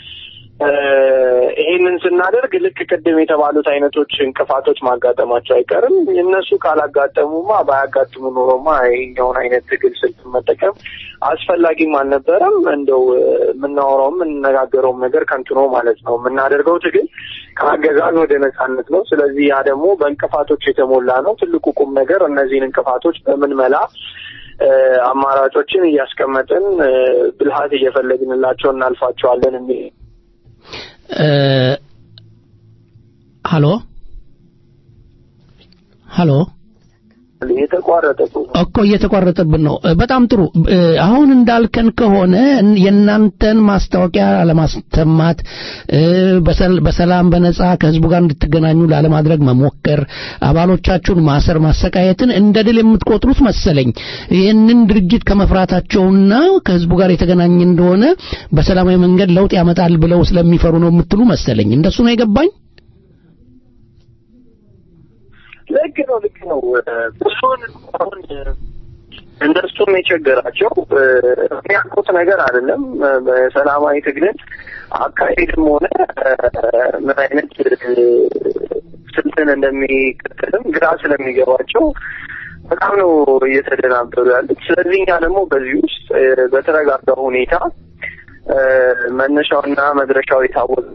ይሄንን ስናደርግ ልክ ቅድም የተባሉት አይነቶች እንቅፋቶች ማጋጠማቸው አይቀርም። እነሱ ካላጋጠሙማ ባያጋጥሙ ኖሮማ ይሄኛውን አይነት ትግል ስልት መጠቀም አስፈላጊም አልነበረም። እንደው የምናወራውም የምንነጋገረውም ነገር ከንቱ ነው ማለት ነው። የምናደርገው ትግል ከአገዛዝ ወደ ነጻነት ነው። ስለዚህ ያ ደግሞ በእንቅፋቶች የተሞላ ነው። ትልቁ ቁም ነገር እነዚህን እንቅፋቶች በምን መላ አማራጮችን እያስቀመጥን ብልሃት እየፈለግንላቸው እናልፋቸዋለን የሚል ሀሎ ሀሎ የተቋረጠ እኮ እየተቋረጠብን ነው። በጣም ጥሩ። አሁን እንዳልከን ከሆነ የእናንተን ማስታወቂያ አለማስተማት፣ በሰላም በነጻ ከህዝቡ ጋር እንድትገናኙ ላለማድረግ መሞከር፣ አባሎቻችሁን ማሰር፣ ማሰቃየትን እንደ ድል የምትቆጥሩት መሰለኝ። ይህንን ድርጅት ከመፍራታቸውና ከህዝቡ ጋር የተገናኘ እንደሆነ በሰላማዊ መንገድ ለውጥ ያመጣል ብለው ስለሚፈሩ ነው የምትሉ መሰለኝ። እንደሱ ነው የገባኝ። ልክ ነው፣ ልክ ነው። ብዙውን አሁን እነሱም የቸገራቸው የሚያውቁት ነገር አይደለም። በሰላማዊ ትግልን አካሄድም ሆነ ምን አይነት ስልትን እንደሚከተልም ግራ ስለሚገባቸው በጣም ነው እየተደናበሩ ያሉት። ስለዚህ እኛ ደግሞ በዚህ ውስጥ በተረጋጋ ሁኔታ መነሻውና መድረሻው የታወቀ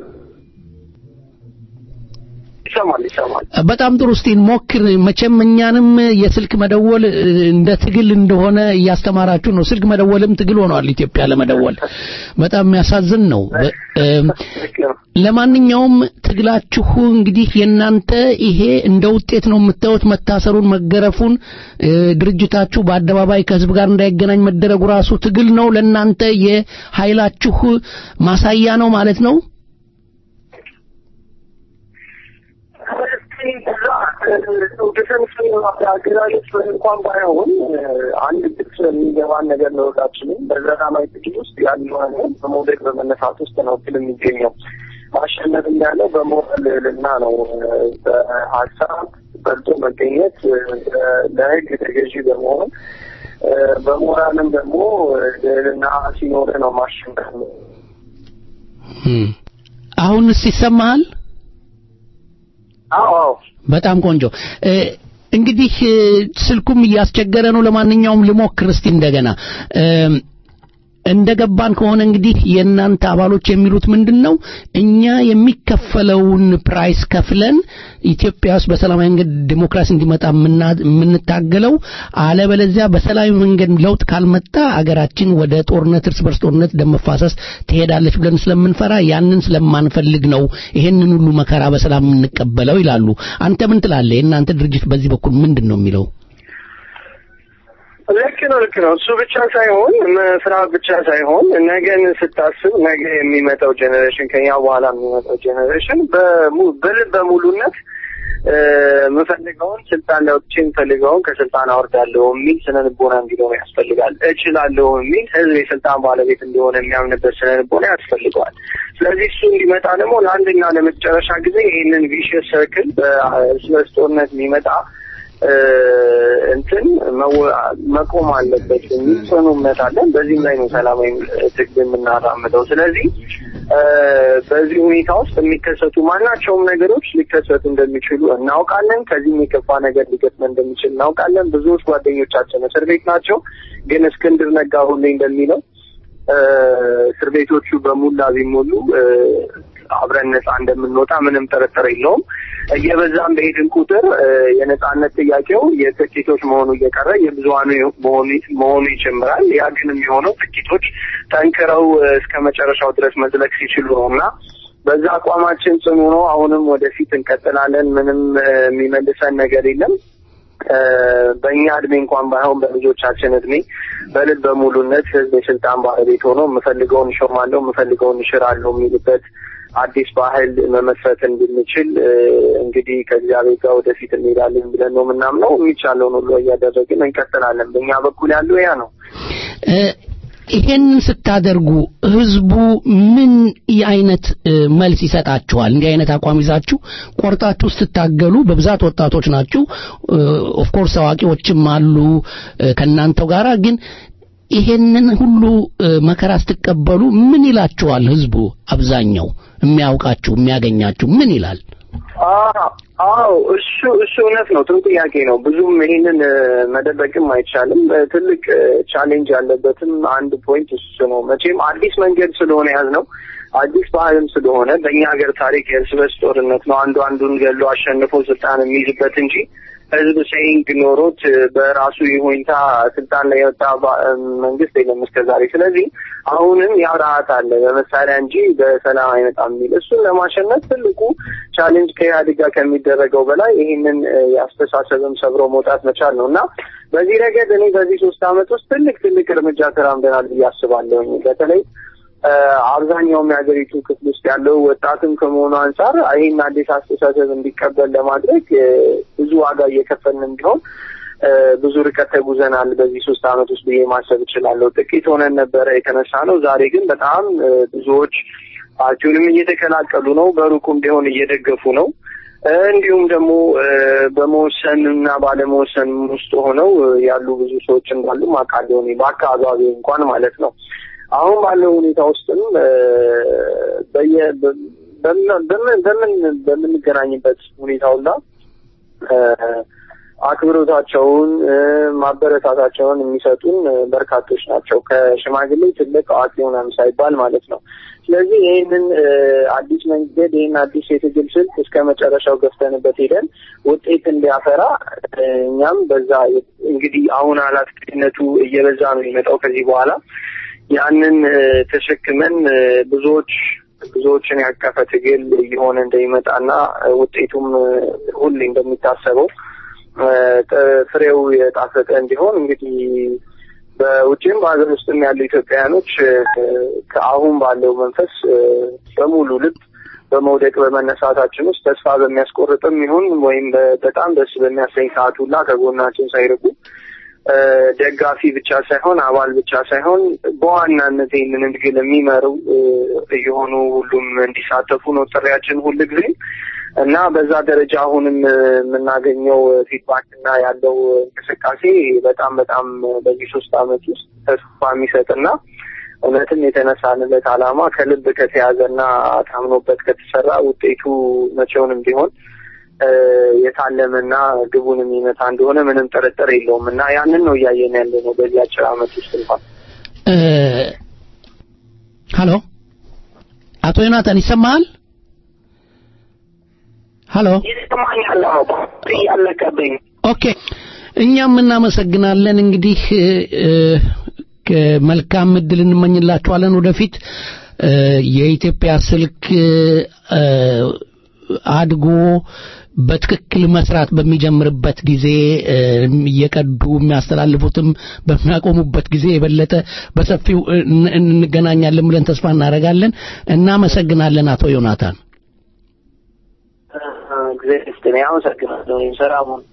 ይሰማል ይሰማል። በጣም ጥሩ። እስቲ ሞክር። መቼም እኛንም የስልክ መደወል እንደ ትግል እንደሆነ እያስተማራችሁ ነው። ስልክ መደወልም ትግል ሆኗል ኢትዮጵያ ለመደወል። በጣም የሚያሳዝን ነው። ለማንኛውም ትግላችሁ እንግዲህ የእናንተ ይሄ እንደ ውጤት ነው የምታዩት። መታሰሩን፣ መገረፉን፣ ድርጅታችሁ በአደባባይ ከህዝብ ጋር እንዳይገናኝ መደረጉ ራሱ ትግል ነው። ለእናንተ የኃይላችሁ ማሳያ ነው ማለት ነው። አገዛዞች እንኳን ባይሆን አንድ ግልጽ የሚገባን ነገር ለወጣችንም በሰላማዊ ትግል ውስጥ ያለው ነገር በመውደቅ በመነሳት ውስጥ ነው ድል የሚገኘው። ማሸነፍ ያለው በሞራል ልዕልና ነው። በሀሳብ በልጦ መገኘት፣ ለህግ ተገዢ በመሆን በሞራልም ደግሞ ልዕልና ሲኖር ነው ማሸነፍ ነው። አሁንስ ይሰማሃል? አዎ በጣም ቆንጆ። እንግዲህ ስልኩም እያስቸገረ ነው። ለማንኛውም ልሞክር እስቲ እንደገና እንደገባን ከሆነ እንግዲህ የእናንተ አባሎች የሚሉት ምንድን ነው? እኛ የሚከፈለውን ፕራይስ ከፍለን ኢትዮጵያ ውስጥ በሰላማዊ መንገድ ዲሞክራሲ እንዲመጣ የምንታገለው፣ አለበለዚያ በሰላማዊ መንገድ ለውጥ ካልመጣ አገራችን ወደ ጦርነት፣ እርስ በርስ ጦርነት፣ ደም መፋሰስ ትሄዳለች ብለን ስለምንፈራ ያንን ስለማንፈልግ ነው ይሄንን ሁሉ መከራ በሰላም የምንቀበለው ይላሉ። አንተ ምን ትላለህ? የእናንተ ድርጅት በዚህ በኩል ምንድን ነው የሚለው? ልክ ነው፣ ልክ ነው። እሱ ብቻ ሳይሆን መስራት ብቻ ሳይሆን ነገን ስታስብ ነገ የሚመጣው ጄኔሬሽን ከኛ በኋላ የሚመጣው ጄኔሬሽን በልበ ሙሉነት የምፈልገውን ስልጣን ላይ ወጥቼ የምፈልገውን ከስልጣን አወርዳለሁ የሚል ስነ ልቦና እንዲኖር ያስፈልጋል። እችላለሁ የሚል ህዝብ የስልጣን ባለቤት እንደሆነ የሚያምንበት ስነ ልቦና ያስፈልገዋል። ስለዚህ እሱ እንዲመጣ ደግሞ ለአንድና ለመጨረሻ ጊዜ ይህንን ቪሽየስ ሰርክል በእርስ በርስ ጦርነት የሚመጣ እንትን መቆም አለበት የሚል ጽኑ እምነት አለን። በዚህም ላይ ነው ሰላማዊ ትግል የምናራምደው። ስለዚህ በዚህ ሁኔታ ውስጥ የሚከሰቱ ማናቸውም ነገሮች ሊከሰቱ እንደሚችሉ እናውቃለን። ከዚህም የከፋ ነገር ሊገጥመን እንደሚችል እናውቃለን። ብዙዎች ጓደኞቻችን እስር ቤት ናቸው። ግን እስክንድር ነጋ ሁሌ እንደሚለው እስር ቤቶቹ በሙላ ቢሞሉ አብረን ነፃ እንደምንወጣ ምንም ጥርጥር የለውም። እየበዛም በሄድን ቁጥር የነፃነት ጥያቄው የጥቂቶች መሆኑ እየቀረ የብዙሃኑ መሆኑ ይጀምራል። ያ ግን የሚሆነው ጥቂቶች ጠንክረው እስከ መጨረሻው ድረስ መዝለቅ ሲችሉ ነው እና በዛ አቋማችን ጽኑ ነው። አሁንም ወደፊት እንቀጥላለን። ምንም የሚመልሰን ነገር የለም። በእኛ እድሜ እንኳን ባይሆን በልጆቻችን እድሜ በልብ በሙሉነት ህዝብ የስልጣን ባለቤት ሆኖ የምፈልገውን እሾማለሁ፣ የምፈልገውን እሽራለሁ የሚልበት አዲስ ባህል መመስረት እንድንችል እንግዲህ ከእግዚአብሔር ጋር ወደፊት እንሄዳለን ብለን ነው የምናምነው። የሚቻለውን ሁሉ እያደረግን እንቀጥላለን። በእኛ በኩል ያለው ያ ነው። ይሄንን ስታደርጉ ህዝቡ ምን አይነት መልስ ይሰጣችኋል? እንዲህ አይነት አቋም ይዛችሁ ቆርጣችሁ ስትታገሉ በብዛት ወጣቶች ናችሁ። ኦፍኮርስ አዋቂዎችም አሉ ከእናንተው ጋራ ግን ይሄንን ሁሉ መከራ ስትቀበሉ ምን ይላችኋል? ህዝቡ አብዛኛው የሚያውቃችሁ የሚያገኛችሁ ምን ይላል? አዎ እሱ እሱ እውነት ነው። ጥሩ ጥያቄ ነው። ብዙም ይሄንን መደበቅም አይቻልም። ትልቅ ቻሌንጅ ያለበትም አንድ ፖይንት እሱ ነው። መቼም አዲስ መንገድ ስለሆነ ያዝ ነው አዲስ ባህልም ስለሆነ በእኛ ሀገር ታሪክ የእርስ በርስ ጦርነት ነው አንዱ አንዱን ገሎ አሸንፎ ስልጣን የሚይዝበት እንጂ ህዝብ ሴይንግ ኖሮት በራሱ ይሁንታ ስልጣን ላይ የወጣ መንግስት የለም እስከ ዛሬ። ስለዚህ አሁንም ያ ረሀት አለ በመሳሪያ እንጂ በሰላም አይመጣም የሚል እሱን ለማሸነፍ ትልቁ ቻሌንጅ ከኢህአዴግ ጋር ከሚደረገው በላይ ይህንን የአስተሳሰብም ሰብሮ መውጣት መቻል ነው እና በዚህ ረገድ እኔ በዚህ ሶስት አመት ውስጥ ትልቅ ትልቅ እርምጃ ተራምደናል ብዬ አስባለሁኝ በተለይ አብዛኛውም የሀገሪቱ ክፍል ውስጥ ያለው ወጣትም ከመሆኑ አንጻር ይህን አዲስ አስተሳሰብ እንዲቀበል ለማድረግ ብዙ ዋጋ እየከፈልን ቢሆን ብዙ ርቀት ተጉዘናል በዚህ ሶስት አመት ውስጥ ብዬ ማሰብ እችላለሁ። ጥቂት ሆነን ነበረ የተነሳ ነው። ዛሬ ግን በጣም ብዙዎች ፓርቲውንም እየተቀላቀሉ ነው፣ በሩቁም ቢሆን እየደገፉ ነው። እንዲሁም ደግሞ በመወሰን እና ባለመወሰን ውስጥ ሆነው ያሉ ብዙ ሰዎች እንዳሉ አውቃለሁ እኔ በአካባቢ እንኳን ማለት ነው። አሁን ባለው ሁኔታ ውስጥም በየ በምን በምንገናኝበት ሁኔታ ሁላ አክብሮታቸውን ማበረታታቸውን የሚሰጡን በርካቶች ናቸው። ከሽማግሌ ትልቅ አዋቂ ሆነም ሳይባል ማለት ነው። ስለዚህ ይህንን አዲስ መንገድ ይህን አዲስ የትግል ስልት እስከ መጨረሻው ገፍተንበት ሄደን ውጤት እንዲያፈራ እኛም በዛ እንግዲህ አሁን ኃላፊነቱ እየበዛ ነው የሚመጣው ከዚህ በኋላ ያንን ተሸክመን ብዙዎች ብዙዎችን ያቀፈ ትግል እየሆነ እንደሚመጣና ውጤቱም ሁሌ እንደሚታሰበው ፍሬው የጣፈጠ እንዲሆን እንግዲህ በውጭም በሀገር ውስጥም ያሉ ኢትዮጵያውያኖች ከአሁን ባለው መንፈስ በሙሉ ልብ በመውደቅ በመነሳታችን ውስጥ ተስፋ በሚያስቆርጥም ይሁን ወይም በጣም ደስ በሚያሰኝ ሰዓት ሁላ ከጎናችን ሳይርቁ ደጋፊ ብቻ ሳይሆን አባል ብቻ ሳይሆን በዋናነት ይህንን ትግል የሚመሩ እየሆኑ ሁሉም እንዲሳተፉ ነው ጥሪያችን ሁል ጊዜ እና በዛ ደረጃ አሁንም የምናገኘው ፊድባክ እና ያለው እንቅስቃሴ በጣም በጣም በዚህ ሶስት አመት ውስጥ ተስፋ የሚሰጥና እውነትም የተነሳንለት ዓላማ ከልብ ከተያዘና ታምኖበት ከተሰራ ውጤቱ መቼውንም ቢሆን የታለመና ግቡን የሚመታ እንደሆነ ምንም ጥርጥር የለውም እና ያንን ነው እያየን ያለ ነው በዚህ አጭር አመት ውስጥ እንኳን። ሀሎ አቶ ዮናታን ይሰማሃል? ሀሎ ይሰማኛል። ያለቀብኝ ኦኬ። እኛም እናመሰግናለን። እንግዲህ መልካም እድል እንመኝላችኋለን ወደፊት የኢትዮጵያ ስልክ አድጎ በትክክል መስራት በሚጀምርበት ጊዜ እየቀዱ የሚያስተላልፉትም በሚያቆሙበት ጊዜ የበለጠ በሰፊው እንገናኛለን ብለን ተስፋ እናደርጋለን። እናመሰግናለን አቶ ዮናታን። እግዚአብሔር ይስጥልኝ። አመሰግናለሁ። እኔም ሰላሙን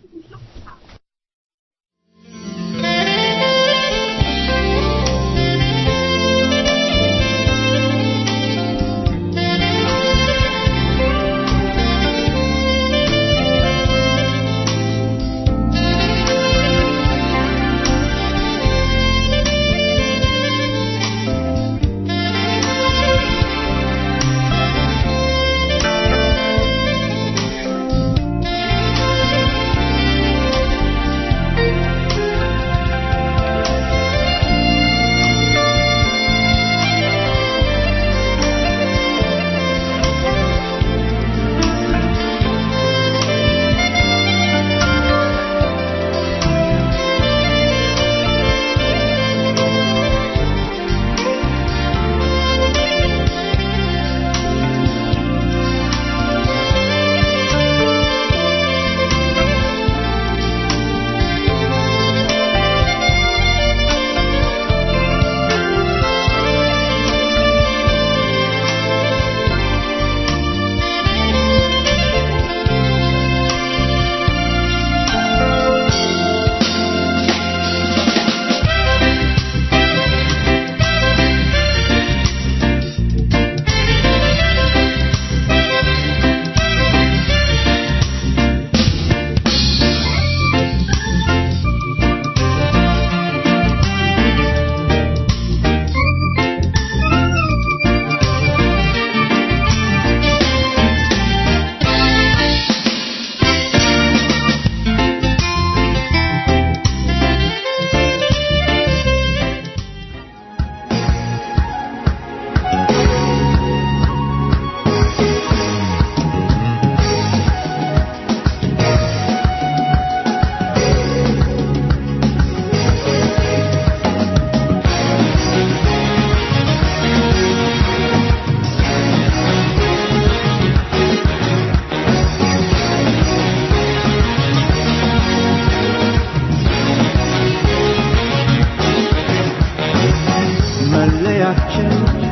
መለያችን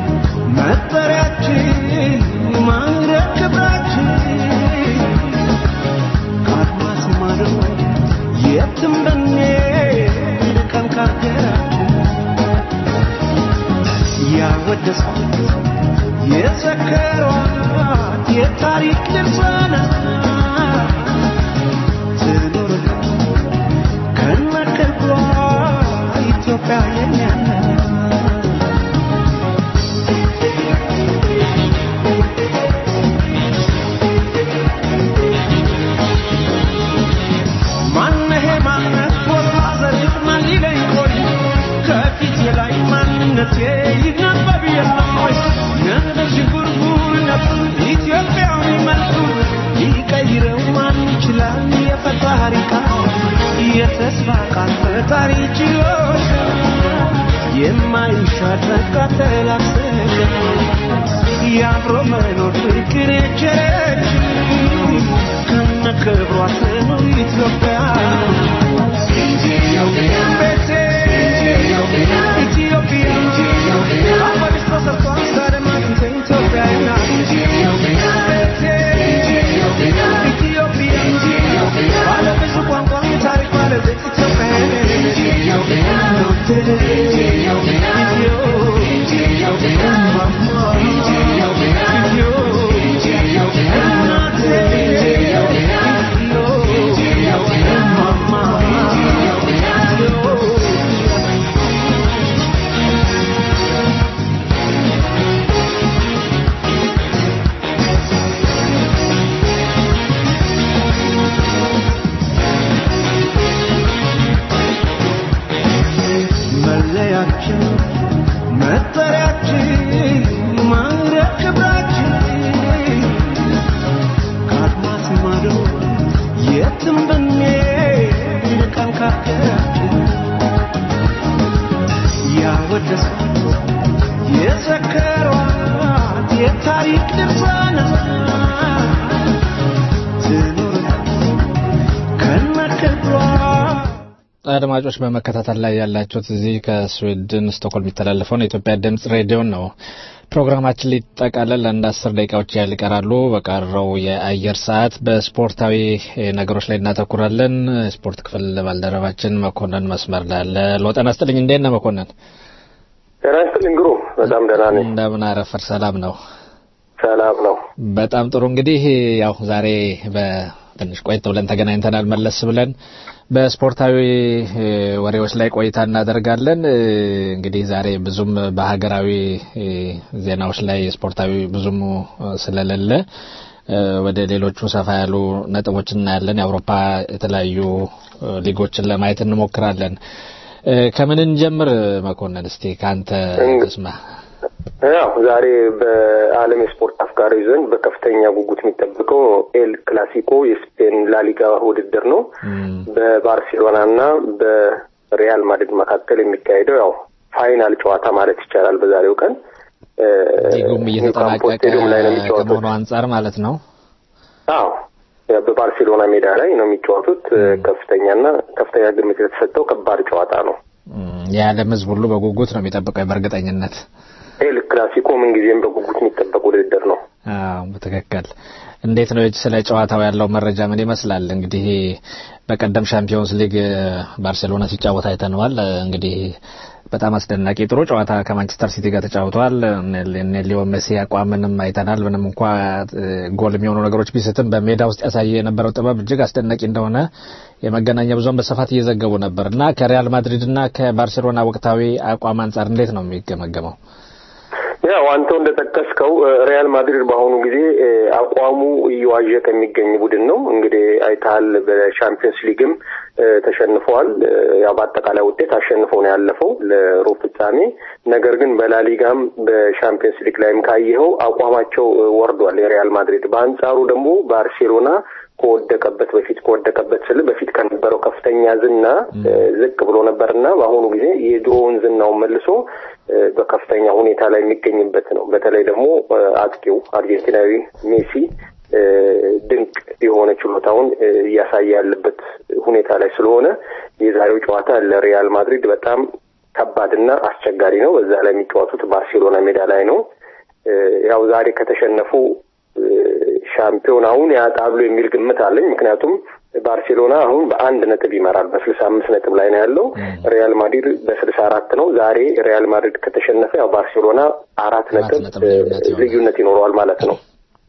መጠሪያችን ማዕረግ ክብራችን ከአድማስ ማዶ የትም ብንሄድ ቀን ካገራችን ያወደሷት የዘከሯት የታሪክ ድርሳናት ትኑርልን ከነክብሯ ኢትዮጵያ የኛ ናት። ማነሄ ማነት ቦታ ዘርፍ ማን ሊለኝ ቆይ ከፊቴ ላይ ማንነቴ ይነበብ የለም ወይ ነብር ዥንጉርጉርነቱን ኢትዮጵያዊ መልኩን ሊቀይረው ማን ይችላል የፈጣሪ ቃል የተስፋ ቃል ፈጣሪ ችሎታ የማይሻር ተላብሰን የአብሮ መኖር ፍቅር የቸረች ከነ ክብሯ ትኑር ኢትዮጵያ ቤቴ ኢትዮጵያ አፈርሽ ተሰርቷል ዛሬም አጥንቴ ኢትዮጵያ ናት ቤቴ ኢትዮጵያ ባለ ብዙ ቋንቋ ታሪክ ባለቤት ኢትዮጵያ መለያችን መጠሪያችን ማዕረግ ክብራችን ከአድማስ ማዶ የትም ብንሄድ ቀን ካገራችን ያወደሷት የዘከሯት የታሪክ ድርሳናት ትኑር ከነክብሯ አድማጮች በመከታተል ላይ ያላችሁት እዚህ ከስዊድን ስቶክሆልም የሚተላለፈውን የኢትዮጵያ ድምጽ ሬዲዮን ነው። ፕሮግራማችን ሊጠቃለል አንድ አስር ደቂቃዎች ያህል ይቀራሉ። በቀረው የአየር ሰዓት በስፖርታዊ ነገሮች ላይ እናተኩራለን። ስፖርት ክፍል ባልደረባችን መኮንን መስመር ላይ አለ። ሎጠና ስጥልኝ፣ እንዴት ነህ መኮንን? ጤና ይስጥልኝ ግሩም፣ በጣም ደህና ነኝ። እንደምን አረፈር? ሰላም ነው? ሰላም ነው። በጣም ጥሩ። እንግዲህ ያው ዛሬ በትንሽ ቆየት ብለን ተገናኝተናል መለስ ብለን በስፖርታዊ ወሬዎች ላይ ቆይታ እናደርጋለን። እንግዲህ ዛሬ ብዙም በሀገራዊ ዜናዎች ላይ ስፖርታዊ ብዙም ስለሌለ ወደ ሌሎቹ ሰፋ ያሉ ነጥቦች እናያለን። የአውሮፓ የተለያዩ ሊጎችን ለማየት እንሞክራለን። ከምን እንጀምር መኮንን? እስቲ ከአንተ ስማ። ያው ዛሬ በዓለም የስፖርት አፍቃሪ ዘንድ በከፍተኛ ጉጉት የሚጠብቀው ኤል ክላሲኮ የስፔን ላሊጋ ውድድር ነው። በባርሴሎና እና በሪያል ማድሪድ መካከል የሚካሄደው ያው ፋይናል ጨዋታ ማለት ይቻላል። በዛሬው ቀን ሊጉም እየተጠናቀቀ ከመሆኑ አንጻር ማለት ነው። አዎ በባርሴሎና ሜዳ ላይ ነው የሚጫወቱት። ከፍተኛና ከፍተኛ ግምት የተሰጠው ከባድ ጨዋታ ነው። የዓለም ሕዝብ ሁሉ በጉጉት ነው የሚጠብቀው በእርግጠኝነት ኤል ክላሲኮ ምንጊዜም በጉጉት የሚጠበቅ ውድድር ነው። አዎ በትክክል። እንዴት ነው ስለ ጨዋታው ያለው መረጃ ምን ይመስላል? እንግዲህ በቀደም ሻምፒዮንስ ሊግ ባርሴሎና ሲጫወት አይተነዋል። እንግዲህ በጣም አስደናቂ ጥሩ ጨዋታ ከማንቸስተር ሲቲ ጋር ተጫውተዋል። እነ ሊዮ ሜሲ አቋምንም አይተናል። ምንም እንኳ ጎል የሚሆኑ ነገሮች ቢስትም በሜዳ ውስጥ ያሳየ የነበረው ጥበብ እጅግ አስደናቂ እንደሆነ የመገናኛ ብዙኃን በስፋት እየዘገቡ ነበር እና ከሪያል ማድሪድ እና ከባርሴሎና ወቅታዊ አቋም አንጻር እንዴት ነው የሚገመገመው? ያው አንተው እንደጠቀስከው ሪያል ማድሪድ በአሁኑ ጊዜ አቋሙ እየዋዠቀ የሚገኝ ቡድን ነው። እንግዲህ አይተሃል፣ በሻምፒዮንስ ሊግም ተሸንፈዋል። ያው በአጠቃላይ ውጤት አሸንፈው ነው ያለፈው ለሩብ ፍጻሜ። ነገር ግን በላሊጋም በሻምፒዮንስ ሊግ ላይም ካየኸው አቋማቸው ወርዷል የሪያል ማድሪድ። በአንጻሩ ደግሞ ባርሴሎና ከወደቀበት በፊት ከወደቀበት ስል በፊት ከነበረው ከፍተኛ ዝና ዝቅ ብሎ ነበርና በአሁኑ ጊዜ የድሮውን ዝናውን መልሶ በከፍተኛ ሁኔታ ላይ የሚገኝበት ነው። በተለይ ደግሞ አጥቂው አርጀንቲናዊ ሜሲ ድንቅ የሆነ ችሎታውን እያሳየ ያለበት ሁኔታ ላይ ስለሆነ የዛሬው ጨዋታ ለሪያል ማድሪድ በጣም ከባድና አስቸጋሪ ነው። በዛ ላይ የሚጫወቱት ባርሴሎና ሜዳ ላይ ነው። ያው ዛሬ ከተሸነፉ ሻምፒዮናውን ያጣሉ የሚል ግምት አለኝ። ምክንያቱም ባርሴሎና አሁን በአንድ ነጥብ ይመራል። በስልሳ አምስት ነጥብ ላይ ነው ያለው። ሪያል ማድሪድ በስልሳ አራት ነው። ዛሬ ሪያል ማድሪድ ከተሸነፈ ያው ባርሴሎና አራት ነጥብ ልዩነት ይኖረዋል ማለት ነው።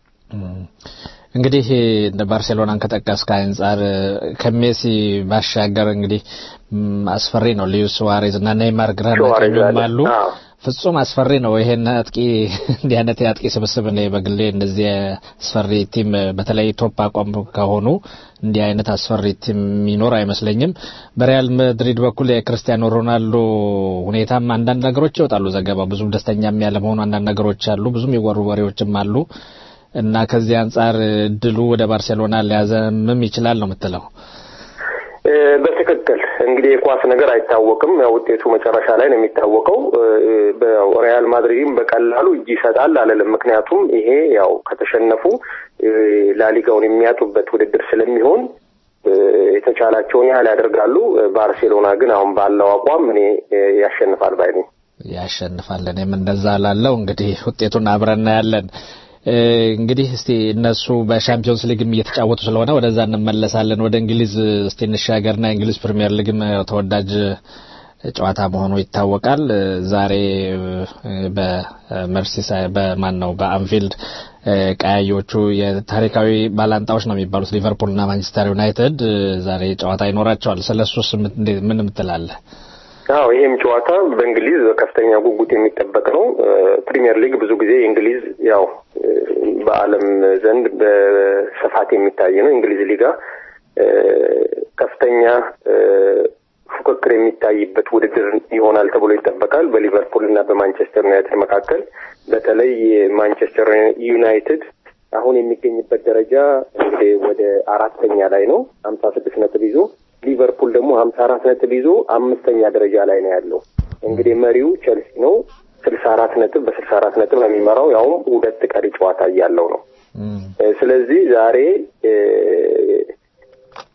እንግዲህ እንደ ባርሴሎናን ከጠቀስክ አንጻር ከሜሲ ባሻገር እንግዲህ አስፈሪ ነው። ሉዊስ ሱዋሬዝ እና ኔይማር ግራና ቀኙም አሉ። ፍጹም አስፈሪ ነው። ይሄን አጥቂ እንዲህ አይነት የአጥቂ ስብስብ እኔ በግሌ እንደዚህ አስፈሪ ቲም በተለይ ቶፕ አቋም ከሆኑ እንዲህ አይነት አስፈሪ ቲም የሚኖር አይመስለኝም። በሪያል ማድሪድ በኩል የክርስቲያኖ ሮናልዶ ሁኔታም አንዳንድ ነገሮች ይወጣሉ። ዘገባ ብዙም ደስተኛም ያለ መሆኑ አንዳንድ ነገሮች አሉ። ብዙም የወሩ ወሬዎችም አሉ እና ከዚህ አንጻር እድሉ ወደ ባርሴሎና ሊያዘምም ይችላል ነው የምትለው? በትክክል እንግዲህ የኳስ ነገር አይታወቅም። ያው ውጤቱ መጨረሻ ላይ ነው የሚታወቀው። ሪያል ማድሪድም በቀላሉ እጅ ይሰጣል አለልም። ምክንያቱም ይሄ ያው ከተሸነፉ ላሊጋውን የሚያጡበት ውድድር ስለሚሆን የተቻላቸውን ያህል ያደርጋሉ። ባርሴሎና ግን አሁን ባለው አቋም እኔ ያሸንፋል ባይ ነኝ። ያሸንፋል። እኔም እንደዛ ላለው እንግዲህ ውጤቱን አብረን እናያለን። እንግዲህ እስቲ እነሱ በሻምፒዮንስ ሊግም እየተጫወቱ ስለሆነ ወደዛ እንመለሳለን። ወደ እንግሊዝ እስቲ እንሻገርና የእንግሊዝ ፕሪሚየር ሊግም ተወዳጅ ጨዋታ መሆኑ ይታወቃል። ዛሬ በመርሲሳይ በማን ነው በአንፊልድ ቀያዮቹ የታሪካዊ ባላንጣዎች ነው የሚባሉት ሊቨርፑልና ማንቸስተር ዩናይትድ ዛሬ ጨዋታ ይኖራቸዋል። ስለሱስ ምን ምትላለህ? አዎ ይሄም ጨዋታ በእንግሊዝ በከፍተኛ ጉጉት የሚጠበቅ ነው። ፕሪሚየር ሊግ ብዙ ጊዜ እንግሊዝ ያው በዓለም ዘንድ በስፋት የሚታይ ነው። እንግሊዝ ሊጋ ከፍተኛ ፉክክር የሚታይበት ውድድር ይሆናል ተብሎ ይጠበቃል። በሊቨርፑል እና በማንቸስተር ዩናይትድ መካከል በተለይ ማንቸስተር ዩናይትድ አሁን የሚገኝበት ደረጃ እንግዲህ ወደ አራተኛ ላይ ነው ሀምሳ ስድስት ነጥብ ይዞ ሊቨርፑል ደግሞ ሀምሳ አራት ነጥብ ይዞ አምስተኛ ደረጃ ላይ ነው ያለው። እንግዲህ መሪው ቸልሲ ነው ስልሳ አራት ነጥብ በስልሳ አራት ነጥብ ነው የሚመራው ያውም ሁለት ቀሪ ጨዋታ እያለው ነው። ስለዚህ ዛሬ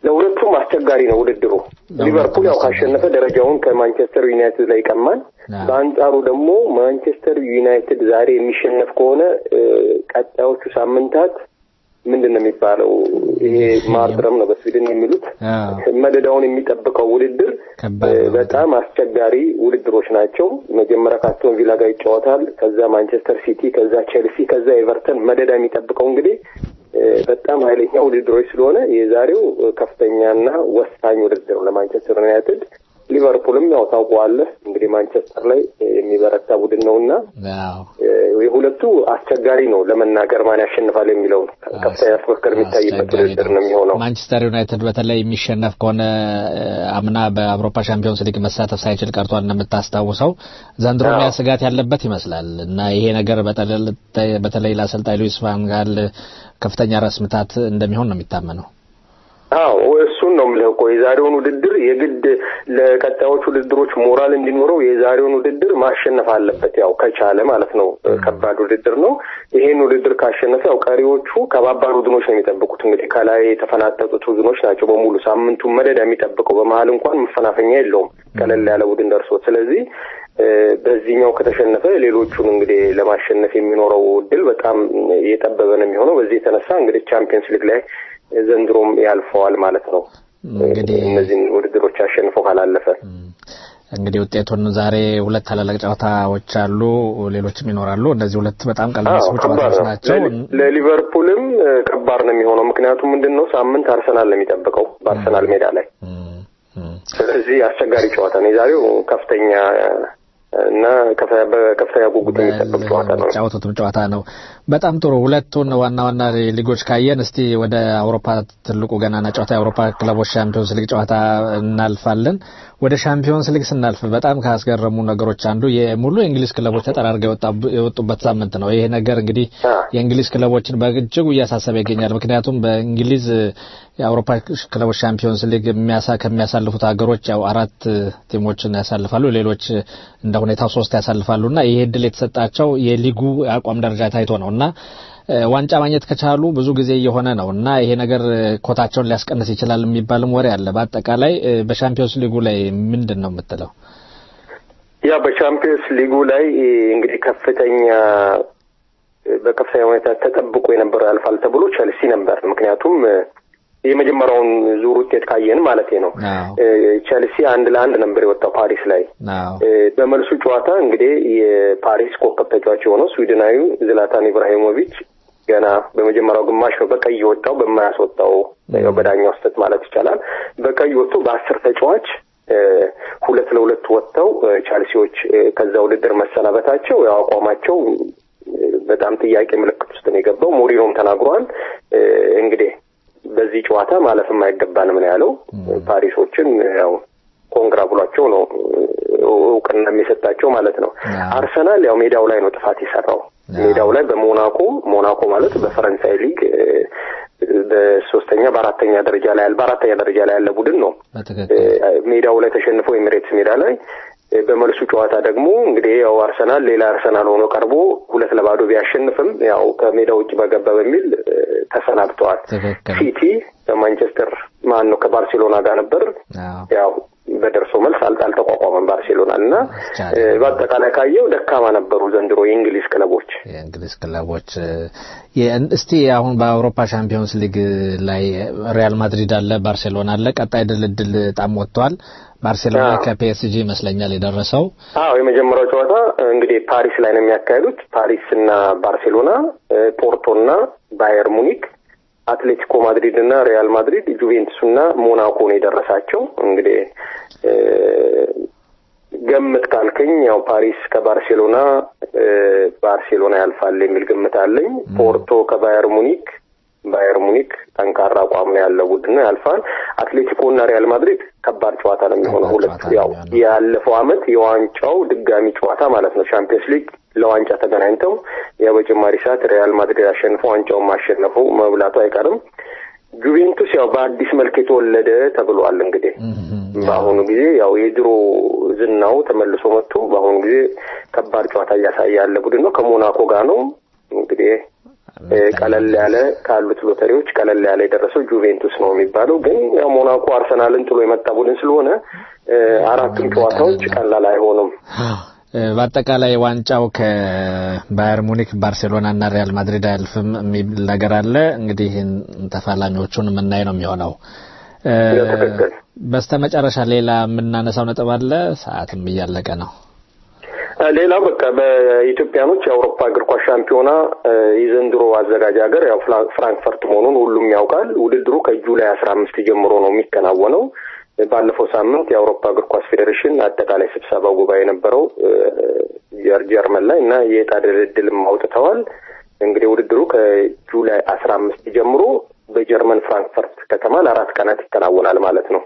ለሁለቱም አስቸጋሪ ነው ውድድሩ። ሊቨርፑል ያው ካሸነፈ ደረጃውን ከማንቸስተር ዩናይትድ ላይ ይቀማል። በአንጻሩ ደግሞ ማንቸስተር ዩናይትድ ዛሬ የሚሸነፍ ከሆነ እ፣ ቀጣዮቹ ሳምንታት ምንድን ነው የሚባለው? ይሄ ማርድረም ነው በስዊድን የሚሉት መደዳውን የሚጠብቀው ውድድር እ፣ በጣም አስቸጋሪ ውድድሮች ናቸው። መጀመሪያ ከአስቶን ቪላ ጋር ይጫወታል። ከዛ ማንቸስተር ሲቲ፣ ከዛ ቼልሲ፣ ከዛ ኤቨርተን መደዳ የሚጠብቀው እንግዲህ እ፣ በጣም ኃይለኛ ውድድሮች ስለሆነ የዛሬው እ፣ ከፍተኛና ወሳኝ ውድድር ነው ለማንቸስተር ዩናይትድ። ሊቨርፑልም ያው ታውቀዋለህ እንግዲህ ማንቸስተር ላይ እ፣ የሚበረታ ቡድን ነው እና እ፣ የሁለቱ አስቸጋሪ ነው ለመናገር ማን ያሸንፋል የሚለው ከፍተኛ ፉክክር የሚታይበት ውድድር ነው የሚሆነው። ማንቸስተር ዩናይትድ በተለይ የሚሸነፍ ከሆነ እ፣ አምና በአውሮፓ ሻምፒዮንስ ሊግ መሳተፍ ሳይችል ቀርቷል እንደምታስታውሰው ዘንድሮ ያ ስጋት ያለበት ይመስላል እና ይሄ ነገር በተለ- በተለይ ለአሰልጣኝ ሉዊስ ቫን ጋል ከፍተኛ ራስ ምታት እንደሚሆን ነው የሚታመነው። አዎ እሱን ነው የምልህ እኮ የዛሬውን ውድድር የግድ ለቀጣዮቹ ውድድሮች ሞራል እንዲኖረው የዛሬውን ውድድር ማሸነፍ አለበት። ያው ከቻለ ማለት ነው። ከባድ ውድድር ነው። ይሄን ውድድር ካሸነፈ ያው ቀሪዎቹ ከባባድ ቡድኖች ነው የሚጠብቁት። እንግዲህ ከላይ የተፈናጠጡት ቡድኖች ናቸው በሙሉ ሳምንቱን መደዳ የሚጠብቀው። በመሀል እንኳን መፈናፈኛ የለውም ቀለል ያለ ቡድን ደርሶት። ስለዚህ እ፣ በዚህኛው ከተሸነፈ ሌሎቹን እንግዲህ ለማሸነፍ የሚኖረው እድል በጣም የጠበበ ነው የሚሆነው። በዚህ የተነሳ እንግዲህ ቻምፒየንስ ሊግ ላይ ዘንድሮም ያልፈዋል ማለት ነው። እንግዲህ እነዚህን ውድድሮች አሸንፎ ካላለፈ እንግዲህ ውጤቱን ዛሬ ሁለት ታላላቅ ጨዋታዎች አሉ፣ ሌሎችም ይኖራሉ። እነዚህ ሁለት በጣም ቀልብ የሚስቡ ከባድ ጨዋታዎች ነው። ናቸው። ለ- ለሊቨርፑልም እ፣ ከባድ ነው የሚሆነው። ምክንያቱም ምንድን ነው ሳምንት አርሰናል ነው የሚጠብቀው በአርሰናል ሜዳ ላይ። ስለዚህ አስቸጋሪ ጨዋታ ነው የዛሬው ከፍተኛ እ፣ እና ከፍ- በከፍተኛ ጉጉት የሚጠበቅ ጨዋታ ነው። የሚጫወቱትም ጨዋታ ነው። በጣም ጥሩ። ሁለቱን ዋና ዋና ሊጎች ካየን እስቲ ወደ አውሮፓ ትልቁ ገናና ጨዋታ የአውሮፓ ክለቦች ሻምፒዮንስ ሊግ ጨዋታ እናልፋለን። ወደ ሻምፒዮንስ ሊግ ስናልፍ በጣም ካስገረሙ ነገሮች አንዱ የሙሉ የእንግሊዝ ክለቦች ተጠራርገው የወጣቡ- የወጡበት ሳምንት ነው። ይሄ ነገር እንግዲህ የእንግሊዝ ክለቦችን በእጅጉ እያሳሰበ ይገኛል። ምክንያቱም በእንግሊዝ የአውሮፓ ክለቦች ሻምፒዮንስ ሊግ የሚያሳ ከሚያሳልፉት ሀገሮች ያው አራት ቲሞችን ያሳልፋሉ፣ ሌሎች እንደ ሁኔታው ሶስት ያሳልፋሉ እና ይሄ እድል የተሰጣቸው የሊጉ የአቋም ደረጃ ታይቶ ነው እና እ፣ ዋንጫ ማግኘት ከቻሉ ብዙ ጊዜ እየሆነ ነው እና ይሄ ነገር እ፣ ኮታቸውን ሊያስቀንስ ይችላል የሚባልም ወሬ አለ። በአጠቃላይ እ፣ በሻምፒዮንስ ሊጉ ላይ ምንድን ነው የምትለው? ያ በቻምፒየንስ ሊጉ ላይ እ፣ እንግዲህ ከፍተኛ እ፣ በከፍተኛ ሁኔታ ተጠብቆ የነበረው ያልፋል ተብሎ ቸልሲ ነበር። ምክንያቱም እ፣ የመጀመሪያውን ዙር ውጤት ካየን ማለት ነው እ፣ ቸልሲ አንድ ለአንድ ነበር የወጣው ፓሪስ ላይ። እ፣ በመልሱ ጨዋታ እንግዲህ የፓሪስ ኮከብ ተጫዋች የሆነው ስዊድናዊ ዝላታን ኢብራሂሞቪች ገና በመጀመሪያው ግማሽ ነው በቀይ ወጣው በማያስወጣው ያው በዳኛው ስህተት ማለት ይቻላል በቀይ ወጥቶ በአስር ተጫዋች እ፣ ሁለት ለሁለት ወጥተው እ፣ ቻልሲዎች እ፣ ከዛ ውድድር መሰናበታቸው ያው አቋማቸው እ፣ በጣም ጥያቄ ምልክት ውስጥ ነው የገባው። ሞሪኖም ተናግሯል። እ፣ እንግዲህ በዚህ ጨዋታ ማለፍም አይገባንም ነው ያለው። ፓሪሶችን ያው ኮንግራ ብሏቸው ነው እውቅና የሚሰጣቸው ማለት ነው። አርሰናል ያው ሜዳው ላይ ነው ጥፋት የሰራው ሜዳው ላይ በሞናኮ ሞናኮ ማለት በፈረንሳይ ሊግ እ፣ በሶስተኛ በአራተኛ ደረጃ ላይ ያለ በአራተኛ ደረጃ ላይ ያለ ቡድን ነው። እ፣ ሜዳው ላይ ተሸንፎ ኤሚሬትስ ሜዳ ላይ እ፣ በመልሱ ጨዋታ ደግሞ እንግዲህ ያው አርሰናል ሌላ አርሰናል ሆኖ ቀርቦ ሁለት ለባዶ ቢያሸንፍም ያው ከሜዳ ውጭ በገባ በሚል እ፣ ተሰናብተዋል። ሲቲ በማንቸስተር ማን ነው ከባርሴሎና ጋር ነበር ያው በደርሶ መልስ አልጣ አልተቋቋመም ባርሴሎና እና እ፣ በአጠቃላይ ካየው ደካማ ነበሩ ዘንድሮ የእንግሊዝ ክለቦች። የእንግሊዝ ክለቦች እ፣ የ- እስቲ አሁን በአውሮፓ ሻምፒዮንስ ሊግ ላይ ሪያል ማድሪድ አለ፣ ባርሴሎና አለ። ቀጣይ ድልድል ጣም ወጥቷል። ባርሴሎና ከፒኤስጂ ይመስለኛል የደረሰው አዎ የመጀመሪያው ጨዋታ እንግዲህ ፓሪስ ላይ ነው የሚያካሂዱት። ፓሪስ እና ባርሴሎና፣ እ፣ ፖርቶ እና ባየር ሙኒክ፣ አትሌቲኮ ማድሪድ እና ሪያል ማድሪድ፣ ጁቬንቱስ እና ሞናኮ ነው የደረሳቸው። እንግዲህ እ፣ ገምት ካልከኝ ያው ፓሪስ ከባርሴሎና እ፣ ባርሴሎና ያልፋል የሚል ግምት አለኝ። ፖርቶ ከባየር ሙኒክ ባየር ሙኒክ ጠንካራ አቋም ነው ያለው ቡድን ነው ያልፋል። አትሌቲኮ እና ሪያል ማድሪድ ከባድ ጨዋታ ነው የሚሆነው። ሁለት ያው ያለፈው አመት የዋንጫው ድጋሚ ጨዋታ ማለት ነው። ቻምፒየንስ ሊግ ለዋንጫ ተገናኝተው ያው በጭማሪ ሰዓት ሪያል ማድሪድ አሸንፎ ዋንጫውን ማሸነፉ መብላቱ አይቀርም። ጁቬንቱስ ያው በአዲስ መልክ የተወለደ ተብሏል። እንግዲህ በአሁኑ ጊዜ ያው የድሮ ዝናው ተመልሶ መጥቶ በአሁኑ ጊዜ ከባድ ጨዋታ እያሳየ ያለ ቡድን ነው። ከሞናኮ ጋር ነው እንግዲህ ቀለል ያለ ካሉት ሎተሪዎች ቀለል ያለ የደረሰው ጁቬንቱስ ነው የሚባለው። ግን ያው ሞናኮ አርሰናልን ጥሎ የመጣ ቡድን ስለሆነ አራቱም ጨዋታዎች ቀላል አይሆኑም። በአጠቃላይ ዋንጫው ከባየር ሙኒክ፣ ባርሴሎና እና ሪያል ማድሪድ አያልፍም የሚል ነገር አለ። እንግዲህ ተፋላሚዎቹን የምናይ ነው የሚሆነው። በስተመጨረሻ ሌላ የምናነሳው ነጥብ አለ። ሰዓትም እያለቀ ነው። ሌላው በቃ በኢትዮጵያኖች የአውሮፓ እግር ኳስ ሻምፒዮና የዘንድሮ አዘጋጅ ሀገር ያው ፍራንክፈርት መሆኑን ሁሉም ያውቃል። ውድድሩ ከጁላይ አስራ አምስት ጀምሮ ነው የሚከናወነው። ባለፈው ሳምንት የአውሮፓ እግር ኳስ ፌዴሬሽን አጠቃላይ ስብሰባ ጉባኤ የነበረው ጀርመን ላይ እና የዕጣ ድልድልም አውጥተዋል። እንግዲህ ውድድሩ ከጁላይ አስራ አምስት ጀምሮ በጀርመን ፍራንክፈርት ከተማ ለአራት ቀናት ይከናወናል ማለት ነው።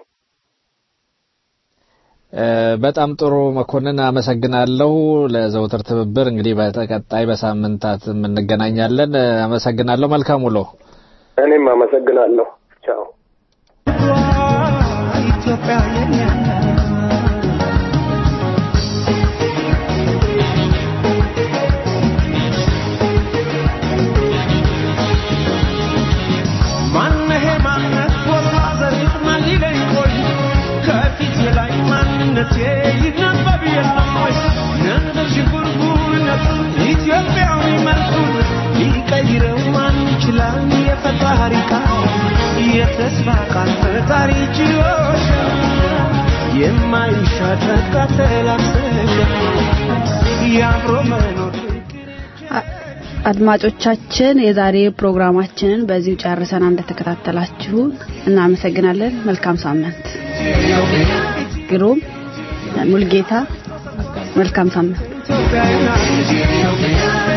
በጣም ጥሩ መኮንን፣ አመሰግናለሁ ለዘውትር ትብብር። እንግዲህ በተቀጣይ በሳምንታት እንገናኛለን። አመሰግናለሁ። መልካም ውሎ። እኔም አመሰግናለሁ። ቻው። ኢትዮጵያ የኛ ማነሄ ማነት ቦታ ዘሪት ማን ሊለኝ ቆይ ከፊት ላይ ማንነቴ ይነበብ የለም ወይ ነንበር ሽጉርጉርነቱ ኢትዮጵያዊ መልኩን ሊቀይረው ማን ይችላል? የፈጣሪ ቃል የተስፋ ቃል ፈጣሪ ችሎሽ የማይሻር ተላብሰ የአብሮ መኖር አድማጮቻችን የዛሬ ፕሮግራማችንን በዚሁ ጨርሰና እንደተከታተላችሁ እናመሰግናለን። መልካም ሳምንት። ግሩም ሙልጌታ፣ መልካም ሳምንት። ኢትዮጵያ